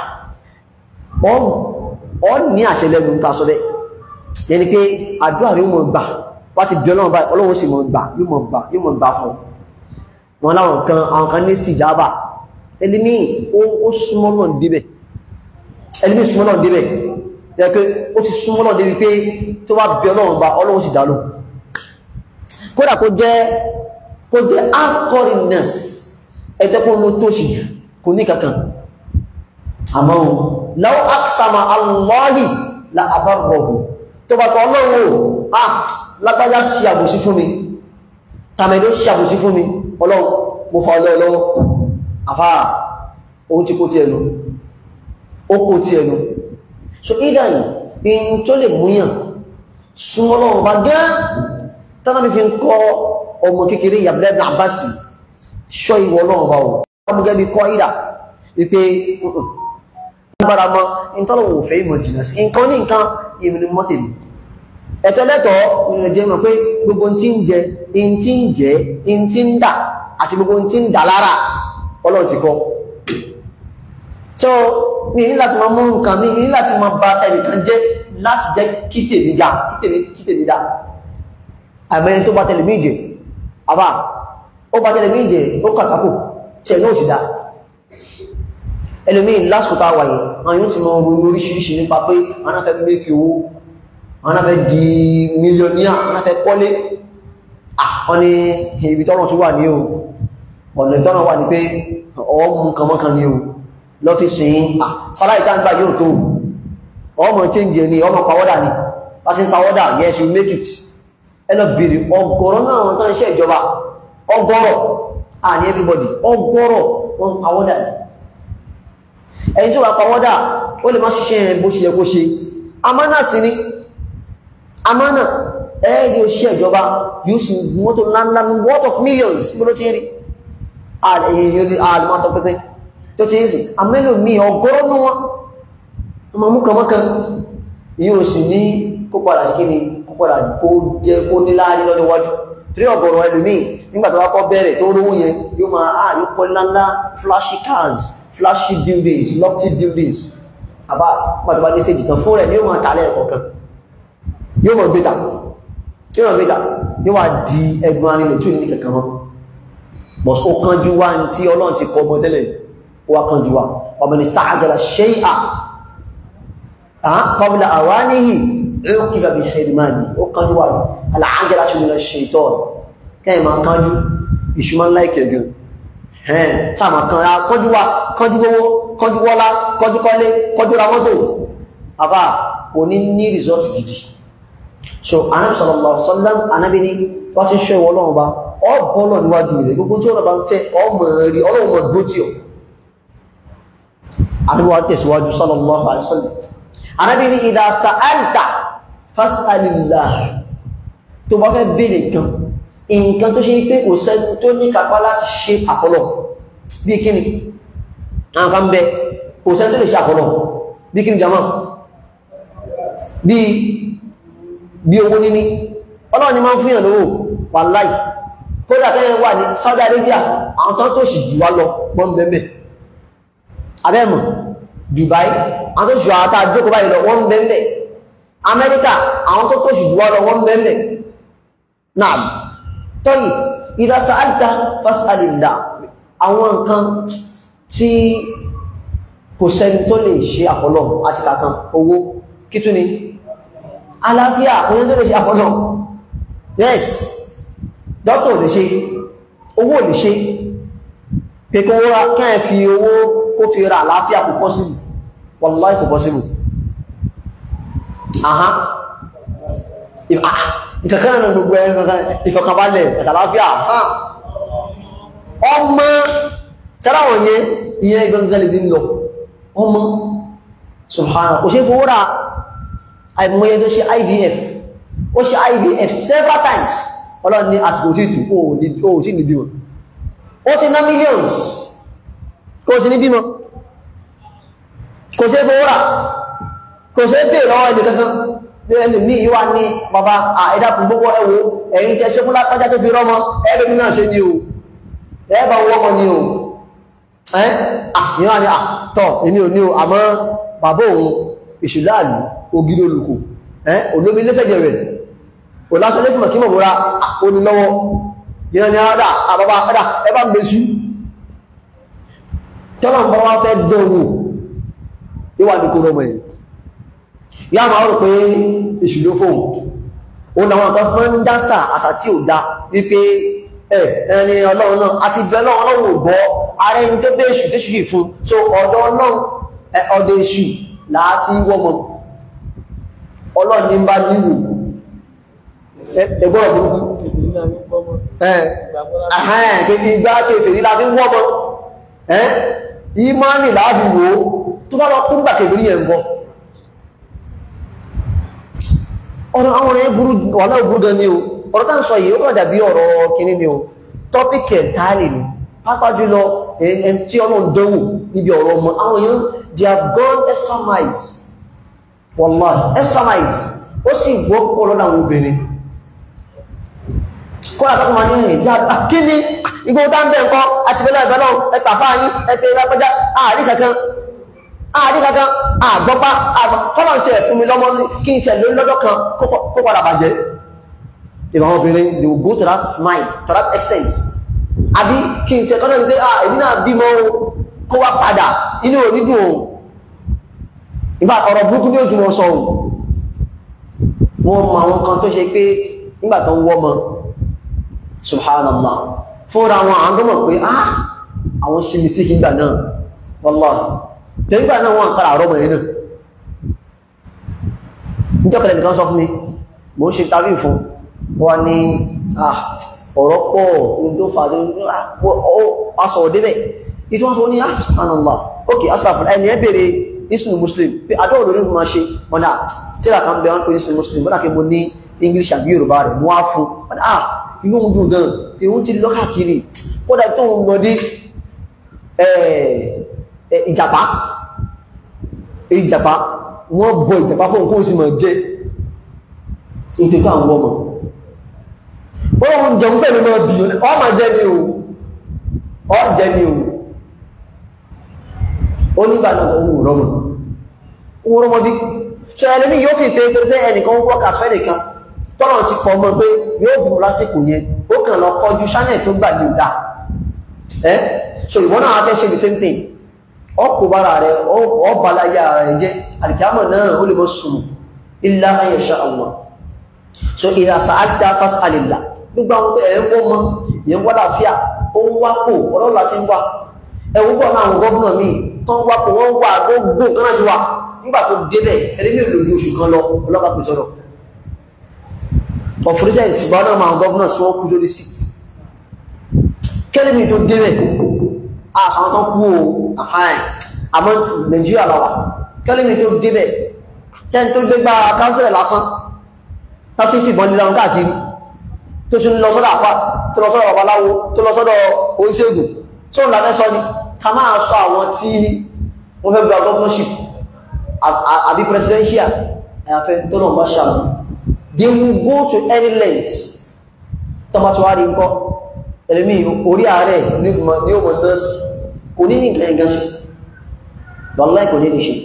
ọ ní àṣẹ lẹ́nu ta sọ bẹ́ẹ̀ yẹni pé àdúrà rí mọ̀ gbà wá ti bí ọlọ́run báyìí ọlọ́run sì mọ̀ gbà yóò mọ̀ gbà yóò mọ̀ gbà fún wọn láwọn kan àwọn kan ní stijaba ẹlẹ́mí ó súnmọ́ náà débẹ̀ ẹlẹ́mí súnmọ́ náà débẹ̀ yẹ pé ó ti súnmọ́ náà débi pé tó bá bí ọlọ́run bá ọlọ́run sì dá lò kódà kó jẹ́ kó jẹ́ half foreigners ẹ̀dẹ́kùn ló tó sì jù kò ní kankan àmọ́ law aqsama Allahi la abarrahu tó bá kọ́ ọlọ́run o ah lágbájá sí àbòsí fún mi tàmẹ̀lú sí àbòsí fún mi ọlọ́run mo fa ọlọ́ ọlọ́wọ́ àfáà ohun tí kó tí ẹnu ó kó tí ẹnu so idan in tó lè múyàn súnmọ́ ọlọ́run bá gán tánà mi fi ń kọ́ ọmọ kékeré yàbílẹ̀ ibn Abbas ṣọ́ ìwọ ọlọ́run bá wọ̀ ọmọ gẹ́bí kọ́ ìdà wípé gbára mọ́ ìtọ́lọ̀wò òfẹ́ ìmọ̀ jìnà sí nǹkan ní nǹkan ìmìnì mọ́tèmì ẹ̀tọ́ lẹ́tọ̀ ìrìn jẹ́ mọ̀ pé gbogbo tí ń jẹ in tí ń jẹ in tí ń dà àti gbogbo tí ń dà lára Ọlọ́run ti kọ́ so mi ní láti máa mú nǹkan mi ní láti máa ba ẹnìkan jẹ́ láti jẹ́ kí tèmi ga kí tèmi dà àmẹ́ni tó bá tẹ̀lé mí jẹ àbá ó bá tẹ̀lé mí jẹ ó kàkàkù tẹ̀ náà sì dá ẹlòmí lásìkò tá a wà yìí àwọn yóò ti mọ ronú oríṣiríṣi nípa pé àwọn náà fẹ́ mékì owó àwọn náà fẹ́ di mílíọ̀níà àwọn náà fẹ́ kọ́lé àwọn ni ibi tọ́rọ̀ tó wà ní o ọ̀nà ìtọ́rọ̀ wà ní pé ọmọ kànmọ́kan ní o lọ́fíìsì sáláì tá ń gbà yóò tó ọmọ change ẹni ọmọ pàwọ́dà ni láti pàwọ́dà yes you make it ẹnà bèèrè ọgọ́rọ̀ náà wọn tán iṣẹ́ ìjọba ọgọ́rọ̀ à ní everybody ọgọ́rọ̀ wọn pàwọ́dà ni ẹni tí ó wà pàwọ́dà ó lè má ṣiṣẹ́ ẹ̀ bó ṣe yẹ kó ṣe amánà sí ní amánà ẹ̀ẹ́dì òṣìṣẹ́ ìjọba yóò sì mọ́tò ńláńlá worth of millions bó ló ti rí àlùmọ́tò pẹ́pẹ́ tó ti ń sì amẹ́lò mi ọgọ́rọ̀ ní wọn ọmọ mú kànmọ́kàn yóò sì ní kó padà sí kíni kó padà kó jẹ kó ní láàrin lọ́dọ̀ wájú torí ọgọ́rọ̀ ẹlòmíì nígbà tó wá kọ́ bẹ̀rẹ̀ tó rówó yẹn yóò máa ah yóò kọ́ ńláńlá flashy cars flashy buildings lofty buildings àbá pàtàkì ní sèjì kan fún rẹ̀ ní ọmọ àtàlẹ̀ ẹ̀kọ́ kan yóò mọ̀ gbéta yóò mọ̀ gbéta yóò wá di ẹgbùn arinlẹ̀ tí ò ní kẹ̀kẹ́ wọn bọ̀ ó kánjú wá ní tí ọlọ́run ti kọ ọmọ tẹ́lẹ̀ ó wá kánjú wá ọmọ ní sta'ajala shay'a qabla awanihi uqiba bi hirmani ó kánjú wá al-'ajalatu mina ash-shaytan kẹ́yìn máa kánjú ìṣúmọ́ láìkẹ̀ gan ẹ̀ẹ́n sáàmà kan ra kọjú wá kọjú gbówó kọjú wọ́lá kọjú kọ́lé kọjú ra mọ́tò àfà kò ní ní result gidi so anábì sallallahu alaihi wasallam anábì ní wá sí ṣọ́ ìwọ ọlọ́run bá ọ bọ́lọ̀ níwájú rẹ̀ gbogbo tí ọlọ́run bá ń fẹ́ ọmọ rí ọlọ́run mọ̀ dúró tí ọ anábì wá tẹ̀síwájú sallallahu alaihi wasallam anábì ní idha sa'alta fas'alillah tó bá fẹ́ béèrè kan nǹkan tó ṣe pé kò sẹ́ni tó ní kápá láti ṣe àfọlọ́ bí kíni àwọn kan bẹ kò sẹ́ni tó lè ṣe àfọlọ́ bí kíni jama bí bí owó níní ọlọ́run ni máa ń fún yàn lówó wàláì kódà kẹ́yìn wà ní Saudi Arabia àwọn tán tó sì jù wá lọ wọ́n bẹ̀mẹ̀ abẹ́mọ̀ Dubai àwọn tó sì jù àwọn tá a jókòó báyìí lọ wọ́n bẹ̀mẹ̀ Amẹ́ríkà àwọn tó tó sì jù wá lọ wọ́n bẹ̀mẹ̀ náà tọ́yì ìdásá àdá fásitàlìlà àwọn nǹkan tí kò sẹ́ni tó lè ṣe àfọ́lọ́ àti kàkan owó kí tún ni àlàáfíà òyìn tó lè ṣe àfọ́lọ́ yes dọ́tọ̀ lè ṣe owó lè ṣe pé kí wọ́n kẹ́ fi owó kó fi ra àlàáfíà kò possible wallahi kò possible aha ìkàkàn náà gbogbo ẹ̀ ìfọ̀kànbalẹ̀ àtàláfíà ọmọ sáráwọ̀ yẹn ìyẹn gbẹ̀gbẹ̀ lè dín lọ ọmọ subhanahu kò ṣe fowó ra àìmọye tó ṣe IVF ó ṣe IVF several times ọlọ́run ní àsìkò tí ìtù ó tí ní bímọ ó ti ná millions kò sí ní bímọ kò ṣe fowó ra kò ṣe pè lọ́wọ́ ẹni kankan ẹni ní ìwà ní bàbá àìdá fún gbogbo ẹwọ ẹ̀yìn tẹ́ ṣe fún lápájá tó fi rọ́mọ ẹgbẹ̀mí náà ṣe ní o ẹ̀ẹ́bà wọ́mọ ní o ẹ́ àyíwá ni àtọ̀ èmi ò ní o àmọ́ bàbá òun ìṣùláàlú ògiri olùkò ẹ́ olómi lẹ́fẹ̀jẹ̀ rẹ̀ òlásọ́lé fún mọ̀kí mọ̀búra onílọ́wọ́ yíò ní àádá àbábá àádá ẹbá ń gbésú tọ́lọ̀ ń bá wá fẹ́ dánwò ìwà ní kó rọmọ ẹ̀ yá máa rò pé èṣù ló fóun ó náwọn kan fún ń dásà àṣà tí ò dá wípé ẹ ẹni ọlọ́run náà àti ìbẹ̀ ọlọ́run ọlọ́run ò gbọ́ ara ẹni tó bẹ́ èṣù tó ṣì fún so ọ̀dọ̀ ọlọ́run ọ̀dọ̀ èṣù láti wọ́mọ ọlọ́run ní bá ní wò ẹgbọ́n burúkú ìgbà kèfèrí la fi ń wọ́mọ ìmánì láàfi wò ó tó bá lọ kún gbà kèfèrí yẹn bọ́ ọ̀rọ̀ àwọn ọ̀rẹ́ burú wàhálà burú gan ni o ọ̀rọ̀ tá ń sọ yìí ó kàn dàbí ọ̀rọ̀ kìíní ni o tọ́pìkì ẹ̀ntàlì ni pápá jùlọ ẹn tí ọlọ́run dánwò níbi ọ̀rọ̀ ọmọ àwọn èèyàn they have gone extra miles wallahi extra miles ó sì wọ́pọ̀ lọ́dọ̀ àwọn obìnrin kọ́lá tó máa ní ẹ̀yìn já kí ni igbó tá ń bẹ̀ nǹkan àti bẹ́lẹ̀ ẹ̀gbẹ́ náà ẹ̀pà fáyín ẹ̀pẹ̀ lápẹ́já àárí kankan àárí kankan àgbọ́pá kọ́lá ń ṣe ẹ̀fún mi lọ́mọ kí n ṣe lórí lọ́jọ́ kan kó padà bàjẹ́ ìwọ̀n obìnrin they will go to that smile to that extent àbí kí n ṣe kọ́lá ń gbé ah èmi náà bímọ kó wá padà inú ò ní dùn o ìfà ọ̀rọ̀ burúkú ní ojú wọn sọ o wọ́n mọ àwọn kan tó ṣe pé nígbà tó ń wọ́ mọ subhanallah fúnra wọn àwọn tó mọ̀ pé ah àwọn ṣe mistake nígbà náà wallahi tẹ́gbà náà wọ́n kára àrọ́mọ̀ yẹn náà nítọ́kẹ̀lẹ̀ nìkan sọ fún mi mo ń ṣe tàbí fún wọ́n ní ah ọ̀rọ̀ pọ̀ ní tó fà á sọ̀rọ̀ débẹ̀ ìtí wọ́n sọ ní ah subhanallah ok asàfà ẹni ẹ bèèrè islam muslim pé adọ́wọ̀ lórí fún ma ṣe wọ́n náà tíra kan bẹ wọ́n pè islam muslim bọ́nà kí mo ní english àbí yorùbá rẹ̀ mo wá fún wọ́n ah inú ń dùn gan ìhun ti lọ́kàkiri kódà tó ń lọ dé ìjàpá ìjàpá wọ́n bọ ìjàpá fún nǹkan sí mọ̀ jẹ́ nítorí àwọn ọmọ wọ́n jẹun fẹ́ mi mọ́ bí ọ ma jẹ́ ní o ọ jẹ́ ní o ó nígbà náà ohun rọmọ ohun rọmọ bí ṣe ẹlẹ́mí yóò fi pé tó pé ẹnìkan wọ́n kà fẹ́ nìkan tọ́nà ti kọ mọ́ pé yóò bùn lásìkò yẹn ó kàn lọ kọjú channel tó gbà ní ìdá ẹ́ so ìwọ́n náà fẹ́ ṣe the same thing ọkọ̀ bára rẹ̀ ọbalayá rẹ̀ jẹ́ alìkàmọ̀ náà ó lè mọ́ sùn illa an yasha Allah so idha sa'alta fas'alillah gbogbo àwọn ẹ̀ ń wọ́n mọ́ ìyẹn wọ́n láfíà ó ń wápò ọlọ́lá ti ń wá ẹ̀wọ́n pọ̀ náà àwọn gọ́ọ̀nà míì tán wápò wọ́n wà gbogbo nǹkan náà ti wà nígbà tó débẹ̀ ẹni ní ìlòjú oṣù kan lọ ọlọ́pàá pè sọ́dọ̀ of recent ṣùgbọ́n náà máa gọ́ọ̀nà sí wọ́n kú sórí sit kẹ́lẹ́mì tó débẹ̀ àwọn tó kú o àháì àmọ́ nàìjíríà lọ́wà kẹ́lẹ́mì tó débẹ̀ tẹ́ni tó gbé gbá káńsílẹ̀ lásán tásí fìbọn nílá wọn káàkiri tó tún lọ sọ́dọ̀ àfá tó lọ sọ́dọ̀ babaláwo tó lọ sọ́dọ̀ oníṣègùn tó ń láfẹ́ sọ ni ká máa sọ àwọn tí wọ́n fẹ́ gba governorship àbí presidential àyàfẹ́ tó náà bá ṣàmù they will go to any length tọ́mọ́tíwárí ńkọ́ ẹlẹ́mí orí ààrẹ ní ọmọ nọ́ọ̀sì kò ní ní nǹkan ẹ̀gán ṣe wàláì kò ní ní ṣe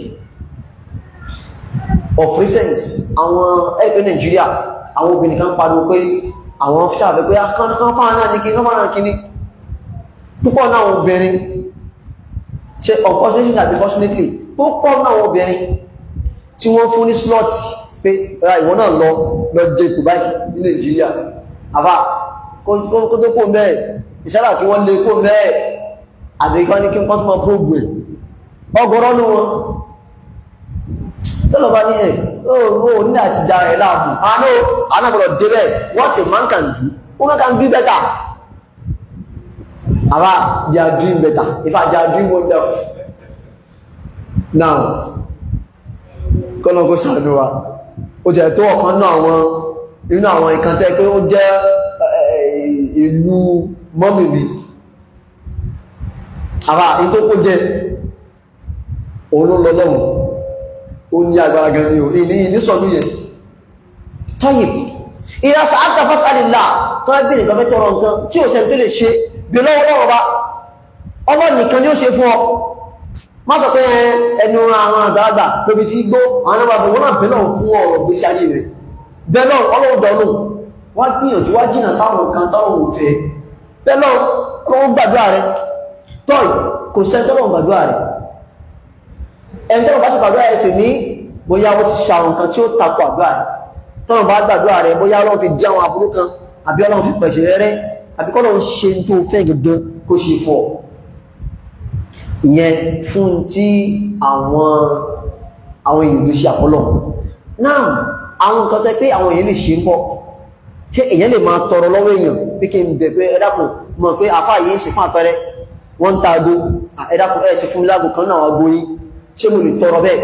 of recent àwọn ẹgbẹ́ Nàìjíríà àwọn obìnrin kan pariwo pé àwọn ṣàfẹ́ pé kan fáwọn náà ní kí kan fáwọn náà kí ní púpọ̀ náà obìnrin ṣe unfortunately àti fortunately púpọ̀ náà obìnrin tí wọ́n fún ní slot pé ìwọ náà lọ lọ jẹ kù báyìí ní Nàìjíríà àbá kó tó kó mẹ́ẹ̀ ìṣẹ́lá kí wọ́n lè kó mẹ́ẹ̀ àbíkọ́ ní kí n pọ́n tó mọ́ prógbù ẹ̀ ọgọ́rọ́ ní wọn tó lọ bá ní ẹ̀ ó ní àti dá ẹ̀ láàmù àánú anábọ̀rọ̀ débẹ̀ what a man can do woman can do better àbá they are doing better in fact they are doing wonderful now kọ́nà kó sàánú wa ó jẹ́ tó ọ̀kan náà àwọn inú àwọn ìkàntẹ́ pé ó jẹ́ ìlú mọ́mìlì àbá in tó kó jẹ́ òun ló lọ lọ́wọ́ ó ní agbára gan ní orí ní ìnísọ̀lú yẹn tọ́yì ìrasà àtàfásàlìlà tó ẹgbẹ́ nìkan fẹ́ tọrọ nǹkan tí ò sẹ́ni tó lè ṣe bí lọ́wọ́ lọ́wọ́ bá ọmọ nìkan ni ó ṣe fún ọ má sọ pé ẹnu àwọn àgbàlagbà lóbi tí gbó àwọn àgbàlagbà wọn náà bẹ́ẹ̀ náà fún ọ̀rọ̀ gbèsè ayé rẹ̀ bẹ́ẹ̀ náà ọlọ́run dọ̀nù wọ́n gbìyànjú wá jìnà sáwọn nǹkan tọ́lọ́run ò fẹ́ bẹ́ẹ̀ náà ọlọ́run gbàdúrà rẹ̀ tọ́ì kò sẹ́ tọ́lọ́run gbàdúrà rẹ̀ ẹni tọ́lọ́run bá ṣe gbàdúrà rẹ̀ sì ní bóyá wọ́n ti ṣe àwọn nǹkan tí ó takò àdúrà rẹ̀ tọ́lọ́run bá gbàdúrà rẹ̀ bóyá ọlọ́run fi dí àwọn aburú kan àbí ọlọ́run fi pẹ̀ṣẹ̀ rẹ̀ àbí kọ́lọ́run ṣe tó fẹ́ gẹ́gẹ́ kó ṣe fọ́ ìyẹn fún tí àwọn àwọn èèyàn lè ṣe àfọ́lọ̀ náà àwọn nǹkan tẹ́ pé àwọn èèyàn lè ṣe ń bọ́ ṣé èèyàn lè máa tọrọ lọ́wọ́ èèyàn pé kí n bẹ̀ pé ẹ dákun mọ̀ pé àfá yìí ń sì fún àpẹẹrẹ wọ́n ń ta ago ẹ dákun ẹ sì fún mi lágbo kan náà ago yín ṣé mo lè tọrọ bẹ́ẹ̀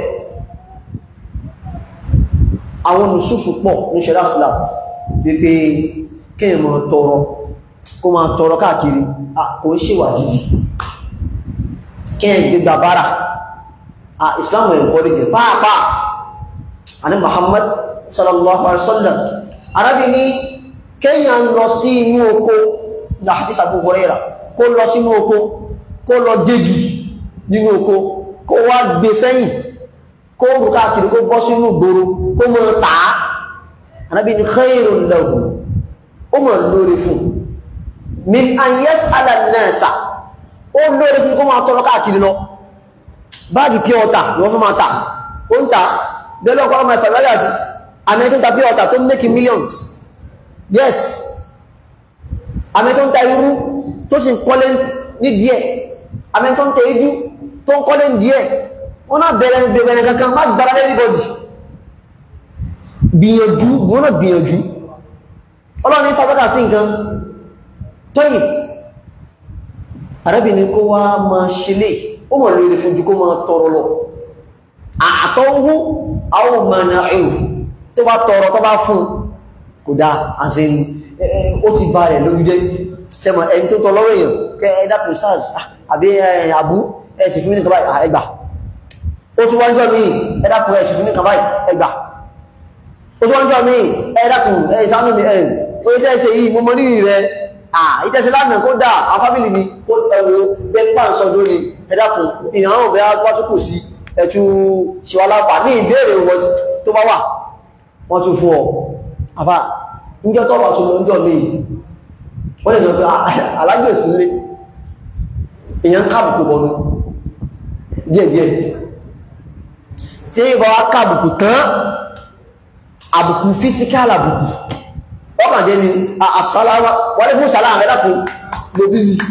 àwọn olùsùfù pọ̀ ní ṣẹlá islam wípé kéèyàn máa tọrọ kó máa tọrọ káàkiri kò ń ṣèwà gidi kéèyàn gbégbá bára islam ẹ̀ kọ́ lè jẹ pàápàá àní muhammad sallallahu alaihi wasallam arábì ní kéèyàn lọ sí inú oko láti sàbò Hurairah kó lọ sínú oko kó lọ gégi nínú oko kó wá gbé sẹ́yìn kó rù káàkiri kó bọ́ sínú gbòòrò kó mọ̀ tàá arábì ní khairun lahu ó mọ̀ lórí fún min an yas'ala an-nasa ó lórí fún kó máa tọrọ káàkiri lọ báàgì pure water ni wọ́n fún máa tà ó ń ta bẹ́lọ́ kọ́ ọmọ ìfàgbáyà sí àmì tó ń ta pure water tó ń make millions yes àmì tó ń ta irú tó sì ń kọ́lé ní díẹ̀ àmì tó ń ta ijú tó ń kọ́lé ní díẹ̀ wọ́n náà bẹ̀rẹ̀ bẹ̀rẹ̀ kankan má gbára everybody gbìyànjú wọ́n náà gbìyànjú ọlọ́run ní fàgbáyà sí nǹkan tọ́yìn arábìnrin kó wá máa ṣe lè ó mọ̀ lórí fún jù kó máa tọrọ lọ àtọ́wó àwọn mọ̀nà ẹ̀rù tó bá tọrọ tó bá fún kò dá àti ó ti bá rẹ̀ lórí jẹ́ sẹ́mọ̀ ẹni tó tọrọ èèyàn kẹ ẹ̀dàpọ̀ sars àbí àbú ẹ̀sì fún mi nìkan báyìí ẹgbà ó tún wájọ́ mi ẹ̀dàpọ̀ ẹ̀sì fún mi nìkan báyìí ẹgbà ó tún wájọ́ mi ẹ̀dàpọ̀ ẹ̀sánú mi ẹ̀ ó yẹ tẹ́ ṣe yìí mo mọ rírì rẹ̀ ìtẹ́sẹ̀ lánàá kó dáa àwọn fámílì ni kó ẹwọ bẹ́pà ń sọ lórí ẹ̀dàkùn ìhàn ọ̀bẹ̀ wájúkù sí ẹ̀tù ṣíwáláfà ní ìbéèrè wọn tó bá wà wọ́n tún fún ọ àfà níjọ́ tó wà tún lọ níjọ́ mi wọ́n lè sọ pé alágbè sílé èèyàn káàbùkù bọ̀nú díẹ̀díẹ̀ tí ìbọn wá káàbùkù tán àbùkù físíkà àbùkù ọkàn jẹ́ ni àṣàláwà wọ́n ní fún sàlámà rẹ̀ dákùn ló bí sí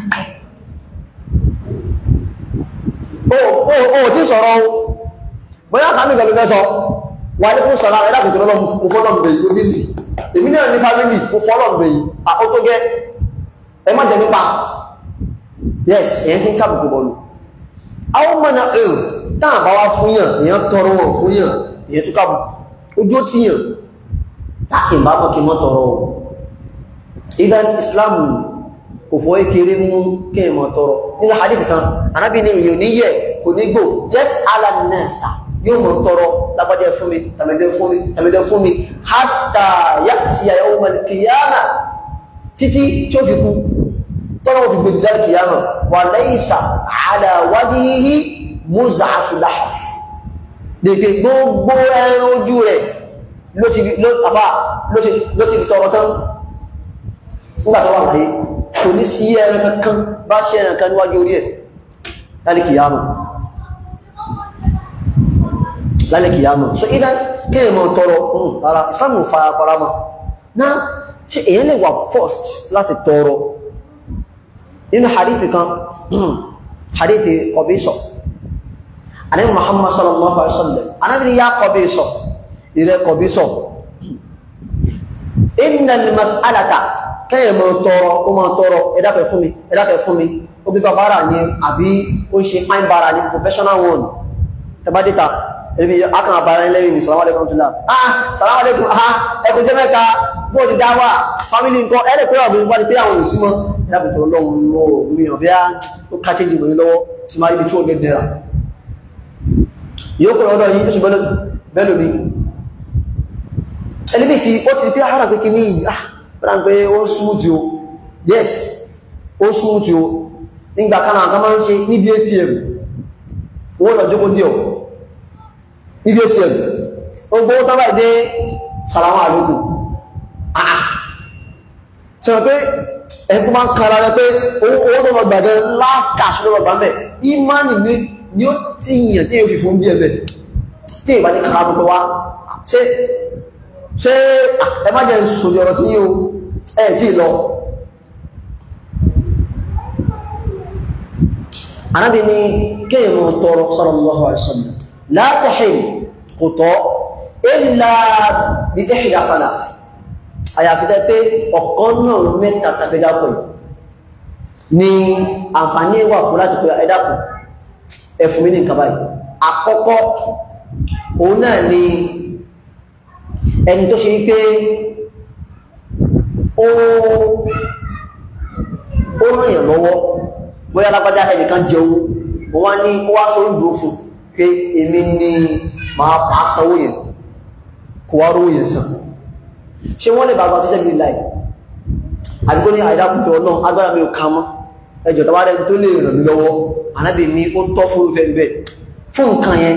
o tí sọ̀rọ̀ o bóyá kàmí gẹ̀lú mẹ́sọ wọ́n ní fún sàlámà rẹ̀ dákùn tó lọ́lọ́ mú fọ́lọ́mù bèyí ló bí sí èmi náà ní fámílì mú fọ́lọ́mù bèyí ó tó gẹ́ ẹ má jẹ nípa yes èyàn tí ń kábùkù bọ̀lù àwọn mọ̀nà èrò táà bá wá fún yàn èyàn tọrọ wọn fún yàn èyàn tún kábùkù ojú ó ti yàn táàkì bá kọ́ kí mọ́ tọrọ ọ̀ ìdán islam kò fọ́ ekere mú kí ẹmọ tọrọ nínú hadith kan anábì ní èyàn ní yẹ kò ní gbò yes alanasa yóò mọ̀ tọrọ lápàdé fún mi tàmẹ̀dẹ́ fún mi tàmẹ̀dẹ́ fún mi hatta ya'ti yawm al-qiyama títí tí ó fi kú tọ́rọ fi gbèdì láti kìyàmà wà laysa ala wajhihi muz'atu lahm dèkè gbogbo ẹran ojú rẹ̀ ló ti ló àfá ló ti fi tọrọ tán nígbàtí wà láyé kò ní sí ẹran kankan bá ṣe ẹran kan níwájú orí ẹ̀ lálẹ́ kìyàmù lálẹ́ kìyàmù so ìdá kíyàn mọ̀ tọrọ rárá Islam ò fara fara mọ́ náà tí èyàn lè wà first láti tọrọ nínú hadithi kan hadithi Qabisa anabi Muhammad sallallahu alaihi wasallam anabi ni ya Qabisa ire Qabisa innal mas'alata kẹ́yẹ̀ mọ́ tọrọ ó mọ́ tọrọ ẹ̀dàpẹ̀ fún mi ẹ̀dàpẹ̀ fún mi ó bí bàbára ní àbí ó ń ṣe fine bara ní professional one tẹbádẹ́ta ẹ̀lẹ́bí akàn àbára ẹlẹ́yìn ní salamu alaikum tula ah salamu alaikum ah ẹkùn jẹ́ mẹ́ta bóòdì dáwà family nǹkan ẹ̀rẹ́ pé ọ̀bí wá ní pé àwọn ìsúnmọ́ ẹ̀dàpẹ̀ tó lọ́wọ́ lọ́wọ́ mi ò bí ó káṣẹ́ jù mí lọ́wọ́ tí máa ibi tí ó gẹ̀dẹ̀ rà yóò kọ̀ lọ́dọ̀ yìí oṣù bẹ́lò mi ẹlẹ́bí tí ó ti pé ara pé kí ní ah bẹ́rẹ̀ pé ó smooth o yes ó smooth o nígbà kan náà kan máa ń ṣe níbi atm owó lọ jókòó díọ̀ níbi atm ó gbówó tọ́bà ìdé sàlámù àlókù àà ṣe pé ẹni tó máa ń kára rẹ pé owó tó lọ gbàgbẹ́ last cash ló lọ gbà mẹ́ imani ni ó ti yàn tí yóò fi fún bí ẹ̀bẹ̀ tí ìbá ní kára gbogbo wa ṣe ṣe ẹ má jẹ́ sòdì ọ̀rọ̀ sí yíò ẹ̀ tí lọ anábi ni kéèyàn mọ́ tọrọ sallallahu alaihi wasallam la tahil kò tọ́ illa bí ihda thalath àyàfi tẹ́ pé ọ̀kan náà mẹ́ta tàbí dápọ̀ ni àǹfààní wà fún láti pé ẹ̀dàkùn ẹ̀fùn mi ní nǹkan báyìí àkọ́kọ́ òun náà ni ẹni tó ṣe wípé ó ó ràn yàn lọ́wọ́ bóyá lápájá ẹnìkan jẹun ó wá ní ó wá sórí dúró fún pé èmi ni máa pa sanwó yẹn kò wá rówó yẹn san ṣé wọ́n lè bàbá fíṣẹ́ bí láì àdúgbò ní àìdákùtọ̀ náà agbára mi ò ká mọ́ ẹjọ́ tó bá rẹ̀ tó lè ràn mí lọ́wọ́ ànábì ní ó tọ́ fún ìfẹ́ ibẹ̀ fún nǹkan yẹn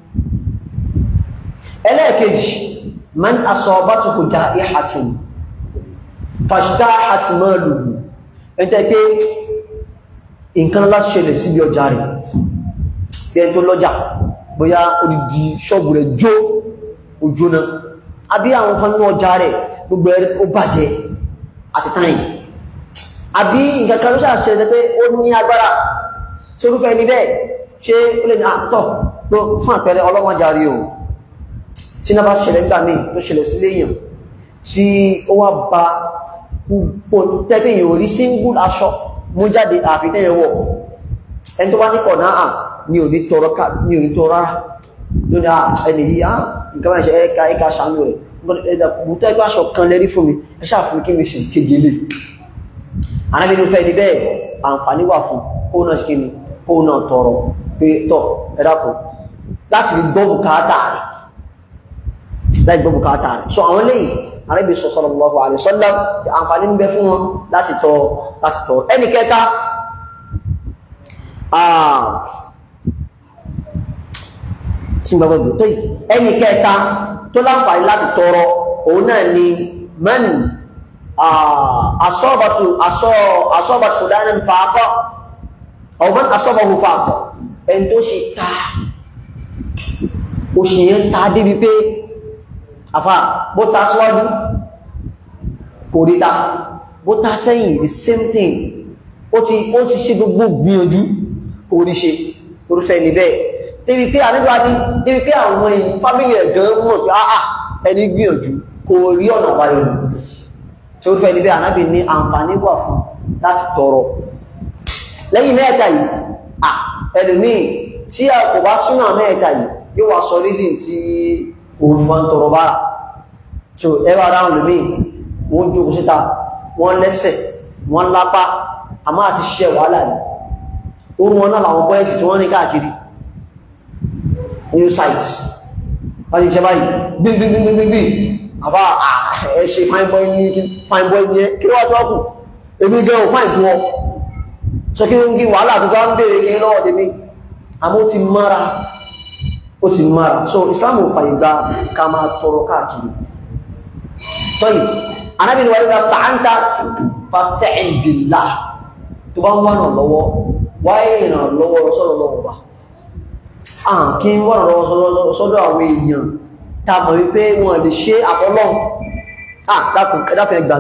ẹlẹ́ẹ̀kejì man asọ́bátùkù já ìhàtùn fàṣítà àti máa lùgbù ẹ̀ntẹ́ pé nǹkan láti ṣẹlẹ̀ síbi ọjà rẹ̀ bí ẹni tó lọ́jà bóyá odidi ṣọ́ọ̀bù rẹ̀ jó ojú náà àbí àwọn kan ní ọjà rẹ̀ gbogbo ẹ̀ ó bàjẹ́ àti táyìn àbí nǹkan kan ló ṣàṣẹlẹ̀ pé ó ní agbára sórúfẹ́ ní bẹ́ẹ̀ ṣé ó lè ní àtọ̀ fún àpẹẹrẹ ọlọ́mọjà rí o tí náà bá ṣẹlẹ̀ nígbà míì tó ṣẹlẹ̀ sí léèyàn tí ó wá ba púpọ̀ tẹ́bí yìí orí single aṣọ mú jáde àfitẹ́yẹ wọ̀ ẹni tó bá ní kọ̀ náà ní òní tọrọ ká ní òní tọrọ rárá lórí ẹni yìí á nǹkan máa ṣe ẹka ẹka ṣàánú rẹ̀ ẹ̀dà bùtọ́ ẹgbẹ́ aṣọ kan lẹ́rí fún mi ẹ ṣáà fún kí mi sì kéje lè arábìnrin fẹ́ ni bẹ́ẹ̀ àǹfààní wà fún kóun náà ṣe kí ni kóun náà tọrọ pé tọ̀ ẹ dákun láti fi gbọ́ bùkátà rẹ̀ láì gbọ́ bùkátà rẹ̀ so àwọn lẹ́yìn arábì sallallahu alaihi wasallam àǹfààní ń bẹ fún wọn láti tọ láti tọ ẹni kẹta tí gbogbo ìgbò tó yìí ẹni kẹta tó láǹfààní láti tọrọ òun náà ni man asọ́bàtù asọ́bàtù fúlánà fàákọ́ ọ̀gbọ́n asọ́bàtù fàákọ́ ẹni tó ṣe ta òṣìyẹn ta débi pé àfà bó ta síwájú kò rí ta bó ta sẹ́yìn the same thing ó ti ó ti ṣe gbogbo gbìyànjú kò rí ṣe orúfẹ́ ní bẹ́ẹ̀ débi pé àníbà ní débi pé àwọn èèyàn fámílì ẹ̀gán mọ̀ pé àà ẹni gbìyànjú kò rí ọ̀nà wáyé nù tí orúfẹ́ ní bẹ́ẹ̀ ànábì ní àǹfààní wà fún láti tọrọ lẹ́yìn mẹ́ẹ̀ta yìí à ẹlòmíì tí a kò bá súnà mẹ́ẹ̀ta yìí yóò wá sọ reason tí òun fún wọn tọrọ bára so ẹwà ara wọn lómi wọ́n jókòó síta wọ́n lẹ́sẹ̀ wọ́n lápá àmọ́ àti ṣiṣẹ́ wàhálà ní orú wọn náà làwọn bọ́ẹ̀sì tí wọ́n ní káàkiri new sites wọ́n ti ṣe báyìí gbígbígbígbígbí àbá ẹ ṣe fine boy ní fine boy ní kí wọ́n tí wọ́n kù èmi gẹ́ ò fine fún ọ sọ kí wọ́n kí wàhálà tó bá ń bèèrè kí lọ́wọ́ tèmi àmọ́ ó ti mára ó ti mara so islam ò fàyè gba ká máa tọrọ káàkiri tọ́yì anábì ni wà nígbà sta'anta fasta'in billah tó bá ń wà náà lọ́wọ́ wáyé ìràn lọ́wọ́ sọ́dọ̀ lọ́wọ́ bá à kí ń wà lọ́wọ́ sọ́dọ̀ àwọn èèyàn tá a mọ̀ wípé wọn lè ṣe àfọlọ́hun ah dákun ẹ̀dákun ẹgbà mí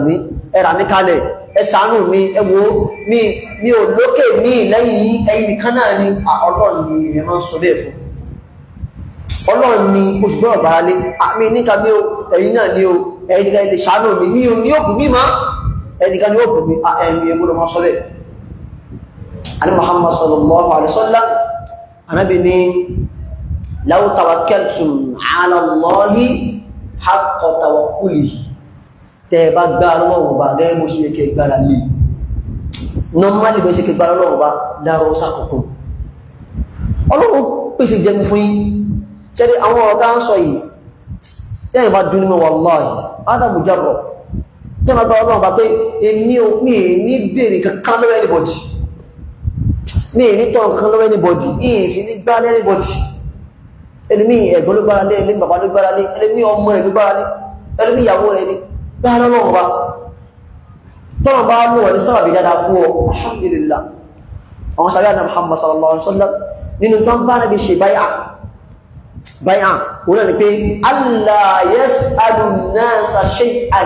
ẹ rà mí kalẹ̀ ẹ ṣàánú mi ẹ wo mi mi ò lókè ní lẹ́yìn yìí ẹ̀yin nìkan náà ni ọlọ́run ni èèyàn máa ń sọ bẹ́ẹ̀ fún ọlọ́run ni oṣù gbọ́dọ̀ bára lé àmì níka ní o ẹ̀yin náà ní o ẹ̀yin nìkan lè ṣàánú mi mi ò ní òkú mi mọ́ ẹ̀yin nìkan ní òkú mi ẹ̀yin ẹ̀ gbọ́dọ̀ máa sọ bẹ́ẹ̀ ani Muhammad sallallahu alaihi wasallam anabi ni law tawakkaltum ala Allahi haqqa tawakkulihi tẹ́ bá gbá lọ́wọ́ bá gẹ́gẹ́ bó ṣe kẹ gbára lè normally bẹ́ ṣe kẹ gbára lọ́wọ́ bá dáró sákòókùn ọlọ́run pèsè jẹun fún yín ṣẹ́rí àwọn ọ̀tá ń sọ yìí tẹ́yìn bá dún ní wallahi adamu jarrọ tẹ́ bá gbá ọlọ́run bá pé èmi ò mí ní bèèrè kankan lọ́wọ́ anybody mí ní tọ́ nǹkan lọ́wọ́ anybody yìí sì ní gbá anybody ẹlẹ́mí ẹ̀gbọ́n ló gbára lé ẹlẹ́mí bàbá ló gbára lé ẹlẹ́mí ọmọ ẹ̀ ló gbára lé ẹlẹ́mí ìyàwó rẹ̀ ni bá lọ́wọ́ bá tọ́nà bá lò wà ní sábàbí dáadáa fún ọ alhamdulillah àwọn sàrí àná Muhammad sallallahu alaihi wasallam nínú tán bá nàbí ṣe báyà báyà òun náà ni pé Allah yas'alu an-nasa shay'an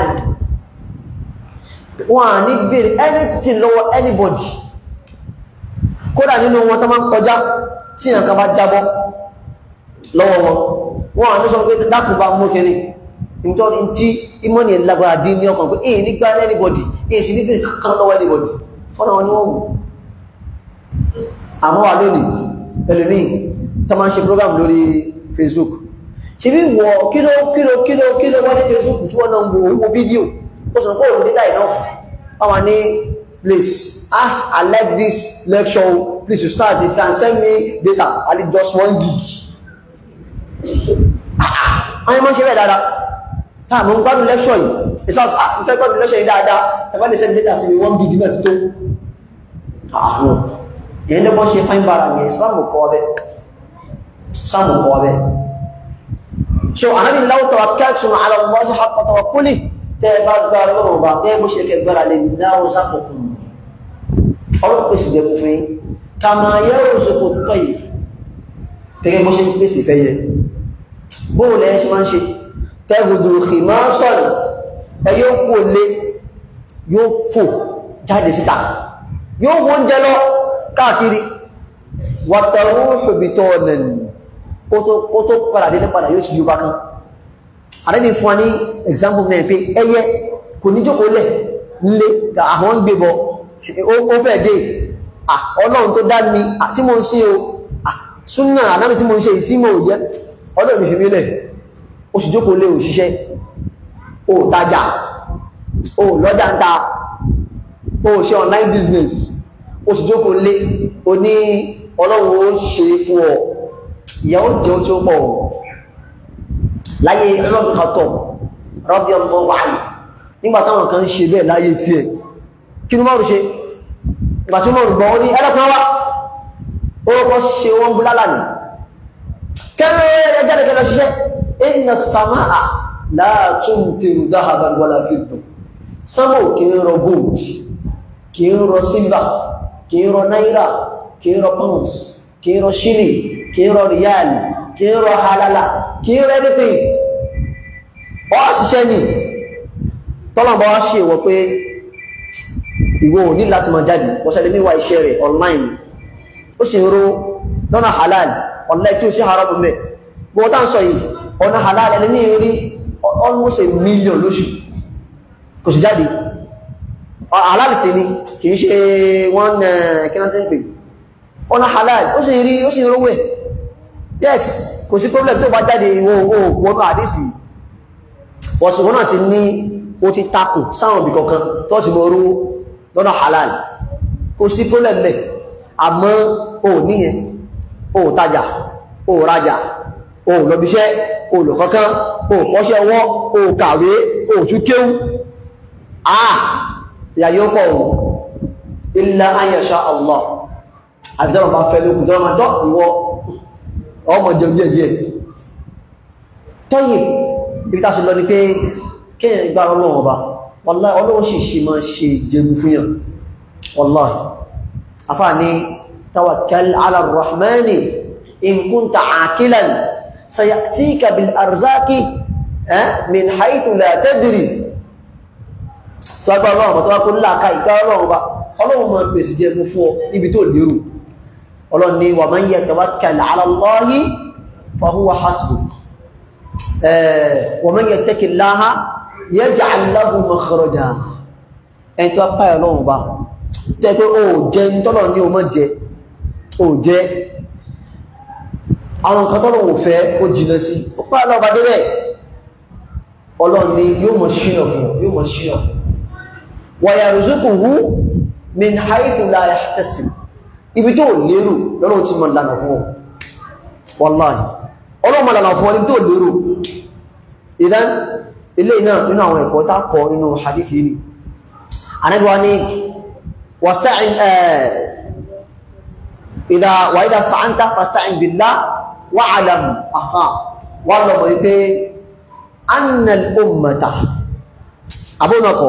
wọn à ní bèèrè anything lọ́wọ́ anybody kódà nínú wọn tó máa ń kọjá tí nǹkan bá jábọ́ lọ́wọ́ wọn wọn à ní sọ pé dákùn bá mú kiri nítorí tí ìmọ̀ni ẹ̀lágbára dín ní ọkàn pé èyí nígbà anybody èyí sí níbi kankan lọ́wọ́ anybody fọ́nà wọn ni wọ́n mú àmọ́ wà lónìí ẹlòmí tó máa ń ṣe program lórí Facebook ṣe bí wọ kíló kíló kíló kíló wọ́n ní Facebook tí wọ́n náà ń wo owó fídíò ó sọ pé òun data enough wọ́n ní please ah I like this lecture please you start if you can send me data I need just one gig ah ah wọ́n ní wọ́n ṣe bẹ́ẹ̀ dáadáa táàmù ń gbádùn lẹ́ṣọ́ yìí ìsáàsì àfẹ́ gbádùn lẹ́ṣọ́ yìí dáadáa tàbí lè sẹ́ni data sí ní wọ́n gidi náà ti tó ààrùn èyí lẹ́gbọ́n ṣe fáin bára ní ìsìlámù kọ́ ọbẹ̀ sáàmù kọ́ ọbẹ̀ so ànábì láwọ́ tawakkaltum ala Allahi haqqa tawakkuli tẹ́ bá gbá lọ́rùn bá tẹ́ bó ṣe kẹ gbára lè láwọ́ sápòkùn ọlọ́pọ̀ pèsè jẹ fún yín kama yarzuqu at-tayr gẹ́gẹ́ bó ṣe pèsè fẹ́ yẹ bóòlù ẹ̀ ṣe máa ń ṣe tẹ́gùdù máa sọ̀rọ̀ ẹ yóò kó lé yóò fò jáde síta yóò wọ́n jẹ lọ káàkiri wàtàrú ṣòbítọ́ ọ̀nà kó tó padà délé padà yóò ti yóò bá kan àrẹ́bí fún wa ní example náà pé ẹyẹ kò ní jókòó lẹ̀ nílé àwọn ń gbé bọ ó fẹ́ dé ọlọ́run tó dá mi tí mo ń sí o súnà àdámi tí mo ń ṣe tí mo yẹ ọlọ́run ní fi mí lẹ̀ ó sì jókòó lé òṣìṣẹ́ ó tajà ó lọ́jà ń ta ó ṣe online business ó sì jókòó lé o ní ọlọ́run ó ṣe fún ọ ìyàwó jẹun tí ó pọ̀ láyé ọlọ́run kan tọ̀ rọ́bí ọmọ wáyé nígbà táwọn kan ń ṣe bẹ́ẹ̀ láyé tí ẹ̀ kí ní mọ́rù ṣe ìgbà tí mọ́rù gbọ́ ó ní ẹlẹ́kùn wá ó kọ́ ṣe wọ́n búlálà ní kẹ́rẹ́ ẹjẹ́lẹ́gẹ́lẹ́ ṣiṣẹ́ inna samaa la tumtiru dhahaban wala fidda sama ò kí ń rọ gold kí ń rọ silver kí ń rọ naira kí ń rọ pounds kí ń rọ shilling kí ń rọ riyal kí ń rọ halala kí ń rọ anything ọ ṣiṣẹ́ ni tọ́lọ̀bọ̀ wá ṣe wọ pé ìwọ ò ní láti máa jáde wọ́sẹ̀lẹ̀ níwà iṣẹ́ rẹ̀ online ó sì ń ró lọ́nà halal online tí ó sí haramu mẹ́ bó tá ń sọ yìí ọ̀nà halal ẹni ní rí almost a million lóṣù kò sì jáde halal sí ni kìí ṣe wọ́n kíná tí ń pè ọ̀nà halal ó sì rí ó sì rówó ẹ̀ yes kò sí problem tó bá jáde ìwọ̀n wọ́n àdísì wọ́n náà ti ní ó ti takùn sáwọn ibì kankan tó ti mọ̀ rówó lọ́nà halal kò sí problem mẹ́ àmọ́ o níyẹn o tajà o rajà o lọ́bíṣẹ́ o lò kankan o kọ́ṣẹ́ ọwọ́ o kàwé o tún kéwú ah ìyà yóò pọ̀ ohun illa an yasha Allah àfitọ́rọ̀ bá fẹ́ lókùn tọ́rọ máa dọ́ ìwọ ọmọ jẹun díẹ̀ díẹ̀ tọ́yìn ibi tá sì lọ ni pé kéèyàn gbá ọlọ́run ọba wallahi ọlọ́run sì ṣe máa ṣe jẹun fún yàn wallahi afá ní tawakkal ala rahmani in kunta aqilan sayatika bil arzaki min haythu la tadri tó wá gbá ọlọ́run tó wá kó nílà ká ìgbà ọlọ́run bá ọlọ́run máa pèsè jẹ mú fún ọ níbi tó lérò ọlọ́run ní wa man yatawakkal ala Allahi fa huwa hasbuh wa man yattaqillaha yaj'al lahu makhraja ẹni tó apá ẹ̀ lọ́wọ́ bá tẹ́ pé ó jẹ ní tọ́lọ̀ ní o mọ́ jẹ ó jẹ àwọn nǹkan tọ́lọ̀ wò fẹ́ ó jìnà sí ó pá ẹ̀ lọ́wọ́ bá débẹ̀ ọlọ́run ni yóò mọ̀ ṣínà fún yóò mọ̀ ṣínà fún wa yarzuquhu min haythu la yahtasib ibi tó lérò lọ́nà tí mọ̀ lànà fún ọ wallahi ọlọ́run mọ̀ lànà fún ọ ní tó lérò ìdán ilé náà nínú àwọn ẹ̀kọ́ tá kọ nínú hadithi ni anabi wa ni wasta'in ìdá wà ìdá sta'anta fasta'in billah wa'alam aha wà lọ́mọ̀ wípé annal ummata abúnakọ̀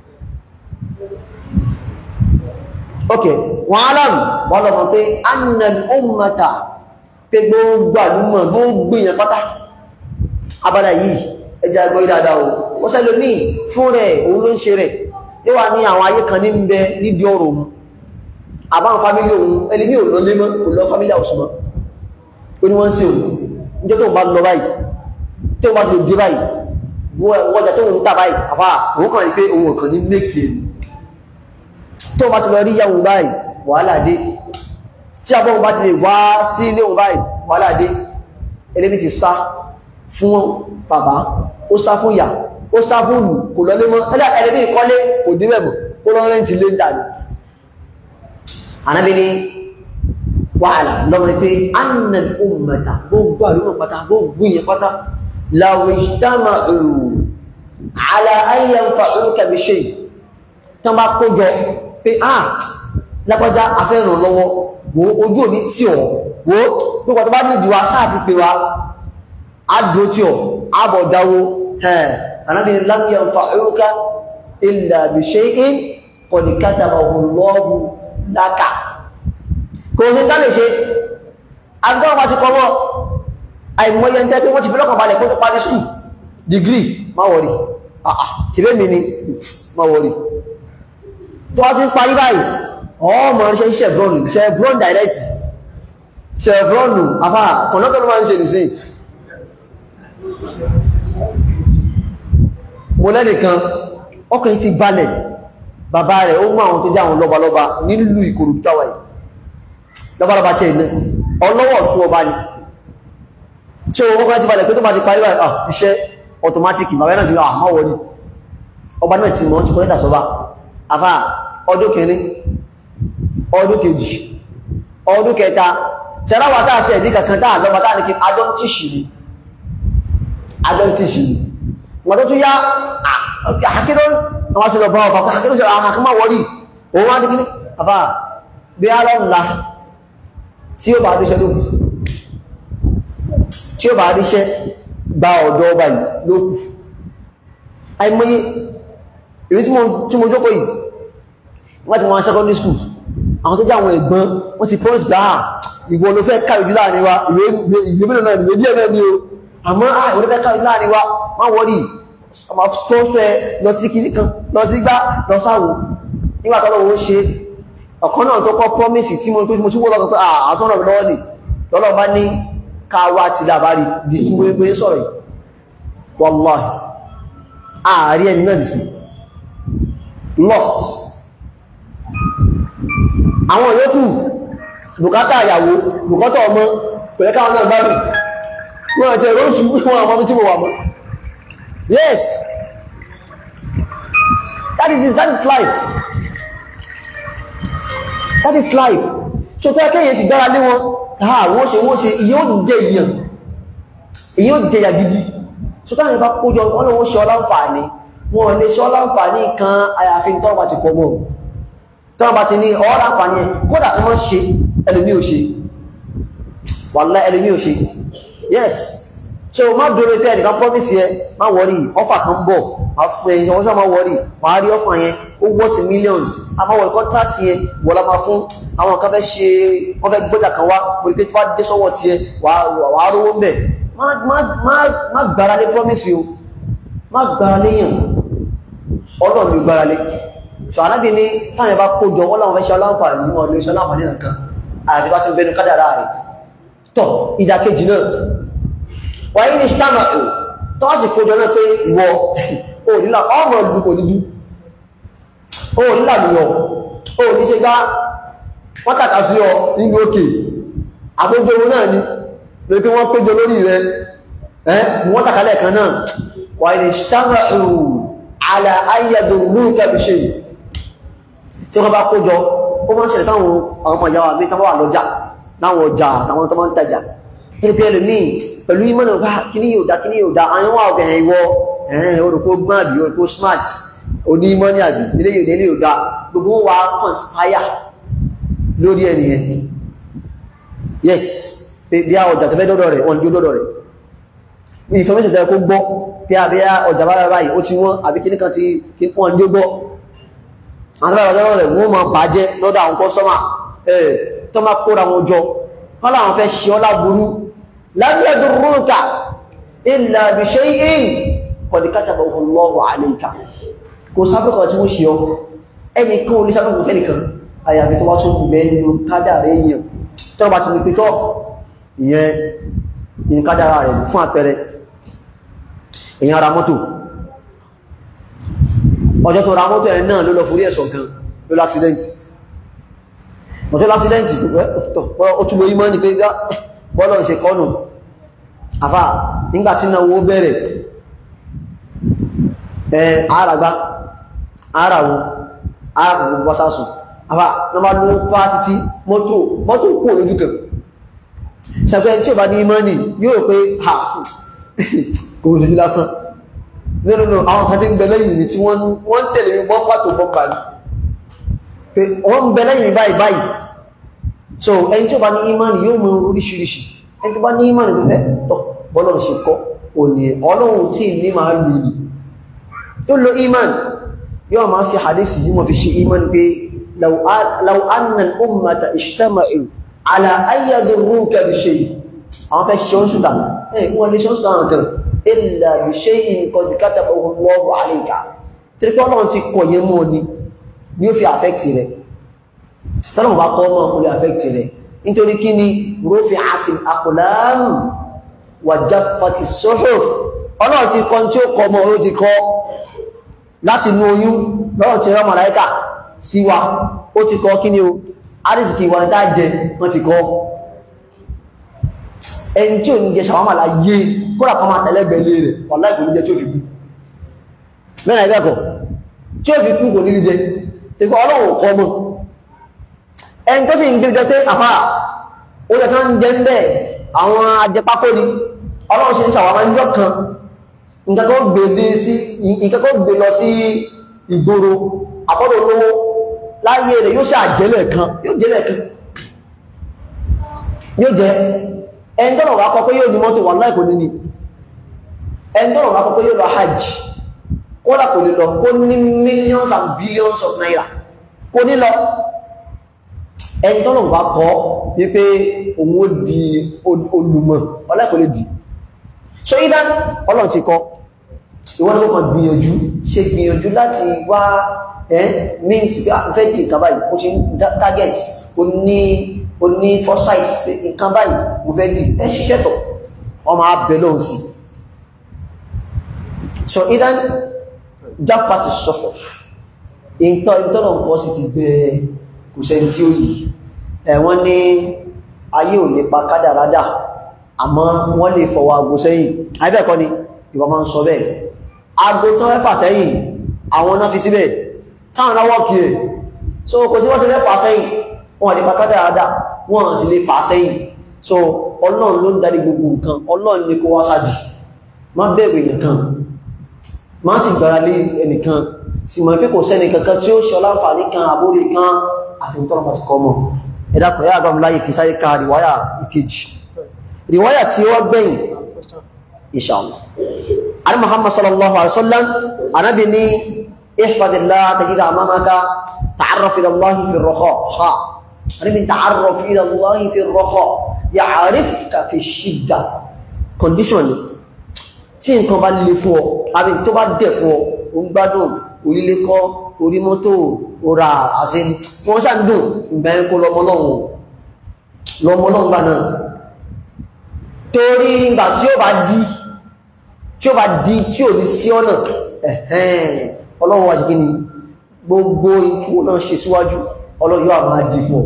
ok wa'alam wà lọ́mọ̀ pé annal ummata pé gbogbo àdúmọ̀ gbogbo èèyàn pátá abada yìí ẹja gbọ́ ìdáadáa o ó sẹ́lò ní fún rẹ̀ òun ló ń ṣe rẹ̀ yóò wá ní àwọn ayé kan ní ń bẹ nídìí ọ̀rọ̀ òun àbáwọn fámílì òun ẹni ní òun lọ lé mọ́ òun lọ fámílì àwòsùnmọ́ ó ní wọ́n ń ṣe òun níjọ́ tó ń bá lọ báyìí tó ń bá lè dé báyìí wọ́jà tó ń tà báyìí àfà òun kàn ní pé òun kàn ní mékè tó bá ti lọ rí yàwó báyìí wàhálà dé tí abọ́ bá ti lè wá sí ilé òun báyìí wàhálà dé ẹlẹ́bí ti sá fún bàbá ó sá fún ìyá ó sá fún ìlú kò lọ lé mọ́ ẹ̀dá ẹ̀lẹ́bí ìkọ́lé kò dé mẹ́mọ̀ ó lọ rẹ́ntì lé ń dànù ànábi ni wàhálà lọ́mọ pé annal ummata gbogbo àlúmọ̀ pátá gbogbo ìyẹn pátá law ijtama'u ala an yanfa'uka bi shay tán bá kójọ pé ah lápájá afẹ́ràn lọ́wọ́ wo ojú òní tí ọ̀ wo pípọ̀ tó bá ní ìdíwá sáà ti pè wá adùn tí ọ̀ àbọ̀ dáwó ẹ̀ anábìnrin lam yanfa'uka illa bi shay'in qad katabahu Allahu laka kò sí tá lè ṣe agbọ́n wa ti kọ́ wọ́ àìmọye ń tẹ́ pé wọ́n ti fi lọ́kàn balẹ̀ kó tó parí skul dìgírì má wọ̀rí àà tìrẹ́ mi ni má wọ̀rí tó wá ti ń parí báyìí ọmọ ṣe chevron chevron direct chevron afá kọ̀nọ́tọ̀ ló máa ń ṣe nìsín mo lẹ́nìkan ọkùnrin ti balẹ̀ bàbá rẹ̀ ó mú àwọn tó jẹ́ àwọn lọ́balọ́ba nílùú Ìkòròdú táwa yìí lọ́balọ́ba tẹ́ iná ọlọ́wọ́ tún ọba ni tí ó kọ́kọ́ ti balẹ̀ pé tó bá ti parí báyìí ah iṣẹ́ automatic bàbá náà ti rà àmọ́ wọlé ọba náà ti mọ́ ti kọ́ lẹ́tà sọ́ba afá ọdún kìíní ọdún kejì ọdún kẹta tẹ́láwà táà tẹ́ ẹ̀dí kankan táà lọ́ba táà ní kí adọ́ tíṣì ni adọ́ tíṣì ni wọ́n tó tún yá àkídọ́ wọ́n sí lọ bá ọkọ̀ àkídọ́ sí àkàkọ́ máa wọ́rí òun wá sí kí ní àfà bí a lọ ńlá tí ó bá ríṣẹ́ lókù tí ó bá ríṣẹ́ gba ọ̀dọ́ ọba yìí lókù àìmọye ìrí tí mo jókòó yìí wọ́n ti wọ́n secondary school àwọn tó jẹ́ àwọn ẹ̀gbọ́n wọ́n ti promise gbá ìwọ ló fẹ́ káyọ̀ jù láàrin wa ìwé mélòó náà ìwé díẹ̀ náà ní o àmọ́ ìwọ ló fẹ́ káyọ̀ jù láàrin wa má wọ́rí ọmọ tó fẹ́ lọ sí kìíní kan lọ sí gbá lọ sáwò nígbà tó lọ́wọ́ ṣe ọ̀kan náà tó kọ́ promise tí mo mo tún wọ́ lọ́kọ̀ pé àtọ́nà mi lọ́wọ́ ni lọ́lọ́ bá ní ká wá ti làbárí di sí wé sọ̀rọ̀ yìí wallahi ààrí ẹni náà dì sí lost àwọn yòókù bùkátà àyàwó bùkátà ọmọ pẹ̀lẹ́ káwọn náà gbádùn wọ́n àti ẹ̀rọ oṣù wọn àwọn tí mo wà mọ́ yes that is it that is life that is life so tó ẹkẹ́yẹ ti gbára lé wọn ha wọ́n ṣe wọ́n ṣe ìyẹ́ ò jẹ ìyàn ìyẹ́ ò jẹ ìyà gidi so táwọn ìbá kójọ wọ́n lọ́wọ́ ṣe ọláǹfààní wọn lè ṣe ọláǹfààní kan àyàfi tọ́wọ́ bá ti pọ̀ mọ́ tọ́wọ́ bá ti ní ọ̀rọ̀ àǹfààní ẹ̀ kódà kan mọ́ ṣe ẹlòmí ò ṣe wàlá ẹlòmí ò ṣe yes so má dúró pé ẹnìkan promise yẹ má wọrí ọfà kan bọ̀ má fún ẹyin ọwọ́sọ́ má wọrí wàá rí ọfà yẹn ó worth millions a má wọrí contract yẹn wọ́n la máa fún àwọn kan fẹ́ ṣe wọ́n fẹ́ gbọ́jà kan wá wọ́n pé tí wọ́n dé sọ́wọ́ tiẹ̀ wàá rówó ń bẹ̀ má gbára lé promise o má gbára léyàn ọlọ́run ní gbára lé so anábì ní táwọn ẹbá kójọ wọ́n láwọn fẹ́ ṣe aláǹfààní wọn lè ṣe aláǹfààní nǹkan àti bá sí bẹnu kádàrá rẹ̀ tọ́ ìdàkejì náà wáyé ní ṣáàmà ò tó wá sì kójọ náà pé ìwọ ò nílà ọmọ ìlú kò nídú ò nílà lùyọ ò ní ṣe gbá wọ́n tàkà sí ọ nílùú òkè àgbójọ owó náà ni lórí pé wọ́n péjọ lórí rẹ̀ ẹ́ wọ́n tàkà lẹ́ẹ̀kan náà wáyé ní ṣáàmà ò àlà ayédò múlùkà bí ṣe tí wọ́n bá kójọ ó máa ń ṣẹlẹ̀ sáwọn ọmọ ìyá wa bí tán wà lọ́jà láwọn ọjà àtàwọn tó máa ń tajà ẹgbẹ́ ẹlòmíì pẹ̀lú ìmọ̀nà bá kíní yóò dá kíní yóò dá àwọn wà ọ̀gẹ̀ ìwọ ẹ̀hìn orúkọ gbọ́n àbí orúkọ smart oní ìmọ̀nì àbí ilé yóò délé yóò dá gbogbo wa conspire lórí ẹni yẹn yes bí a ọjà tó fẹ́ dọ́dọ̀ rẹ̀ wọ́n ní dọ́dọ̀ rẹ̀ information tẹ́ kó gbọ́ bí a bí a ọjà bá báyìí ó ti wọ́n àbí kíní kan ti wọ́n ní ó gbọ́ àwọn tọ́lá ọjọ́ rẹ̀ wọ́n máa bàjẹ́ lọ́dọ̀ àwọn kọ́sọ́mà ẹ̀ tó máa kóra wọn jọ wọ́n láwọn fẹ́ ṣe ọlá burú lábíyàdù rúnkà illa bi shay'in qad katabahu Allahu alayka kò sábẹ́kọ̀ tí wọ́n ṣe ọ ẹni kan orí sábẹ́kọ̀ fẹ́nìkan àyàfi tó wá tó kù mẹ́nu kádàrá èèyàn tí wọ́n bá ti ní pẹ́tọ́ ìyẹn ní kádàrá rẹ̀ fún àpẹẹrẹ èèyàn ara mọ́tò ọjọ́ tó ra mọ́tò ẹ̀ náà ló lọ forí ẹ̀sọ̀ gan ló lásìdẹ́ntì ọjọ́ lásìdẹ́ntì ó túnbọ̀ yí mọ́ ní pé bọ́lọ̀ ṣe kọ́nù àfà nígbàtí náà owó bẹ̀rẹ̀ ẹ̀ àràgbá àràwọ̀ àràwọ̀ wásásùn àfà náà bá ló fá títí mọ́tò mọ́tò kò lójú kan ṣàpẹ́ tí ò bá ní mọ́nì yóò pé ha kò lójú lásán nínú nínú àwọn kan tí ń bẹ lẹ́yìn ní tí wọ́n tẹ̀lé mi bọ́n pàtó bọ́n bá ní pé wọ́n ń bẹ lẹ́yìn báyìí báyìí so ẹni tí ó bá ní imani yóò mọ oríṣiríṣi ẹni tó bá ní imani pẹ̀lẹ́ tọ́ bọ́lọ̀ ṣe kọ́ òní ọlọ́run tí ní máa lò ní yóò lo imani yóò máa fi hadisi yìí mọ̀ fi ṣe imani pé law anna al-ummata ijtama'u ala ayyadurruka bi shay àwọn fẹ́ ṣe oṣù tà ẹ̀ wọ́n lè ṣe oṣù tà nǹkan illa bi shay'in qad katabahu Allahu alayka tírípọ́ náà ti kọ̀ yẹ mọ́ ni ni ó fi affect rẹ̀ tọ́lọ̀ bá kọ́ mọ́ ó lè affect rẹ̀ nítorí kí ni rufi'atil aqlam wa jaffati suhuf ọlọ́run ti kọ́ tí ó kọ mọ́ ó ti kọ́ láti inú oyún lọ́rọ̀ ti rán màláíkà sí wa ó ti kọ́ kí ni o àrísìkì ìwà ní tá jẹ wọ́n ti kọ́ ẹni tí ò ní jẹ ṣàwámà láyé kódà kan máa tẹ̀lẹ́gbẹ̀lẹ́ rẹ̀ wà láìkò ní jẹ tí ó fi kú mẹ́rin ẹgbẹ́kọ̀ tí ó fi kú kò ní jẹ tí kọ́ ọlọ́run kọ́ mọ́ ẹni tó sì ń gbé jẹ pé àfá ó yẹ kán jẹ ń bẹ́ àwọn ajẹpákó ni ọlọ́run sì ń ṣàwámà ń jọ kan nǹkan tó gbé lọ sí ìgboro àbọ́dọ̀ olówó láyé rẹ̀ yóò ṣàjẹ́lẹ̀ kan yóò jẹ́lẹ̀ kan yóò jẹ́ ẹni tọ́nà wà kọ́ pé yóò ní mọ́tò wà láì kò ní ní ẹni tọ́nà wà kọ́ pé yóò lọ hajj kódà kò ní lọ kó ní millions and billions of naira kò ní lọ ẹni tọ́nà wà kọ́ ní pé òun ó di olùmọ̀ wà láì kò lè di so idan ọlọ́run ti kọ́ ìwọ́n ló kàn gbìyànjú ṣe gbìyànjú láti wá ẹ́ means pé àfẹ́ di nǹkan báyìí ó ṣe target ó ní ó ní foresight pé nǹkan báyìí mo fẹ́ di ẹ ṣiṣẹ́ tọ̀ ọmọ abẹ lọ́hùn sí so idan that part is sort of ìtọ́ ìtọ́nà nǹkan sì ti gbẹ kò sẹ́ni tí ó yìí ẹ̀wọ́n ní ayé ò lè pa kádàrádà àmọ́ wọ́n lè fọwọ́ aago sẹ́yìn àìbẹ̀kọ́ ni ìwọ máa ń sọ bẹ́ẹ̀ aago tó fẹ́ sẹ́yìn àwọn náà fi síbẹ̀ táwọn náà wọ́ọ̀kì ẹ̀ so kò sí wọ́n ti fẹ́ fà sẹ́yìn wọ́n lè pa kádàrádà wọ́n sì lè fà sẹ́yìn so ọlọ́run ló ń darí gbogbo nǹkan ọlọ́run ní kó wá sáàdì má bẹ̀rù ènìyàn má sì gbára lé ẹnìkan sì mọ̀ pé kò sẹ́ni kankan tí ó ṣe ọláǹfààní kan àbórí kan àfihàn tọ́rọ pàtí kọ́ mọ̀ ẹ̀dàkọ̀ yá àgbàmù láyé kì sáré ka rìwáyà ìkejì rìwáyà tí ó gbẹ̀yìn inshallah ani muhammad sallallahu alaihi wasallam anabi ni ihfadillah tajida amamaka ta'arraf ila allah fi ar-raha ha anabi ta'arraf ila allah fi ar-raha ya'rifka fi shidda condition ni tí nǹkan bá le fún ọ àbí tó bá dẹ̀ fún ọ o ń gbádùn orílé kọ́ orí mọ́tò ora àti wọ́n ṣàdùn ìgbà ẹ̀kọ́ lọmọlọ́wọ́ lọmọlọ́wọ́ gbà náà torí ìgbà tí ó bá di tí ó bá di tí ò ní sí ọ̀nà ẹ̀hẹ́n ọlọ́run wá ṣe kí ni gbogbo ìtú náà ṣe síwájú ọlọ́run yóò máa di fún ọ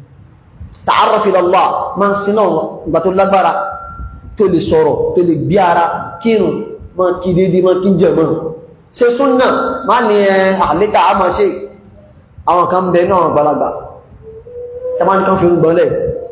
ta'arraf ila Allah máa ń sin náà ìgbà tó lágbára tó lè sọ̀rọ̀ tó lè gbé ara kírun máa kí dédé máa kí jẹ̀mọ́ ṣe súnnà má ní ẹ àlékà á máa ṣe àwọn kan bẹ náà gbalagbà tẹ́mà ní kan fi ń gbọ́nlẹ̀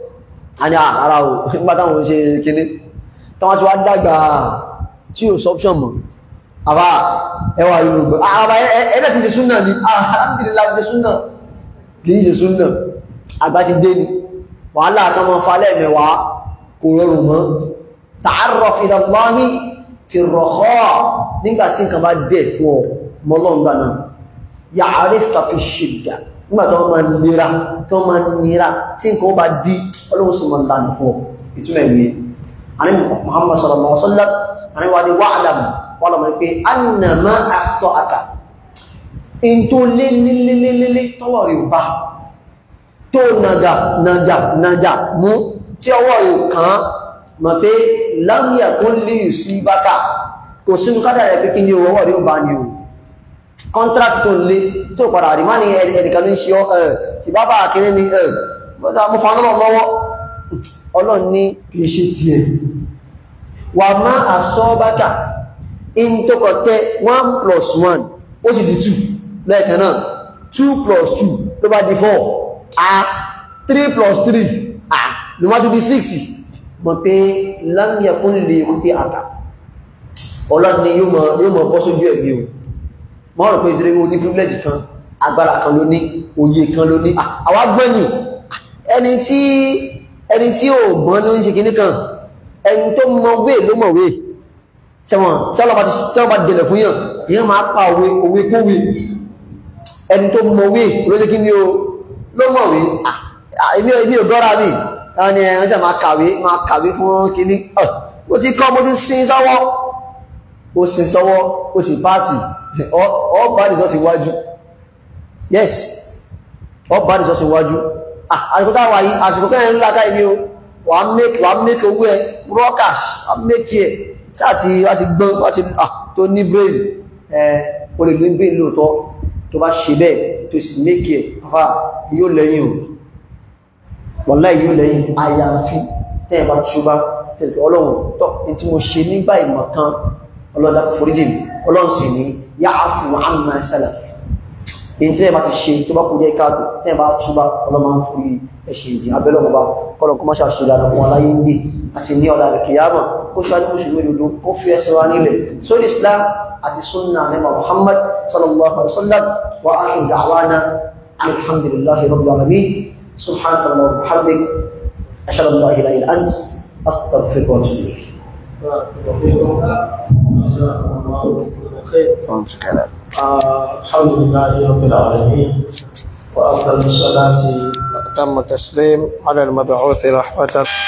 a ní ara o nígbà táwọn ṣe kíní táwọn ti wá dàgbà tí ò sọ́pṣọ̀n mọ̀ àbá ẹwà inú gbọ́ àbá ẹ̀ẹ́dẹ̀ ti ṣe súnnà ní alhamdulillah ti ṣe súnnà kìí ṣe súnnà àgbà ti dé ni wàhálà kan mọ́ falẹ̀ mẹ́wàá kò rọrùn mọ́ ta'arraf ila Allahi fi rọ̀kọ́ nígbà tí nǹkan bá dẹ̀ fún ọ mọ́lọ́ngbà náà ya'rifka fi shidda nígbà tó máa nira tó máa nira tí nǹkan bá dí ọlọ́run sì máa lànà fún ọ ìtumẹ̀ ní àní Muhammad sallallahu alaihi wasallam àní wà ní wa'lam wà lọ́mọ pé annama akhta'aka in tó lé lélélélélé tọ́wọ́ rẹ̀ bá tó nàgà nàgà nàgà mú tí ọwọ́ rẹ̀ kàn án mọ̀ pé lámìyà tó lè sí bákà kò sínú kádà rẹ̀ pé kí ní owó rí ó bá ní o contract tó lè tó padà rí má ní ẹnìkan ní ṣe ọ́ ẹ̀ tí bá bá kéré ní ẹ̀ mọ́ta mú fa náà lọ́wọ́ ọlọ́run ní kìí ṣe ti ẹ̀ wà má àsọ́ bákà in tó kọ̀ tẹ́ 1 plus 1 ó sì di 2 lẹ́ẹ̀kan náà 2 plus 2 ló bá di 4 ah 3 plus 3 ah ló má tún di 6 mọ̀ pé lámìyàkún lè kúté àtà ọlọ́ni yóò mọ̀ bọ́ sójú ẹ̀mí o mọ́ rọ̀ pé ìdíre o ní privilege kan agbára kan ló ní òye kan ló ní àwa gbọ́nì ẹni tí ẹni tí ò gbọ́n ló ń ṣe kìíní kan ẹni tó mọ̀ wé ló mọ̀ wé sẹ́wọ̀n tí wọ́n bá dẹ̀lẹ̀ fún yàn ìyẹn máa pa òwe òwe kówé ẹni tó mọ̀ wé ló ṣe kìíní o ló mọ̀ wé èmi ò gọ́ra mi ẹni ẹ̀yàn jẹ́ máa kàwé máa kàwé fún kìíní ó ti kọ́ mo ti sin sọ́wọ́ ó sin sọ́wọ́ ó sì páàsì ọba ìjọ sí wájú yes ọba ìjọ sí wájú àṣìkò táwà yìí àṣìkò kẹ́rin ńlá káì ní o wà á mẹ́kì wà á mẹ́kì owó ẹ broadcast wà á mẹ́kì ẹ sáàtì wá ti gbọ́n wá ti tó ní brain ẹ o lè ní brain lóòótọ́ tó bá ṣe bẹ́ẹ̀ tó sì mẹ́kì ẹ afá yóò lẹ́yìn o wallahi yóò lẹ́yìn àyàfi tẹ́ẹ̀ bá túbá tẹ̀lẹ̀ ọlọ́run tọ́ ní tí mo ṣe nígbà ìmọ̀ kan ọlọ́dà foríjì ọlọ́run sì ní ya'fu amma salaf èyí tẹ́ẹ̀ bá ti ṣe tó bá kú dé káàdù tẹ́ẹ̀ bá túbá ọlọ́run máa ń fi ẹ̀ṣẹ̀ ìdí abẹ́lẹ̀ ọba kọ́lọ̀ kó má ṣàṣe dára fún aláyé ń dè àti ní ọ̀dà kìyàmà kó ṣáájú mùsùlùmí dodo kó fi ẹsẹ̀ wa nílẹ̀ sórí islam àti sunna nípa muhammad sallallahu alaihi wa sallam wa akhiru da'wana alhamdulillahi rabbil alamin سبحانك اللهم وبحمدك اشهد ان لا اله الا انت استغفرك واتوب اليك
الحمد لله رب العالمين وافضل الصلاه واتم التسليم على المبعوث رحمه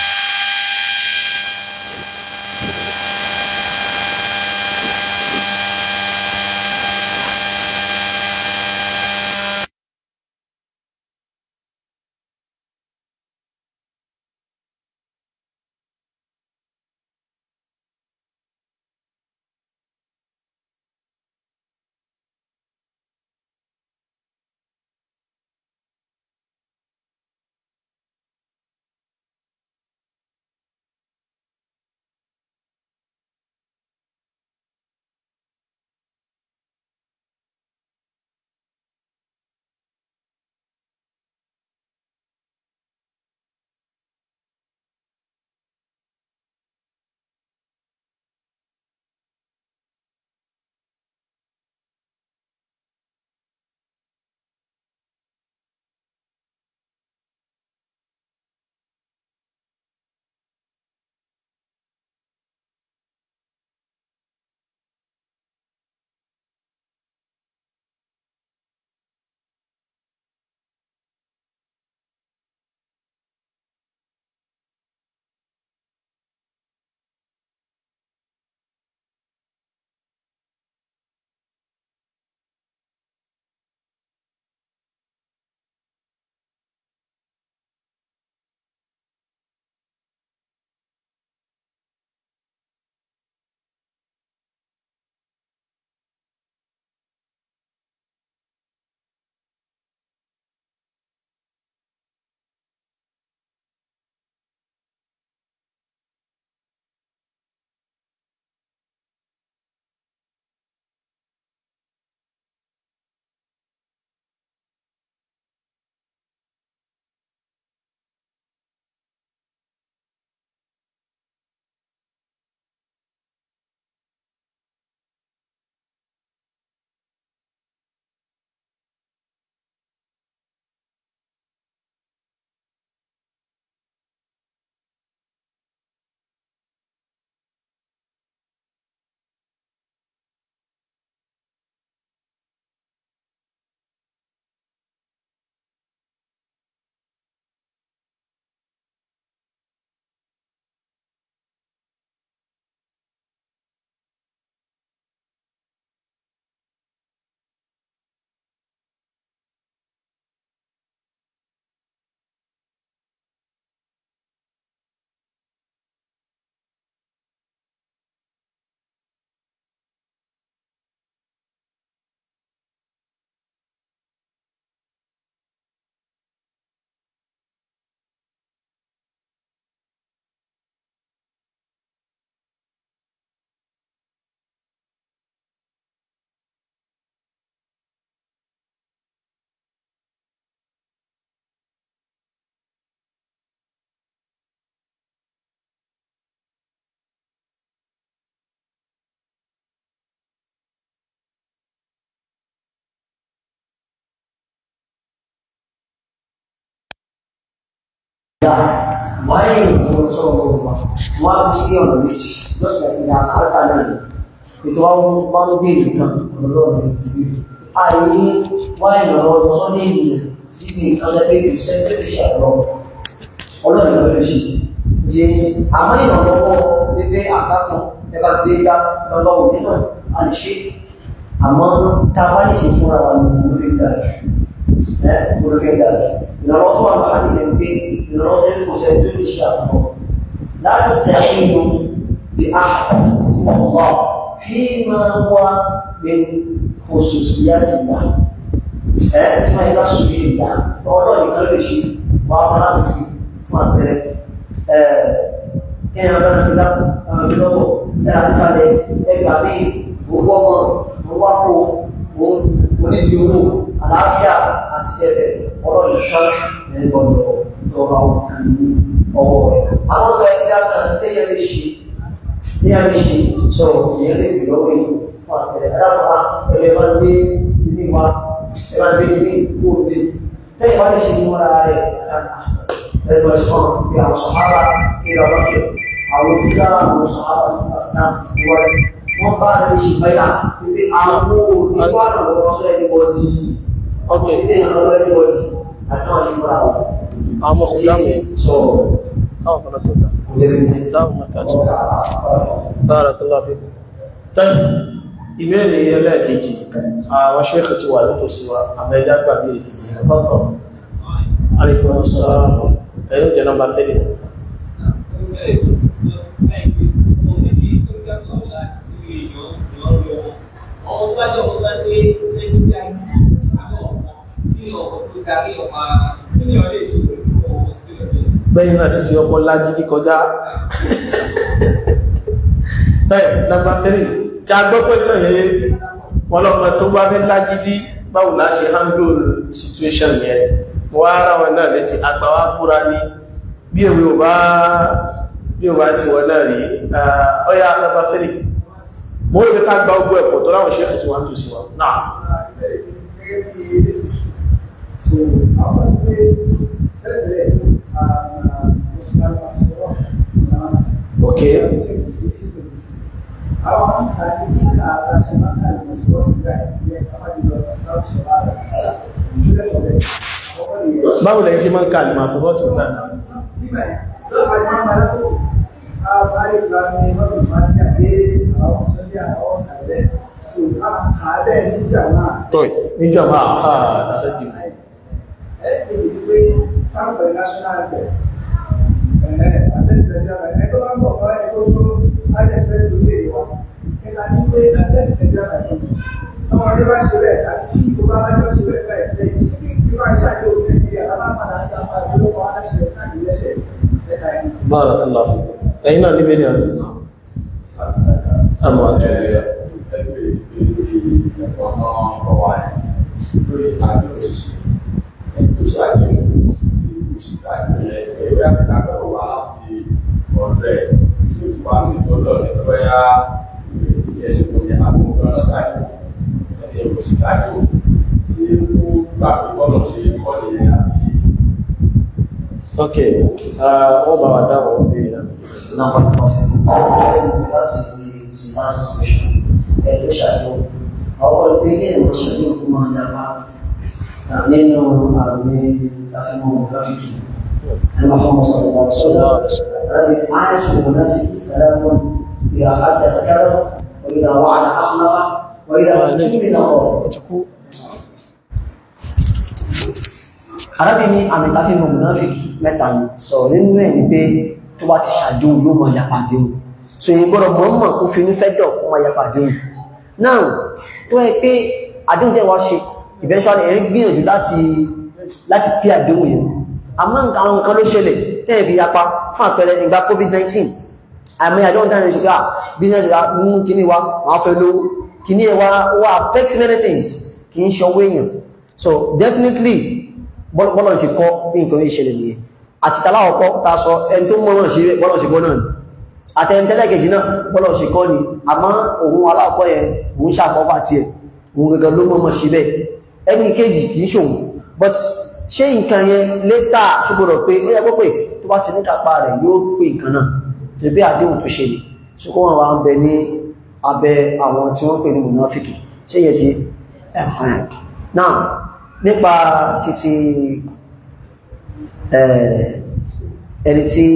wáyé ìwọ̀n sọ̀rọ̀ ọ̀gbà wọ́n á sí ọ̀nà méjì lọ́sẹ̀ ìyá sáfà náà ètò àwọn bá ń gbé nǹkan ọlọ́run ẹ̀ ti rí àyè wáyé ìrọ̀rọ̀ ọ̀rọ̀ sọ́ní ìlú níbi nǹkan lẹ́gbẹ̀ẹ́ ìlú sẹ́ńtẹ́rì sí àlọ́ ọlọ́run ẹ̀ lọ́dọ̀ ṣe di ẹsẹ̀ àmọ́ ìrànlọ́wọ́ pépé àkákan ẹ bá gbé dá lọ́lọ́run nínú a lè ṣe àmọ́ tá a bá lè ṣe fúnra wa ní ìlú fi dáa jù ẹ ìlú fi dáa jù ìrànlọ́wọ́ tó wà lọ́wọ́ àti ẹ̀ pé ìrànlọ́wọ́ tẹ́lẹ̀ kò sẹ́ni tó lè ṣe àbọ̀ láti sẹ́yìn بأحد اسم الله فيما هو من خصوصيات الله فيما يخص به الله والله يقول شيء وأفراد في فان ذلك كان أنا بلا بلا لا كذا إيه كذي هو هو هو هو onídìóró àlàáfíà àti bẹ́ẹ̀ ọ̀rọ̀ ìṣán ẹ̀ gbọ́dọ̀ tọrọ àwọn kan ní ọwọ́ rẹ̀. àwọn ọ̀gá ẹgbẹ́ kan tẹ́yẹ lè ṣe ní a lè ṣe sọ ìyẹn lè gbé lọ́wọ́ yìí fún àpẹẹrẹ aláwọ̀ ẹgbẹ́ máa ń gbé ilé wa ẹ máa ń gbé ilé kó o lè tẹ́yìn wá lè ṣe fún ara rẹ̀ ẹgbẹ́ ẹ̀sán bí àwọn sọ̀hárà kí ẹ lọ́wọ́ kẹ àwọn òkúta àwọn sọ̀hárà fún àtìná ìwádìí wọ́n bá a lè ṣe báyà pé àwọn onígbà náà lọ́wọ́ sọ ẹni bọ́ di ọkọ̀ ilé ìrànlọ́wọ́ ẹni bọ́ di àti àwọn ìfúra wọn.
àwọn ọkùnrin
sọ
káwọn kan tó dá
òjò
dáhùn mẹ́kàtí bárakàlá fi
tán ìbéèrè ẹlẹ́ẹ̀kejì àwọn ṣéèkì ti wà nítòsí wa àmẹ́jà gbàgbé èkejì ẹ̀fọ́tọ̀ alaikum assalam ẹ̀yọ́ jẹ́ nọmba 3 bẹ́yìn náà ti ti ọkọ̀ lágídí kọjá tẹ́ẹ̀ nọmba 3 tí a gbọ́ pẹ́sàn yẹn wọ́n lọ́pọ̀ tó bá fẹ́ lágídí báwo la ṣe handle situation yẹn wọ́n ara wọn náà lẹ́tí àgbàwá kúra ní bí èwe ò bá bí ò bá sí wọn náà rí ọya nọmba 3 mo rí ká gba ogbó ẹ̀pọ̀ tó láwọn ṣéèkì tí wọ́n ń tò sí wọn náà ok
àwọn àǹfààní kíkà àṣẹ máa ń kàlẹ̀ mọ̀ sí wọ́n sì gbà ìyẹn kábàdìlọ ìsìláàmù sọ̀rọ̀ àrà ìsà ìṣúlẹ̀ ọ̀rẹ́ ọkọ̀ nìyẹn.
báwo lẹ́yìn ṣe máa ń ka àlùmọ̀ àfọwọ́tì náà
nígbà yẹn lọ́wọ́ àti máa ń bára tó àwọn ayé fúlàní ọdún fàtí àyè àwọn sọ́jà àwọn sàlẹ̀ tó a máa kà á bẹ́ẹ̀ ní ìjà náà.
tọ́ì níjọba àhà àtàṣẹ́jì
ẹ ẹ ti di pé sáfẹ̀ national bank ẹ̀ẹ́ àtẹ̀síṣẹ́jà ẹ̀ tó bá ń bọ̀ kọ́ ẹ̀ tó tó àtẹ̀síṣẹ́ tó lè wà ẹ̀ka ní pé àtẹ̀síṣẹ́jà ẹ̀ ọmọdé bá ṣe bẹ́ẹ̀ àti ìgbà bá jọ ṣe bẹ́ẹ̀ bẹ́ẹ̀ lẹ́yìn tí kí wọ́n ṣàdé òkè ní alábàpadà àti àwọn àdúgbò aláṣẹ ṣáàdì lẹ́sẹ̀ ẹ̀ka ẹ̀
bárakàlá ẹ̀yìn náà níbẹ̀ ni àdúgbò àmọ́ àtúnyẹ̀ ok wọ́n bá wà dáwọ̀ bí i náà
náà wọ́n lọ fún un láti ní ti máa ń sọ̀rọ̀ ẹ̀ ló ṣàyẹ̀wò àwọn ìgbéyẹ̀ ìwọ̀n ṣàyẹ̀wò kó máa yára nínú àmì àfihàn gráfíkì المحمد صلى الله عليه وسلم آية المنافق ثلاث إذا حدث كذب وإذا وعد أخلف وإذا اؤتمن خان arábìnrin àmì tàbí mọ̀ mùnáfíkì mẹ́ta ni sọ̀rọ̀ nínú ẹ̀ ní pé tó bá ti ṣàdéhùn yóò máa yapa àdéhùn so èyí gbọ́dọ̀ mọ̀ọ́mọ̀ kó fi nífẹ̀ẹ́ dọ̀ kó máa yapa àdéhùn náà tó ẹ pé àdéhùn tẹ́ wá ṣe eventually ẹ̀ ń gbìyànjú láti láti pé àdéhùn yẹn àmọ́ nǹkan àwọn nǹkan ló ṣẹlẹ̀ tẹ́ ẹ̀ fi yapa fún àpẹẹrẹ ìgbà covid-19 àmì àdéhùn dáná ṣe ká business ra mú kíní wa wọ́n fẹ́ lówó kíní ẹ̀ wá wá affect many things kì í ṣọwọ́ èèyàn so definitely bọ́lọ̀ ṣe kọ́ bí nǹkan yìí ṣẹlẹ̀ nìyẹn àti tàláwọ̀kọ́ ta sọ ẹni tó mọ́ràn ṣe bọ́lọ̀ ṣe kọ́ náà ni àtẹnitẹ́lẹ̀kejì náà bọ́lọ̀ ṣe kọ́ ni àmọ́ òun aláwọ̀kọ́ yẹn òun ṣàfọ́fà tiẹ̀ òun gẹ́gẹ́ ló mọ́mọ́ ṣe bẹ́ẹ̀ ẹni kejì kì í ṣòun but ṣé nǹkan yẹn létà ṣùgbọ́dọ̀ pé ó yẹ kó pé tó bá ti ní kápá rẹ̀ yóò pè nǹkan náà tó bí àdéhùn tó ṣe ni tí kó wọn wá ń bẹ ní abẹ àwọn tí wọ́n pè ní mùnáfíkì ṣé yẹ ti ẹ̀hàn náà nípa títí ẹni tí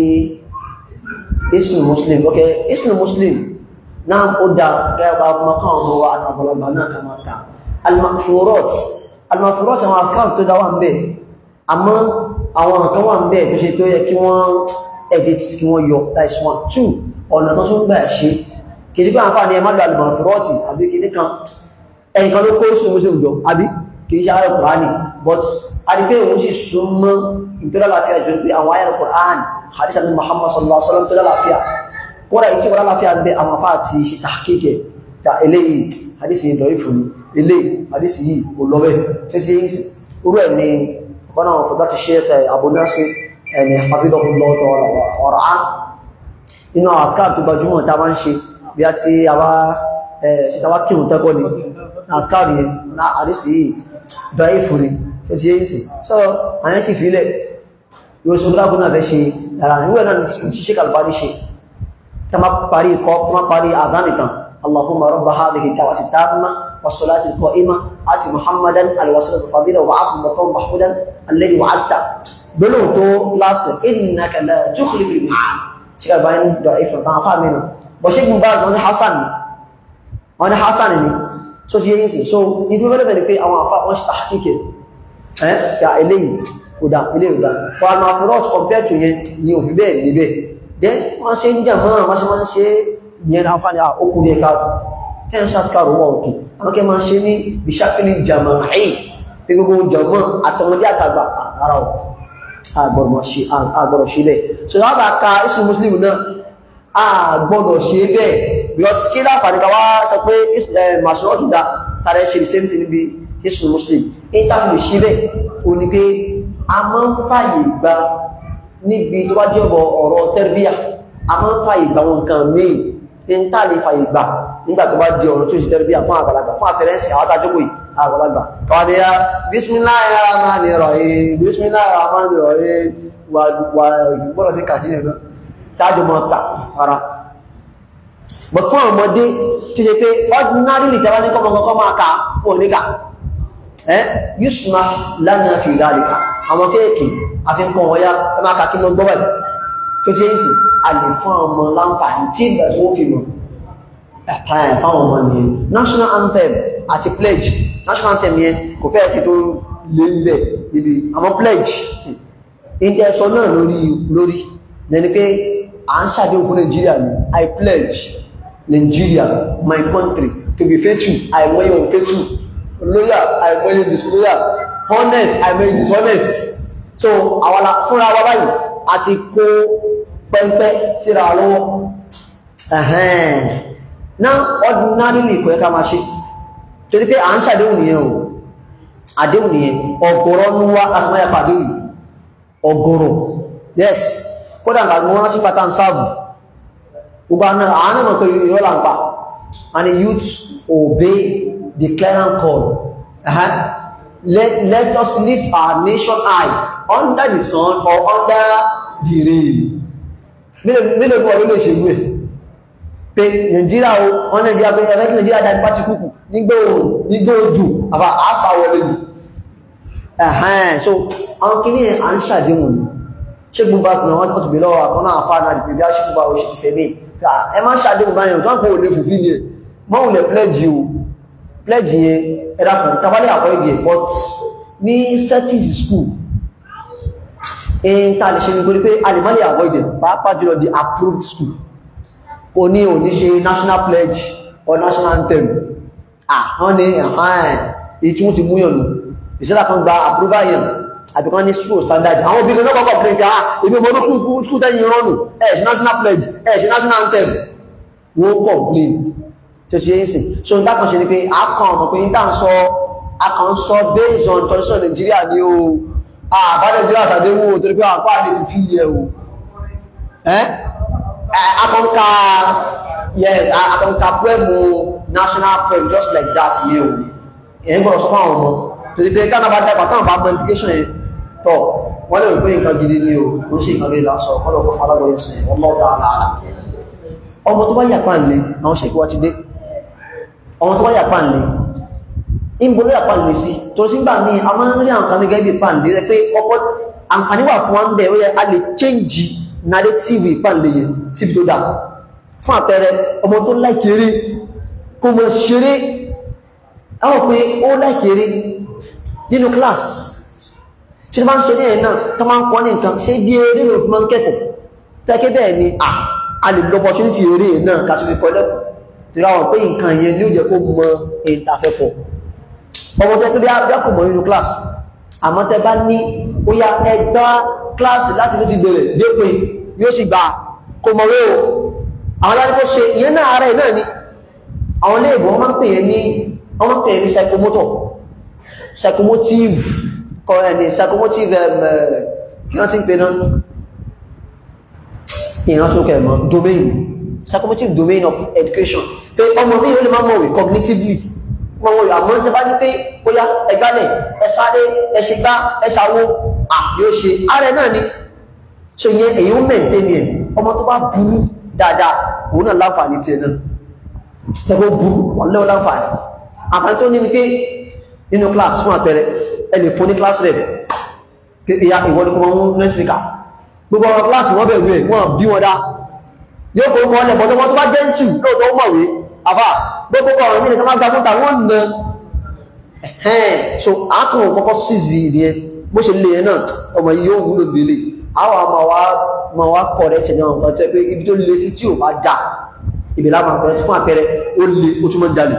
islam muslim ok islam muslim náà ó dá gẹ́gẹ́ bá ọmọ kan ọmọ wa àtàbọ̀lọgbà náà kà máa ta almafurot almafurot àwọn account tó dá wà ń bẹ̀ àmọ́ àwọn nǹkan wà ń bẹ̀ tó ṣe tó yẹ kí wọ́n edit kí wọ́n yọ that's one two ọ̀nà tó tún gbà ṣe kì í sí pé àǹfààní ẹ má lo almafurot àbí kì ní kan ẹnìkan ló kó islam muslim jọ àbí kì í ṣe ayọ̀ kùránì but a rí pé òun sì súnmọ́ ìtọ́lá láfíà jù pé àwọn ayọ̀ kùránì hadisa ní muhammad sallallahu alaihi wasallam tó lálàáfíà kódà ìtí wọ́n lálàáfíà ń bẹ àwọn afá àti ṣe tàkíkẹ̀ ta eléyìí hadisi yìí lọ́yìn fún eléyìí hadisi yìí kò lọ́bẹ̀ títí yìí sí orú ẹ̀ ní ọ̀nà ọ̀fọ̀dá ti ṣe ẹ̀ Abu Nasir ẹni hafidhahullah ọ̀rọ̀ á nínú àwọn afká tó gbajúmọ̀ tá a máa ń ṣe bí a ti àwa ṣe tàwa kírun tẹ́kọ́ ni afká yẹn hadisi yìí lọ́yìn fún ni títí yìí sí so àyẹ́ sì fi yóò sọ gbọ́dá gbọ́dá fẹ́ ṣe ara níwẹ̀ náà ti ṣe kàlùbárí ṣe ta ma parí kọ́ ta ma parí àdánìtàn allahumma rabba hadhihi da'wati tamma was-salati al-qa'ima ati muhammadan al-wasilata al-fadila wa ati maqam mahmudan alladhi wa'adta gbọ́dọ̀ tó lásì innaka la tukhlifu al-mi'ad ṣe kàlùbárí dọ̀ ìfẹ̀ tán afá mìíràn bọ̀ ṣe gbùnbá wọn ni hasan ni wọn ni hasan ni so ti yẹn sì so ìdí wọ́n bẹ̀rẹ̀ pé àwọn afá wọn ṣe tàkíkẹ̀ ẹ̀ ya eléyìí kódà ilé ìdá wà máa fi rọ́ọ̀tù compared to yẹn ní òfin bẹ́ẹ̀ níbẹ̀ then wọ́n ṣe ń jà mọ́ wọ́n ṣe máa ń ṣe ìyẹn náà fáni okùnrin ẹ̀ka kẹ́ ń ṣàtìkàrò wọ́n òkè àwọn kẹ́ máa ṣe ní bishakili jama ẹ̀yìn pé gbogbo jọmọ́ àtọmọdé àtàgbà ara ọ̀ àgbọ̀rọ̀ ṣe bẹ́ẹ̀ so wọ́n bá ka isu muslim náà àgbọ̀dọ̀ ṣe bẹ́ẹ̀ because kí láǹfààní ká wá sọ pé màṣúrọ̀tù dá tààrẹ ṣe the same thing níbi isu muslim ní táfi lè ṣe bẹ́ẹ̀ o ní pé a máa ń fàyè gba níbi tó bá jẹ́ ọ̀bọ̀ ọ̀rọ̀ tẹ́rbíà a máa ń fàyè gba wọn nǹkan míì ní tá lè fàyè gbà nígbà tó bá di ọ̀rọ̀ tó ṣe tẹ́rbíà fún àgbàlagbà fún àpẹrẹsì àwọn adájókòó yìí àgbàlagbà káwọn ni ya bismillahir rahmanir rahim bismillahir rahmanir rahim wà wà gbọ́dọ̀ sí kàdí yẹn náà tájọ mọ́ ta ara but fún àwọn ọmọdé tó ṣe pé ordinary lè tẹ́wá ní kọ́mọkọ́kọ́ máa ka wọn ní ká ẹ́ yusma lánàá fi dhalika àwọn kéèkì àfikún ọ̀yá ẹ máa kàkí lọ gbọ́wẹ̀ tó tí èsì a lè fún ọmọ láǹfààní tí ìgbà tí wọ́n fi mọ̀ ẹ̀páyà fáwọn ọmọ nìyẹn national anthem àti pledge national anthem yẹn kò fẹ́ sí tó lé ń bẹ̀ níbi àwọn pledge ìjẹsọ náà lórí lórí lẹni pé à ń ṣàdéhùn fún Nàìjíríà ni I pledge Nigeria my country to be faithful àìmọye òun faithful loyal àìmọye disloyal honest àìmọye dishonest so àwọn fúnra wa báyìí a ti kó pẹ́ńpẹ́ síra wa lọ́wọ́ ẹ̀hẹ́n náà ordinarily kò yẹ ká máa ṣe torí pé à ń ṣàdéhùn nìyẹn o àdéhùn nìyẹn ọ̀gọ̀rọ̀ ń wá asọ́mọ́yà pàdé yìí ọ̀gọ̀rọ̀ yes kódà nǹkan wọn rántí pátá ń sáàbù gbogbo àná àánú mọ̀ pé yóò là ń pa and the youth obey the clarion call uh-huh. let, let us lift our nation high under the sun or under the rain mílò fún ọdún lè ṣe gbé pé nàìjíríà o wọ́n nàìjíríà pé ẹ̀rẹ́ kí nàìjíríà dá nípa ti kúkù nígbà òòrùn nígbà òjò àbá àṣà wọlé ni ẹ̀hẹ́n so àwọn kìíní à ń ṣàdéhùn ni ṣé gbogbo àti náà wọ́n ti bèèrè lọ́wọ́ àkọ́nà àfáà náà dìpé bí a ṣe gbogbo àwọn òṣèlú fẹ́ mi ẹ má ṣàdéhùn báyìí o káàkó lè fòfin ni ẹ mọ́wùn lè pledge o pledge yẹn ẹ̀dá kan tabalẹ̀ àkọ́ ìdí ẹ̀ but ní settings school in ta lè ṣe ní pé pé a lè má lè avoid it pàápàá jùlọ the approved school kò ní ò ní ṣe national pledge or national anthem ah wọ́n ní ẹ̀hán èyí tí wọ́n ti múyàn nù ìṣẹ́lá kan gba approval yẹn àbí kan ní school standard àwọn obìnrin náà kọ́kọ́ pé ah èmi ọmọ ọdún school tẹ́yìn rọ́nù ẹ̀ ṣe national pledge ẹ̀ ṣe national anthem wọ́n complain tó ti yẹn sìn so n dákan ṣe ni pé a kàn mọ̀ pé n tà ń sọ a kàn ń sọ based on constitution Nàìjíríà ni o àbá Nàìjíríà ṣàdéhùn o torí pé àpá àdé fi fi yẹ o ẹ́ akọ́nká yes akọ́nká pẹ́mù national prem just like that yẹ o ẹ̀ ń gbọ́dọ̀ sọ fún àwọn ọmọ torí pé kánà bá dàgbà táwọn bá mọ implication yẹn tọ́ wọ́n lè rò pé nǹkan gidi ni o kò sí nǹkan gidi lásọ kọ́lọ̀ kó falágbọ́ yẹn sí ọmọ ọ̀dà àlàálà ọmọ tó bá yà pàǹlé àwọn ṣèkí wá ti dé ọmọ tó bá yà pàǹlé ìbò ló yà pàǹlé sí tó sí gbà mí a máa ń rí àwọn kan gẹ́gẹ́ bí pàǹlé rẹ pé ọ̀pọ̀ àǹfààní wà fún wa ń bẹ̀ ó yẹ a lè change narrative ìpàǹlé yẹn síbi tó dáa fún àpẹẹrẹ ọmọ tó láìkéré kó mọ ṣeré àwọn pé ó láìkéré nínú class tí ó máa ń ṣe ní ẹ̀ náà tó máa ń kọ́ ní nǹkan ṣe bí eré ló fi máa ń kẹ́kọ̀ọ́ tẹ́kẹ́ bẹ́ẹ̀ ni à a lè lọ opportunity eré náà ká tó fi kọ́ lẹ́kọ̀ọ́ tí ráwọn pé nǹkan yẹn ní ó jẹ́ kó mọ èyí tá a fẹ́ kọ́ ọmọ tẹ́ pé bí a kò mọ̀ nínú class àmọ́ tẹ́ bá ní ó yá ẹgbá class láti ló ti bẹ̀rẹ̀ dépin yóò sì gbà kó mọ̀ wé o àwọn aláàrí kó ṣe ìyẹn náà ara ẹ̀ náà ni àwọn ilé ìbò wọ́n máa ń pè yẹn ní wọ́n máa ń pè yẹn ní psychomotor psychomotive kọ ẹni psychomotive kí wọ́n ti ń pè náà ìran tó kẹ̀ mọ́ domain psychomotive domain of education pé ọmọ mi ó lè máa mọ̀wé cognitively wọ́n wọ́n àmọ́ tí bá ní pé ó yá ẹgbálẹ̀ ẹsáré ẹṣẹgbá ẹṣàwó à yóò ṣe ààrẹ náà ni so yẹn èyí ó mẹ́ǹtẹ́ ni ẹ̀ ọmọ tó bá burú dáadáa òun náà láǹfààní tí ẹ náà tẹ́gbọ́ burú wọ́n lẹ́wọ́ láǹfààní àǹfààní tó ní ni pé nínú class fún àpẹẹrẹ ẹ lè fún ní class rep pé ìyá ìwọ́n ní kó máa ń next speaker gbogbo ọmọ class wọ́n bẹ̀rù ẹ̀ wọ́n bí wọn dá yóò kó kọ́ ọlẹ̀ bọ́tọ́ tó bá jẹ́ ń tù lóòótọ́ ó mọ̀wé àfà gbogbo kọ́ ọ̀rọ̀ yìí nìkan má gba fún tàwọn nà ẹ̀hẹ́n so àákàn kọ́kọ́ sízi ìdíyẹn bó ṣe lè yẹn náà ọmọ yìí yóò wúlò gbélé àwọn àmà wa ma wa correct ní àwọn nǹkan tó pé ibi tó lè sí tí ò bá dà ibi láàmà correct fún àpẹẹrẹ ó lè ó túnmọ̀ jalè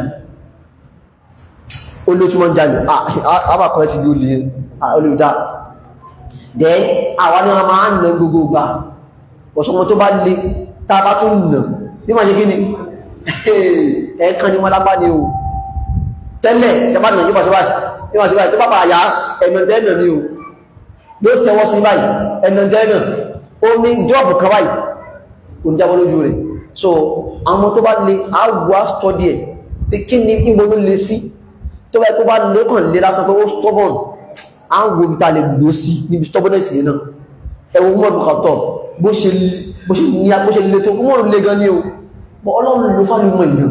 ó lè túnmọ̀ jalè àbà correct bí ó lè ó lè dá dẹ́ àwa ni wọn máa ń nà gbogbo gbà ọ̀sọ́mọ tó bá lè tá a bá tún nà ní máa ṣe kí ni ẹ̀ẹ̀kan ni wọn lápá ni o tẹ́lẹ̀ tẹ́ bá nà yóò bá ṣe báyìí yóò bá ṣe báyìí tó bá bá yá ẹ̀nà dẹ́nà ni o yóò tẹwọ́ sí báyìí ẹ̀nà dẹ́nà ó ní dọ́ọ̀bù kan báyìí kò ní jábọ́ lójú rẹ̀ so àwọn tó bá lè àwọ̀ àstọ́dì ẹ̀ pé kí ni ìbò ló lè sí tó bá tó bá lè kàn lè lásán pé ó stubborn àwọn ibi tá lè lò sí níbi stubbornness yẹn náà ẹwọ mọ́ ọdún kàtọ̀ bó ṣe bó ṣe ní bó ṣe lè tó mọ́ lè gan ní o bọ́ ọlọ́run ló fálùmọ̀ yìí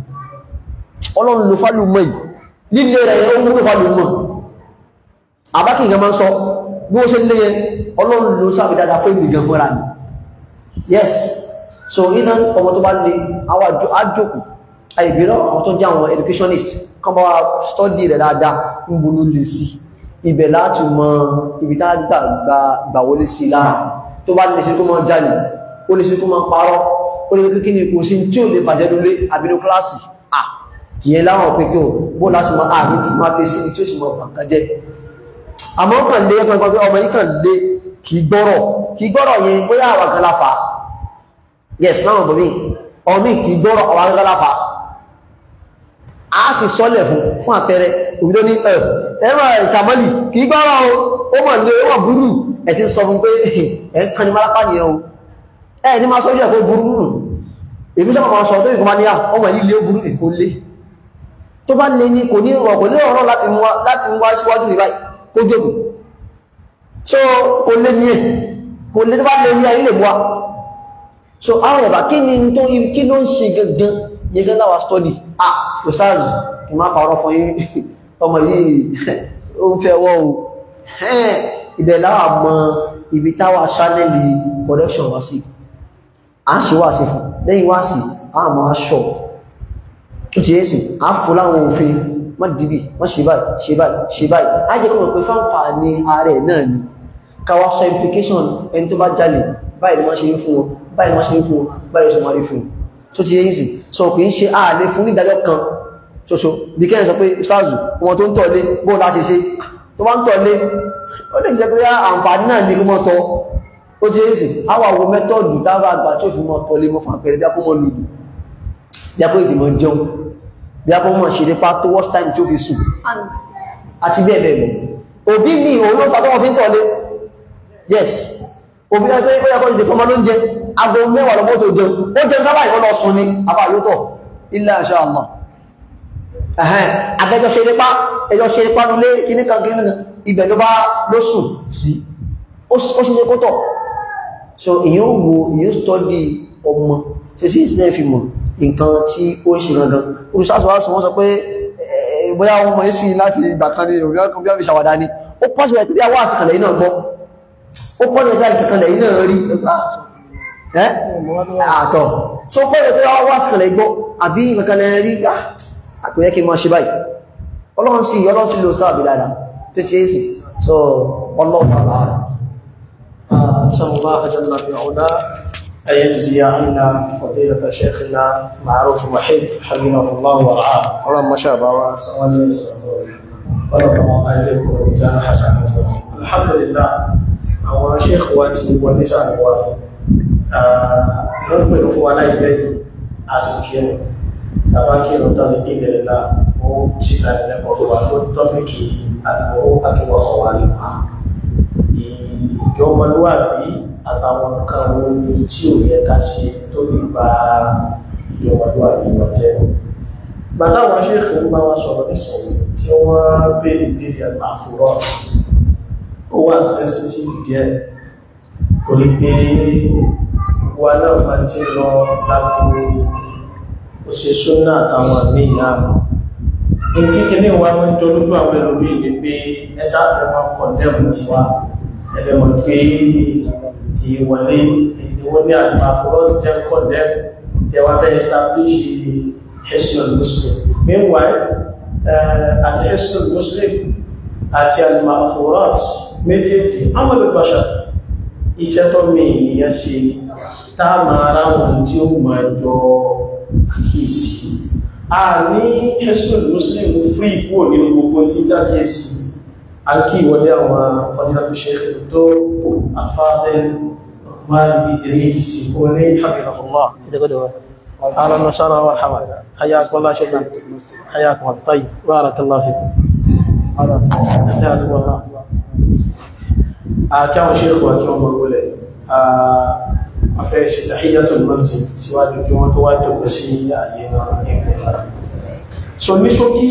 ọlọ́run ló fálùmọ̀ yìí líle rẹ̀ ó mú ló fálùmọ̀ àbákì nǹkan máa ń sọ bí wọ́n ṣe lé yẹn ọlọ́run ló sábẹ̀ dáadáa fún ìgbìgàn fúnra mi yes so iná ọmọ tó bá lè àwọn àjòkù àìbírọ̀ àwọn tó jẹ́ àwọn educationist kan bá wa study rẹ̀ dáadáa ń bolú lè sí ibẹ̀ láti mọ ibi tá gbà gbà wọlé sí lára tó bá lè sí tó mọ́ jalè ó lè sí tó mọ́ parọ́ ó lè kí ni kò sí tí ò lè bàjẹ́ lólé àbínú kíláàsì ah kìí láwọn pé kí o bó láti mọ ààrin fún máa fẹ́ sí ní tí ó sì mọ bàǹkà jẹ́ àmọ́ kàn lé ẹgbẹ́ pé ọmọ yìí kàn lé kìí gbọ́rọ̀ kìí gbọ́rọ̀ yẹn bóyá àwọn kan láfa yes náà bọ̀ mí ọmọ mi kìí gbọ́rọ̀ àwọn kan láfa a ti sọ́lẹ̀ fún fún àpẹẹrẹ òbídó ní ẹ̀ ẹ̀rọ ìtàmọ́lì kìí gbọ́rọ̀ o ó mọ̀ lé ó mọ̀ burú ẹ̀ ti sọ fún pé ẹ̀ ń kan ní málápá nìyẹn o ẹ̀ ní máa sọ́jú ẹ̀ kó burú nù èmi sábà máa sọ tó ìkọ́ máa ní à ọmọ yìí lé burú èkó lé tó bá lé ní kò ní ọ̀rọ̀ kò ní ọ̀rọ̀ láti mú wá síwájú ní báyìí kó jókòó so kò lé ní ẹ̀ kò lé tó bá lé ní ayé lè bọ́ so àwọn ẹ̀bà kí ni tó kí ló ń ṣe gangan yẹgẹ́ láwà study ah ustaz kì máa pàrọ̀ fún yín ọmọ yìí ó ń fẹ́ wọ́ o ibẹ̀ láwà mọ ibi táwà ṣánẹ́lì production wá sí à ń ṣe wá sí fún lẹ́yìn wá sí àmọ́ aṣọ ó ti yẹ́ sí àáfò láwọn òfin má dìbì má ṣe báyìí ṣe báyìí ṣe báyìí á jẹ́ kọ́mọ̀ pé fáǹfà ní ààrẹ náà ni káwá sọ implication ẹni tó bá jalè báyìí ni wọ́n ṣe ń fún wọn báyìí ni wọ́n ṣe ń fún wọn báyìí ṣe máa rí fún wọn tó ti yẹ́ sí sọ kì í ṣe ààlè fún nídàájọ́ kan ṣoṣo bí kẹ́yìn sọ pé ṣáàzù ọmọ tó ń tọ̀lé bóun láti ṣe tó bá ń tọ̀lé ó lè jẹ́ pé àǹfààní náà ní kí wọ́n tọ́ ó ti yẹ́ sí àwọn àwọn mẹ́tọ́ọ̀dù dáwà àgbà tó fi mọ́ tọ̀lé mọ́ fún àpẹẹrẹ bí a kó mọ́ lùlù bí a kó ìdìmọ̀ jẹun bí a kọ́ mọ̀ ṣe nípa tó worst time tí ó fi sùn àti bẹ́ẹ̀ bẹ́ẹ̀ lọ òbí mi òun ló fà tó wọ́n fi ń tọ̀lé yes òbí náà tó yẹ kó ìdè fọmọ ló ń jẹ aago mẹ́wàá lọ́mọ́ tó jẹun ó jẹun sábà ìwọ́n lọ sùn ni afá yóò tọ̀ illa insha Allah ẹ̀hẹ́n abẹ́jọ́ ṣe nípa ẹjọ́ ṣe nípa nulé kíní kan kíní kan ibẹ̀ ló bá ló sùn sí ó ṣe ṣe kó tọ̀ so èyàn wo èyàn stọ́dí ọmọ tí sí ìsinẹ́ fi mọ̀ nǹkan tí ó ń ṣe gangan olùsáàsùwásù wọ́n sọ pé bóyá wọ́n mọ̀ sí láti ìgbà kan ní òbí ọkọ̀ bí wọ́n fi ṣàwádà ní ó pọ́sùwẹ̀ tó bí a wá àsìkànlẹ̀ iná gbọ́ ó pọ́sùwẹ̀ tó ìkàkànlẹ̀ iná rí ẹ́ àtọ̀ so pọ́sùwẹ̀ tó wá àsìkànlẹ̀ gbọ́ àbí ìkàkànlẹ̀ rí àpẹyẹ kí mọ́ ṣe báyìí ọlọ́run sí ọlọ́run sí ló sáàbì dáadáa tó ti é sì so ọlọ́run àlàáfíà
نسأل الله جل في علاه أن يجزي عنا فضيلة شيخنا معروف محب حفظه الله ورعاه اللهم شابه وسوى ورب الله إليكم وميزان حسناته الحمد لله àwọn sheikh wa ti wọlé sáàrin wa wọ́n pẹ̀lú fún wa láìpẹ́ àsìkírun tàbá kírun tán ní ìdẹ̀rẹ̀ náà ó síta ìlẹ́kọ̀ọ́ fún wa lórí tọ́pìkì àdúgbò àtúwọ̀kọ̀ wa nípa ìjọmọlúwàbí àtàwọn nǹkan wo ni tí ò yẹ ká ṣe tó lè ba ìjọmọlúwàbí wọn jẹ́ bàtà àwọn ṣéèkì ń bá wa sọ̀rọ̀ nísìnyí tí wọ́n béèrè béèrè àfúrọ́ ó wà sensitive díẹ̀ torí pé wa náà máa ti lọ lágbo òṣèṣúná àtàwọn míì náà ètí kìíní wa máa ń jọ lójú àwọn ẹlòmíì ni pé ẹ sáfẹ́ máa kọ̀ndẹ́mù tiwa ẹgbẹ́ mọ̀ pé ti wọlé ìdíwọ́ ní àfúrọ́ ti jẹ́ kọ̀ndẹ́mù tẹwà fẹ́ establish Hisnul Muslim meanwhile àti Hisnul Muslim àti al-Ma'furat méjèèjì amalu bashar iṣẹ́ tó mi ìyẹn ṣe tá máa ráwọn tí ó máa jọ kíìsì a ní Hisnul Muslim fún ìkú nínú gbogbo tí dá kíìsì alki wọlé àwọn fadilatu Sheikh tó afáàdẹ́ máa bí ìrìn sí kó ní hafizahullah أهلا وسهلا ومرحبا حياكم الله شيخنا حياكم الله طيب بارك الله فيكم حياكم الله كما شيخ وكما مقولة أفعل تحية المسجد سواء كما تواجه بسي أيضا so ní ṣókí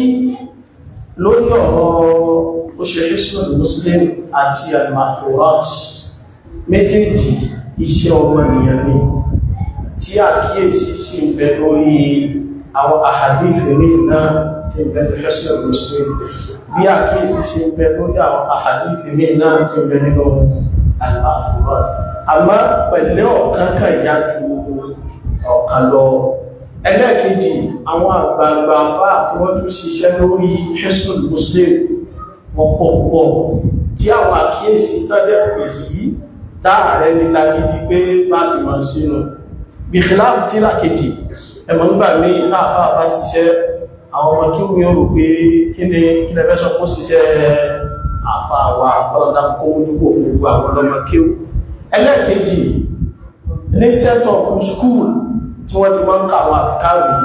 lórí ọ̀rọ̀ òṣèré sọ́dọ̀ muslim àti al-ma'furat méjèèjì iṣẹ́ ọmọ ènìyàn ni tí àkíyèsí sí ń bẹ lórí àwọn àhàdífì rí náà tí ń bẹ lórí ṣẹ́sẹ̀ muslim bí àkíyèsí sí ń bẹ lórí àwọn àhàdífì rí náà tí ń bẹ nínú al-ma'furat àmọ́ pẹ̀lẹ́ ọ̀kan kan ìyá ju ọ̀kan lọ ẹlẹ́ẹ̀kejì àwọn àgbààgbà afá tí wọ́n tún ṣiṣẹ́ lórí ṣẹ́sẹ̀ muslim wọ́n pọ̀ pọ̀ tí àwọn àkíyèsí tọ́jẹ́ pè sí dáàrẹ́ nílá gidi pé láti mọ̀ sínú bìkìláàbù tí lákejì ẹmọ̀ nígbà ní láàfá bá ṣiṣẹ́ àwọn ọmọ kí omi orò pé kí ni kí lẹ́fẹ́ sọ kó ṣiṣẹ́ àfá àwà ọlọ́dá kó mójúkò fún gbogbo àwọn ọlọ́mọ kí ó ẹlẹ́ẹ̀kejì ní set-up school tí wọ́n ti máa ń kàwọn àfikáwì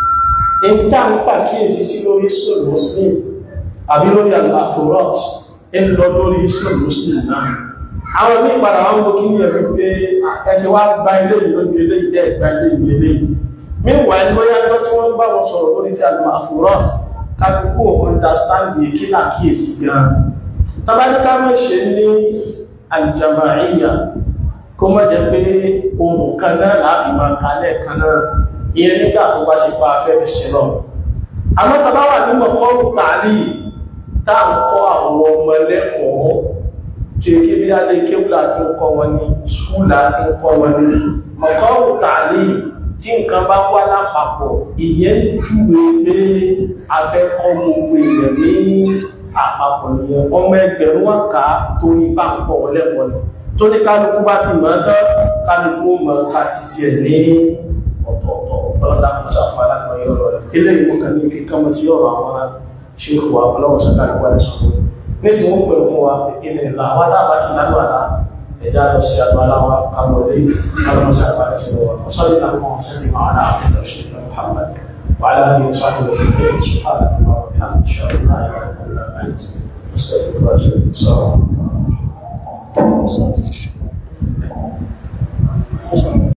ní tá ń pàkíyèsí sí lórí islam muslim àbí lórí àfòrọ́t ń lọ lórí islam muslim náà àwọn ní ìpadà wọn mú kí ní ẹ̀rí pé ẹ̀sẹ̀ wá gba ilé ìlóbi ilé ìdẹ́ ìgbà ilé ìlú ilé meanwhile bóyá ẹgbẹ́ tí wọ́n bá wọn sọ̀rọ̀ lórí tí a lè máa fòrọ́t kákòókò understand the kí náà kíyèsí gan tàbájíká mọ́ ṣe ní aljama'iyya kó mọ́ jẹ́ pé ohun kan náà láàfi máa kalẹ̀ kan náà ìyẹn nígbà tó bá ṣe pa afẹ́ fi ṣe lọ àmọ́ tàbá wà nínú ọkọ̀ tààlì táà ń kọ́ àwọn ọmọ ẹlẹ́kọ̀ọ́ tí kí bí alẹ́ kéwùlà tí ń kọ́ wọn ní ṣúlà tí ń kọ́ wọn ní mọ̀kọ́rù tààlì tí nǹkan bá wá lápapọ̀ ìyẹn júwe pé a fẹ́ kọ́ gbogbo èèyàn ní àpapọ̀ nìyẹn ọmọ ẹgbẹ̀rún wà ká torí bá ń kọ́ wọn lẹ́kọ̀ọ́ ni tó ní kálukú bá ti mọ̀ tán kálukú mọ̀ ká títí ẹ̀ ní ọ̀tọ̀ọ̀tọ̀ ọlọ́dà kò sàfà lápọ̀ yọ ọ̀rọ̀ rẹ̀ ilé ìwọ̀n kan ní fi kọ́mọ sí ọ̀rọ̀ àwọn ṣéèkù wa ọlọ́wọ́ sàkàlùkù àti sọ̀rọ̀ nísìn wọ́n pẹ̀lú fún wa ìpínlẹ̀ ìlà àwọn aláàbá ti lálọ́ àlá ẹ̀dá lọ sí àgbà aláwọ̀ kàwọlé alọ́mọsí àfàrí sí wọn sọ́lé àwọn ọ̀sẹ́lẹ̀ máa náà àfẹ́lẹ̀ ṣùgbọ́n Muhammad wà láàrin ìṣàkóso ìpínlẹ̀ ìṣùhàlẹ̀ fún àwọn ìhàn ìṣàkóso náà yọ ọ̀pọ̀lọpọ̀ àti ìṣàkóso